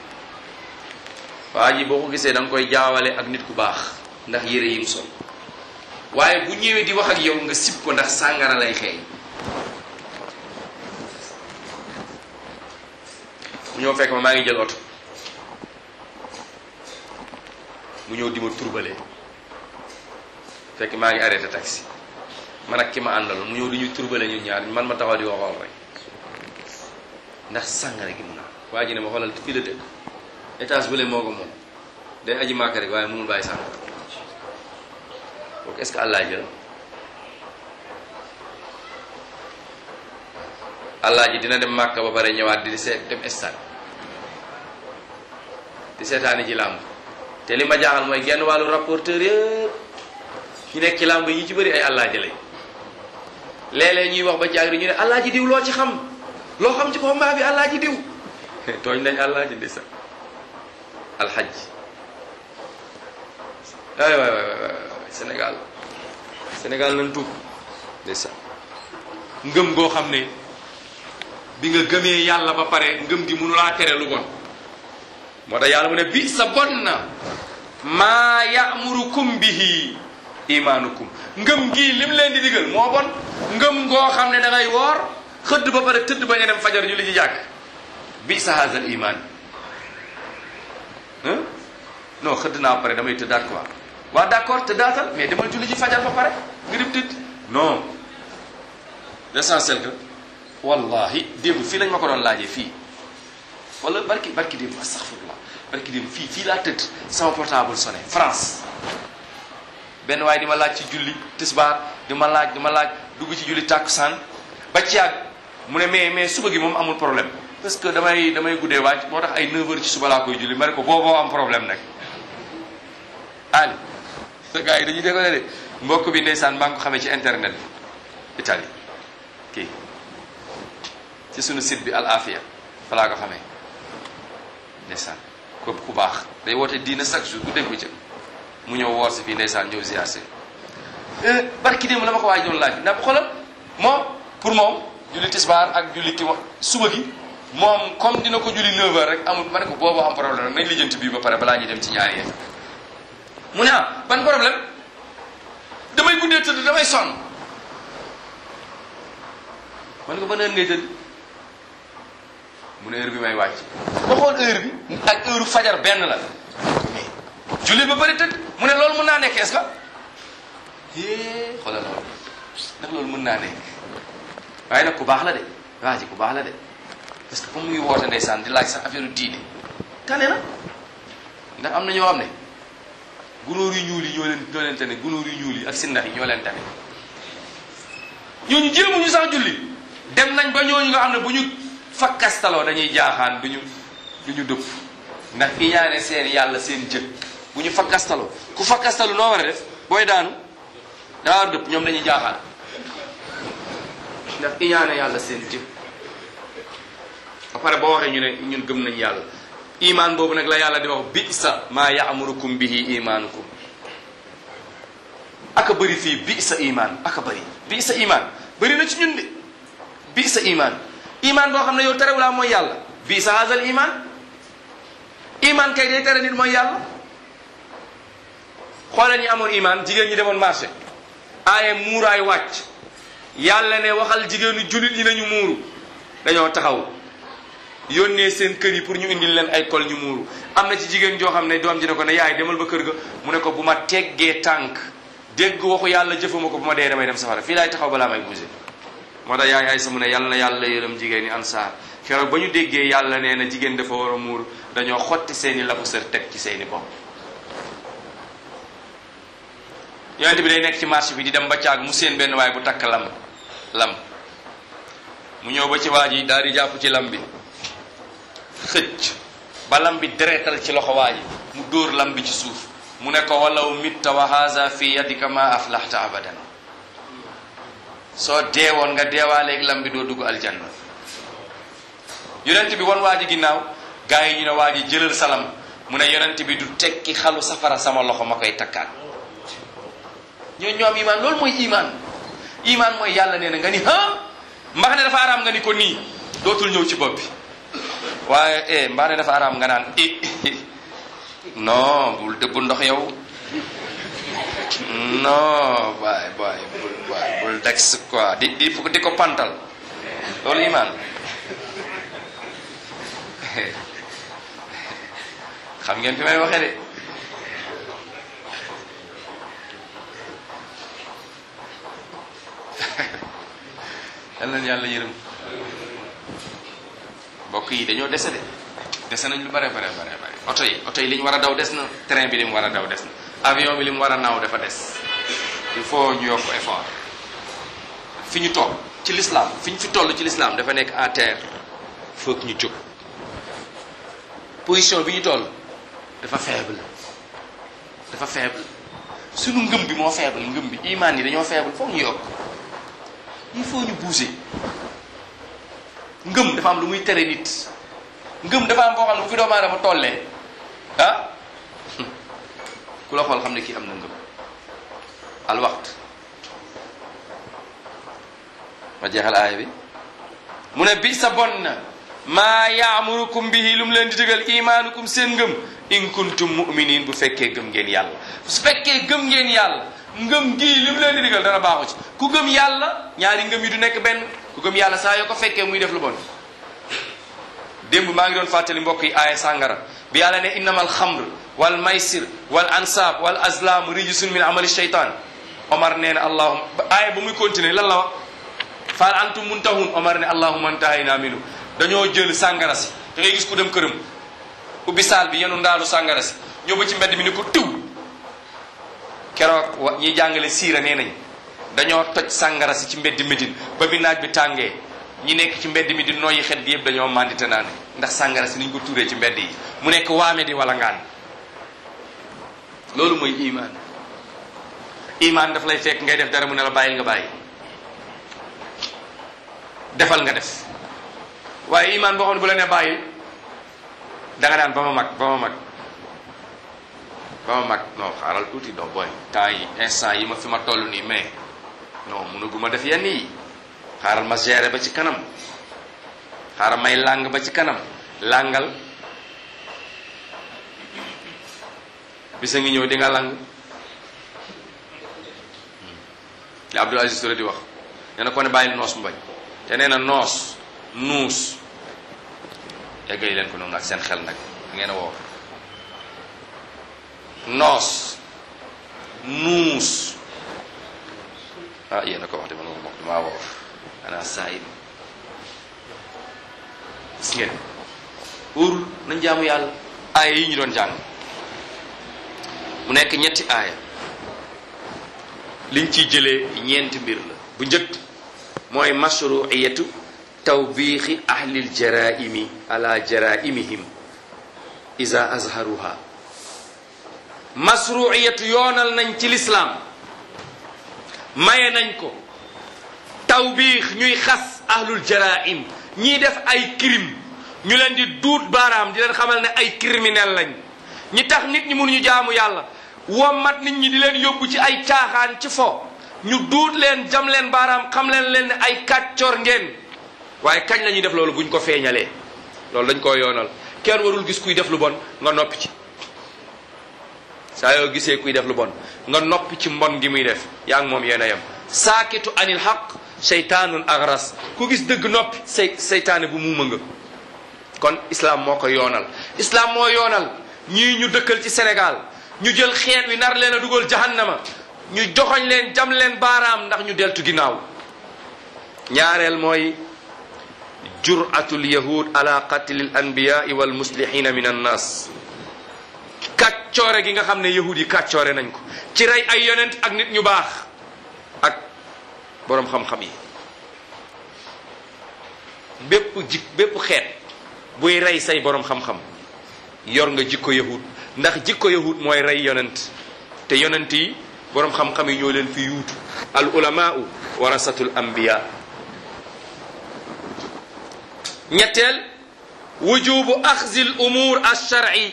waa ji boo ko gisee da nga koy jaawale ak nit ku baax ndax yére yi mu sol waaye bu ñëwee di wax ak yow nga sib ko ndax sàngara lay xeeñ mu ñëw fekk ma maa ngi jël oto mu ñëw di ma turbalee fekk maa ngi arrêté taxi man ak ki ma àndal mu ñëw di ñu turbale ñun ñaar man ma taxaw di ko xool rek ndax sàngara gi mu naan waa ji ne ma xoolal fii la dëkk étage bële moo ko moom day aji màkk rek waaye mënul bàyyi sàngara kooku est-ce que allah ji la allah ji dina dem màkk ba pare ñëwaat di seet dem stade di seetaani ji làmb te li ma jaaxal mooy genn wàllu rapporteur yëpp ñu nekk ci làmb yi ci bëri ay allah ji lañ léeg-léeg ñuy wax ba jaag ñu ne allah ji diw loo ci xam loo xam ci combat bi allah ji diw tooñ nañ allah ji ndeysaan alxaj waay waay waay waay Sénégal Sénégal nañ tuub ndeysaan ngëm goo xam ne bi nga gëmee yàlla ba pare ngëm gi mënulaa tere lu bon moo tax yàlla mu ne bi sa bon na maa ya'murukum bihi imaanukum ngëm gii lim leen di digal moo bon ngëm goo xam ne da ngay woor xëdd ba pare tëdd ba nga dem fajar ñu li ci jàkk bi sa haazal iman non xëdd naa ba pare damay tëddaat quoi waa d'accord tëddaatal mais demal julli ci fajar ba pare nga dem tëdd non l'essentiel que wallahi démb fii lañ ma ko doon laajee fii wala barki barki démb astaghfirullah barki démb fii fii laa tëdd sama portable sonné France benn waaye di ma laaj ci julli tisbaar di ma laaj di ma laaj dugg ci julli tàkkusaan ba ci yàgg mu ne mais mais suba gi moom amul problème parce que damay damay guddee waaj moo tax ay 9 heures ci suba laa koy julli ma ne ko booboo am problème nag Ali sa gars yi dañuy déggoo de mbokk bi ndeysaan maa ngi ko xamee ci internet bi Italie kii ci sunu site bi Al Afia fa laa ko xamee ndeysaan ko ku baax day woote diina chaque jour ku dégg ci mu ñëw woor si fii ndeysaan ñëw ziar si barki démb la ma ko waaj doon laaj ndax xoolal moom pour moom julli tisbaar ak julli ki suba gi moom comme dina ko julli 9h rek amul ma ne ko boobu am problème nañ lijjanti bii ba pare balaa ñuy dem ci ñaari yéen mu ne ah ban problème damay guddee tëdd damay sonn ma ne ko ban heure ngay tëdd mu ne heure bi may wàcc ba xool heure bi ak heure fajar benn la julli ba bëri tëdd mu ne loolu mën naa nekk est-ce que é xoolal loolu ndax loolu mën naa nekk waaye nag ku baax la de waa ji ku baax la de parce que comme mu ngi woote ndeysaan di laaj sax affaire diine tane na ndax am na ñoo xam ne gunóor yu ñuul yi ñoo leen ñoo leen tane gunóor yu ñuul yi ak sindax yi ñoo leen tane ñooñu jéemuñu sax julli dem nañ ba ñooñu nga xam ne bu ñu fakkastaloo dañuy jaaxaan duñu du ñu dëpp ndax iñaane seen yàlla seen jë bu ñu fakkastaloo ku fakkastalu noo war a def booy daanu daa war dëpp ñoom dañuy jaaxaan ndax iñaane yàlla seen jë ba pare boo waxee ñu ne ñun gëm nañ yàlla iman boobu nag la yàlla di wax bi sa maa yaamurukum bihi imaanukum aka bëri fii bi sa iman aka bëri bi sa iman bëri na ci ñun de bi sa iman iman boo xam ne yow terewulaa mooy yàlla bi sa haazal iman iman kay day tere nit mooy yàlla xoolal ñi amoon iman jigéen ñi demoon marché aaye muuraay wàcc yàlla ne waxal jigéenu jullit ñi nañu muuru dañoo taxaw yónnee seen kër yi pour ñu indil leen ay kol ñu muuru am na ci jigéen joo xam ne doom ji ne ko ne yaay demal ba kër ga mu ne ko bu ma teggee tànk dégg waxu yàlla jëfuma ko bu ma dee damay dem safara fii laay taxaw balaa may bougé moo tax yaay ay sa mu ne yàlla na yàlla yërëm jigéen ñi ansaar keroog ba ñu déggee yàlla nee na jigéen dafa war a muur dañoo xotti seeni lafu sër teg ci seeni bopp yonent bi day nekk ci marché bi di dem ba caag mu seen benn waay bu takk lam lam mu ñëw ba ci waa ji daal di jàpp ci lam bi xëcc ba lam bi deretal ci loxo waa ji mu dóor lam bi ci suuf mu ne ko walaw mitta wa haza fi yadika ma aflahta abadan soo deewoon nga deewaaleeg lam bi doo dugg aljanna yonent bi wan waa ji ginnaaw gaa yi ñu ne waa ji jëlal salam mu ne yonent bi du tekki xalu safara sama loxo ma koy takkaat ñoo ñoom iman loolu mooy iman iman mooy yàlla nee na nga ni ah mbax ne dafa araam nga ni ko nii dootul ñëw ci bopp bi waaye eh mbax ne dafa araam nga naan i non bul dëbbu ndox yow non waay waay bul waay bul dex quoi di di di ko pantal loolu iman xam ngeen fi may waxee de yal na yàlla yërëm mbokk yi dañoo dese de dese nañ lu bare bare bare bare oto yi oto yi li ñu war a daw des na train bi li mu war a daw des na avion bi li mu war a naaw dafa des il faut ñu yokk effort fi ñu toll ci l'islam fi ñu fi toll ci l'islam dafa nekk à terre foog ñu jóg position bi ñu toll dafa faible dafa faible sunu ngëm bi moo faible ngëm bi imaan yi dañoo faible foog ñu yokk il faut ñu bouger ngëm dafa am lu muy tere nit ngëm dafa am boo xam ne bu fi doomu aadama tollee ah ku la xool xam ne kii am na ngëm al waxt ma jeexal aaya bi mu ne bi sa bon na maa yaamurukum bihi lu mu leen di digal imaanukum seen ngëm in kuntum muminin bu fekkee gëm ngeen yàlla su fekkee gëm ngeen yàlla ngëm gii li mu leen di digal dara baaxu ci ku gëm yàlla ñaari ngëm yi du nekk benn ku gëm yàlla saa yoo ko fekkee muy def lu bon démb maa ngi doon fàttali mbokk yi aaya sàngara bi yàlla ne innama alxamr wal maysir wal ansab wal azlam rijsun min amali shaytan omar nee na allahuma aaya ba muy continuer lan la wax faal antum muntahun omar ne allahuma antahayna minu dañoo jël sàngara si da ngay gis ku dem këram ubbi saal bi yenu ndaalu sàngara si ñëw ba ci mbedd mi ni ko tiw keroog wa ñiy jàngale siira nee nañ dañoo toj sàngara si ci mbedd Médine ba bi naaj bi tàngee ñi nekk ci mbedd mi di noyyi xet gi yëpp dañoo mandite naan ndax sàngara si niñ ko tuuree ci mbedd yi mu nekk waame di wala ngaan loolu mooy iman iman daf lay fekk ngay def dara mu ne la bàyyil nga bàyyi defal nga def waaye iman boo xam ne bu la ne bàyyil da nga naan ba ma mag ba ma mag ba ma mag non xaaral tuuti doo booy temps yi instant yi ma fi ma toll nii mais non mënaguma def yenn yi xaaral ma gérer ba ci kanam xaaral may làng ba ci kanam làngal bisa ngi ñëw di nga lang li Abdul Aziz Touré di wax nee na ko ne bàyyil noos mu bañ te nee na noos nuus eggali leen ko noonu ak seen xel nag ngeen a woo noos nuus ah yéen a ko wax de man ma wax damaa woo ana saayid gis ngeen wóorul nañ jaamu yàlla aaya yi ñu doon jàng mu nekk ñetti aaya liñ ciy jëlee ñeenti mbir la bu njëkk mooy mashruiyatu tawbiixi ahlil jaraimi ala jaraimihim iza azharuha mashruiyatu yoonal nañ ci lislaam maye nañ ko tawbiix ñuy xas ahlul jaraim ñiy def ay crime ñu leen di duut baaraam di leen xamal ne ay criminel lañ ñi tax nit ñi mënuñu jaamu yàlla wommat nit ñi di leen yóbbu ci ay caaxaan ci fo ñu duut leen jam leen baaraam xam leen leen ne ay kàccoor ngeen waaye kañ la ñuy def loolu buñ ko feeñalee loolu dañ koo yoonal kenn warul gis kuy def lu bon nga noppi ci saa yoo gisee kuy def lu bon nga noppi ci mbon gi muy def yaa ngi moom yéen a yem saakitu anil xaq seytaanun agras ku gis dëgg noppi say seytaane bu muuma nga kon islam moo ko yoonal islam moo yoonal ñii ñu dëkkal ci Sénégal ñu jël xeet wi nar leen a dugal jahannama ñu joxoñ leen jam leen baaraam ndax ñu deltu ginnaaw ñaareel mooy juratul yahud ala qatlil anbiyai wal muslihina min annas kàccoore gi nga xam ne yahud yi kàccoore nañ ko ci rey ay yonent ak nit ñu baax ak boroom xam-xam yi bépp jik bépp xeet buy rey say boroom xam-xam yor nga jikko yahud ndax jikko yahud mooy rey yonent te yonent yi boroom xam-xam yi ñoo leen fi yuutu al ulamaau warasatul anbiya ñetteel wujubu axzi al umur alsharci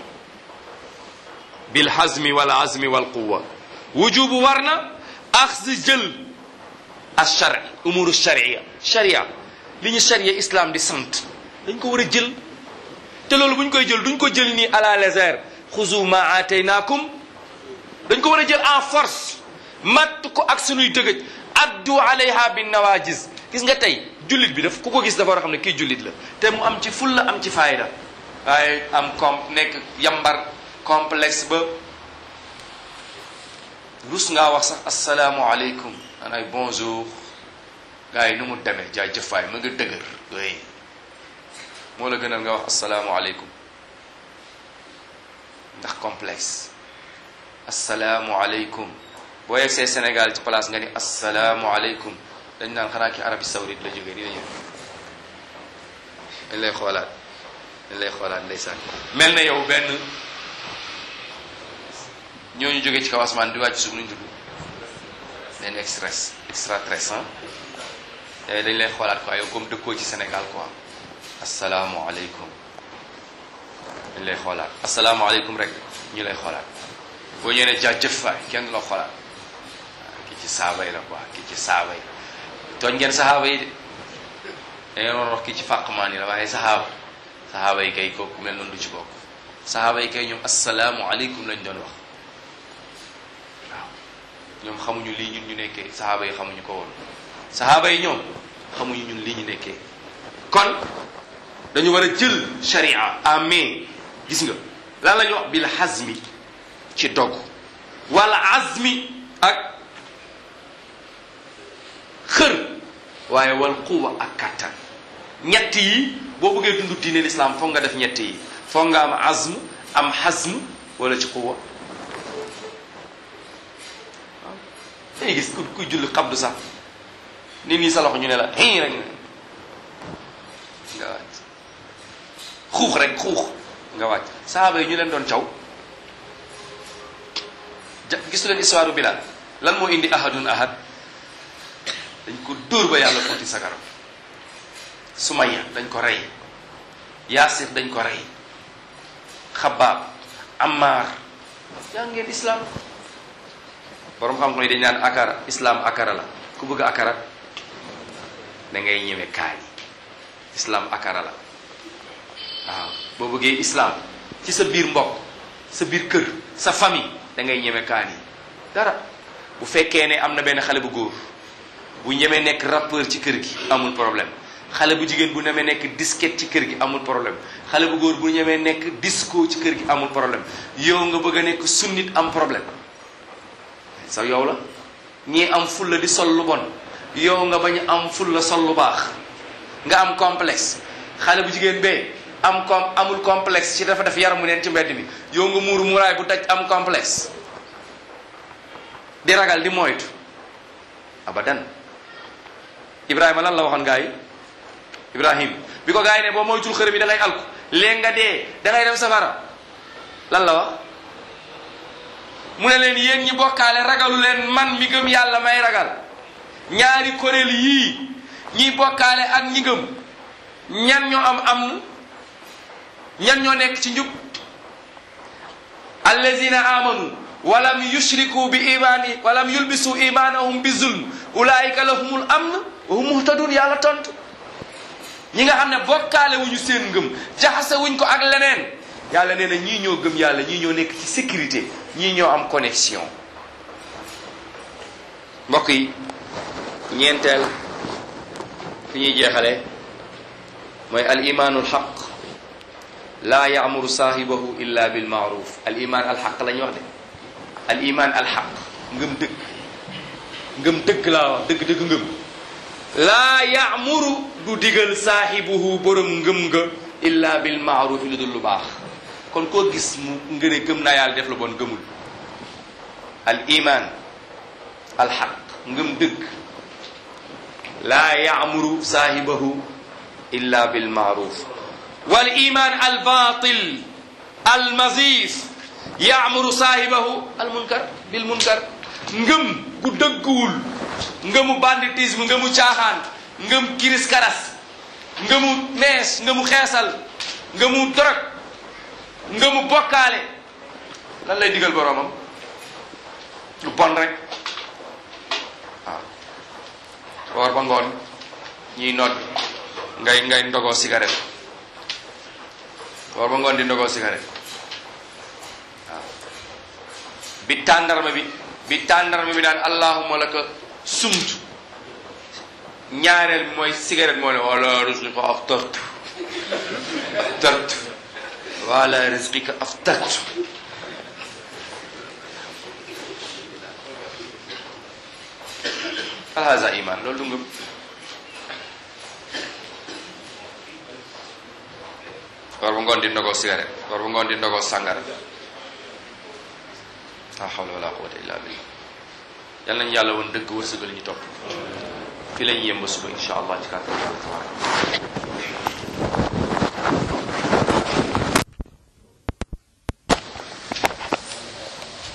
bilhazmi wal azmi wal quwa wujubu war na axzi jël alsharci umuru sharia sharia li ñu sharia islam di sant dañ ko war a jël te loolu bu ñu koy jël duñ ko jël nii à la légère xuzu ma aataynaakum dañ ko war a jël en force matt ko ak sunuy dëgëj addu alayha bin nawajis gis nga tey jullit bi daf ku ko gis dafa war a xam ne kii jullit la te mu am ci fulla am ci fayda waaye am com nekk yambar complexe ba rus ngaa wax sax asalaamu aleykum anaay bonjour gars yi nu mu demee jaajëf waay ma nga dëgër oui moo la gënal nga wax asalaamualeykum ndax complexe asalaamualeykum boo yegsee Sénégal ci place nga ni asalaamualeykum dañ naan xanaa ki Arabie Saoudite la jógee nii dañu dañ lay xoolaat dañ lay xoolaat ndeysaan mel na yow benn ñooñu jógee ci kaw asamaan di wàcc suuf nuñ tudd benn express extraterrestre ah dañ lay xoolaat quoi yow comme dëkkoo ci Sénégal quoi asalaamualeykum dañ lay xoolaat asalaamualeykum rek ñu lay xoolaat boo ñëwee ne jaajëf waay kenn du la xoolaat waaw kii ci saaba yi la quoi kii ci saaba yi tooñ ngeen saxaaba yi de da ngeen war wax kii ci fàqmaan yi la waaye saxaaba saxaaba yi kay kooku mel noonu du ci bokk saxaaba yi kay ñoom asalaamualeykum lañ doon wax waaw ñoom xamuñu lii ñun ñu nekkee saxaaba yi xamuñu ko woon saxaaba yi ñoom xamuñu ñun lii ñu nekkee kon dañu war a jël sharia amee gis nga lan la ñu wax bil hazmi ci dog wala azmi ak xër waaye wal quwa ak kattan ñett yi boo bëggee dund diine lislaam foog nga def ñett yi foog nga am azm am hazm wala ci quwa waaw dañuy gis ku kuy julli xabdu sax nit ñi sa loxo ñu ne la hii rek nga wàcc xuux rek xuux nga wàcc sahaaba yi ñu leen doon caw ja gisu leen histoire Bilal lan moo indi ahadun ahad dañ ko dóor ba yàlla footi sagaram Sumaya dañ ko rey Yaasir dañ ko rey Xabaab Ammar yaa ngeen islam borom xam-xam yi dañ naan akara islam akara la ku bëgg akara da ngay ñëwe kaani islam akara la waaw boo bëggee islam ci sa biir mbokk sa biir kër sa famille da ngay ñeme kaani dara bu fekkee ne am na benn xale bu góor bu ñemee nekk rappeur ci kër gi amul problème xale bu jigéen bu ñemee nekk disquette ci kër gi amul problème xale bu góor bu ñemee nekk disco ci kër gi amul problème yow nga bëgg a nekk sunnit am problème sa yow la ñii am fulla di sol lu bon yow nga bañ am fulla sol lu baax nga am complexe xale bu jigéen bee am com amul complexe ci dafa def yaramu neen ci mbedd mi yow nga muuru muuraay bu daj am complexe di ragal di moytu abadan ibrahima lan la waxoon gaa yi ibrahim bi ko gaa yi ne boo moytul xërëm yi da ngay alku léegi nga dee da ngay dem safara lan la wax mu ne leen yéen ñi bokkaale ragalu leen man mi gëm yàlla may ragal ñaari kuréel yii ñiy bokkaale ak ñi gëm ñan ñoo am am ñan ñoo nekk ci njub allazina amanu walam yushriku bi imani walam yulbisu imanahum bi zulm ulaika lahumul amn wa hum muhtadun yàlla tontu ñi nga xam ne bokkaale wuñu seen ngëm jaxase wuñ ko ak leneen yàlla nee na ñii ñoo gëm yàlla ñii ñoo nekk ci sécurité ñii ñoo am connexion mbokk yi ñeenteel fi ñuy jeexale mooy al imaanul xaq laa yaamuru saahibahu illa bil maaruf al iman al xaq la ñuy wax de al iman al xaq ngëm dëgg ngëm dëgg laa wax dëgg dëgg ngëm laa yaamuru du digal saahibuhu borom ngëm nga illa bil maaruf lu dul lu baax kon koo gis mu nga ne gëm naa yàlla def la bon gëmul al iman al xaq ngëm dëgg laa yaamuru saahibahu illa bil maaruf wal iman al batil al mazif yaamuru saahibahu al munkar bil munkar ngëm gu dëgguwul ngëmu banditisme ngëmu caaxaan ngëm kiris karas ngëmu nees ngëmu xeesal ngëmu dorog ngëmu bokkaale lan lay digal boroomam lu bon rek waaw woor ba ngoon ñiy nodd ngay ngay ndogoo cigarette woor ba ngoon di ndogoo cigarette waaw bi tàndarma bi bi tàndarma bi naan allahumma laka sumtu ñaareel bi mooy cigarette moo ne wala risqika aftartu aftartu wala risqika aftartu alhaza iman loolu du ngëm war bu ngoon di ndogoo cigarette war bu ngoon di ndogoo sàngara la hawla wala quwwata illa billah yal nañu yàlla woon dëgg wërsëgal ñu topp fi la ñu yem ba suba insha allah ci kàttan yàlla tabaraka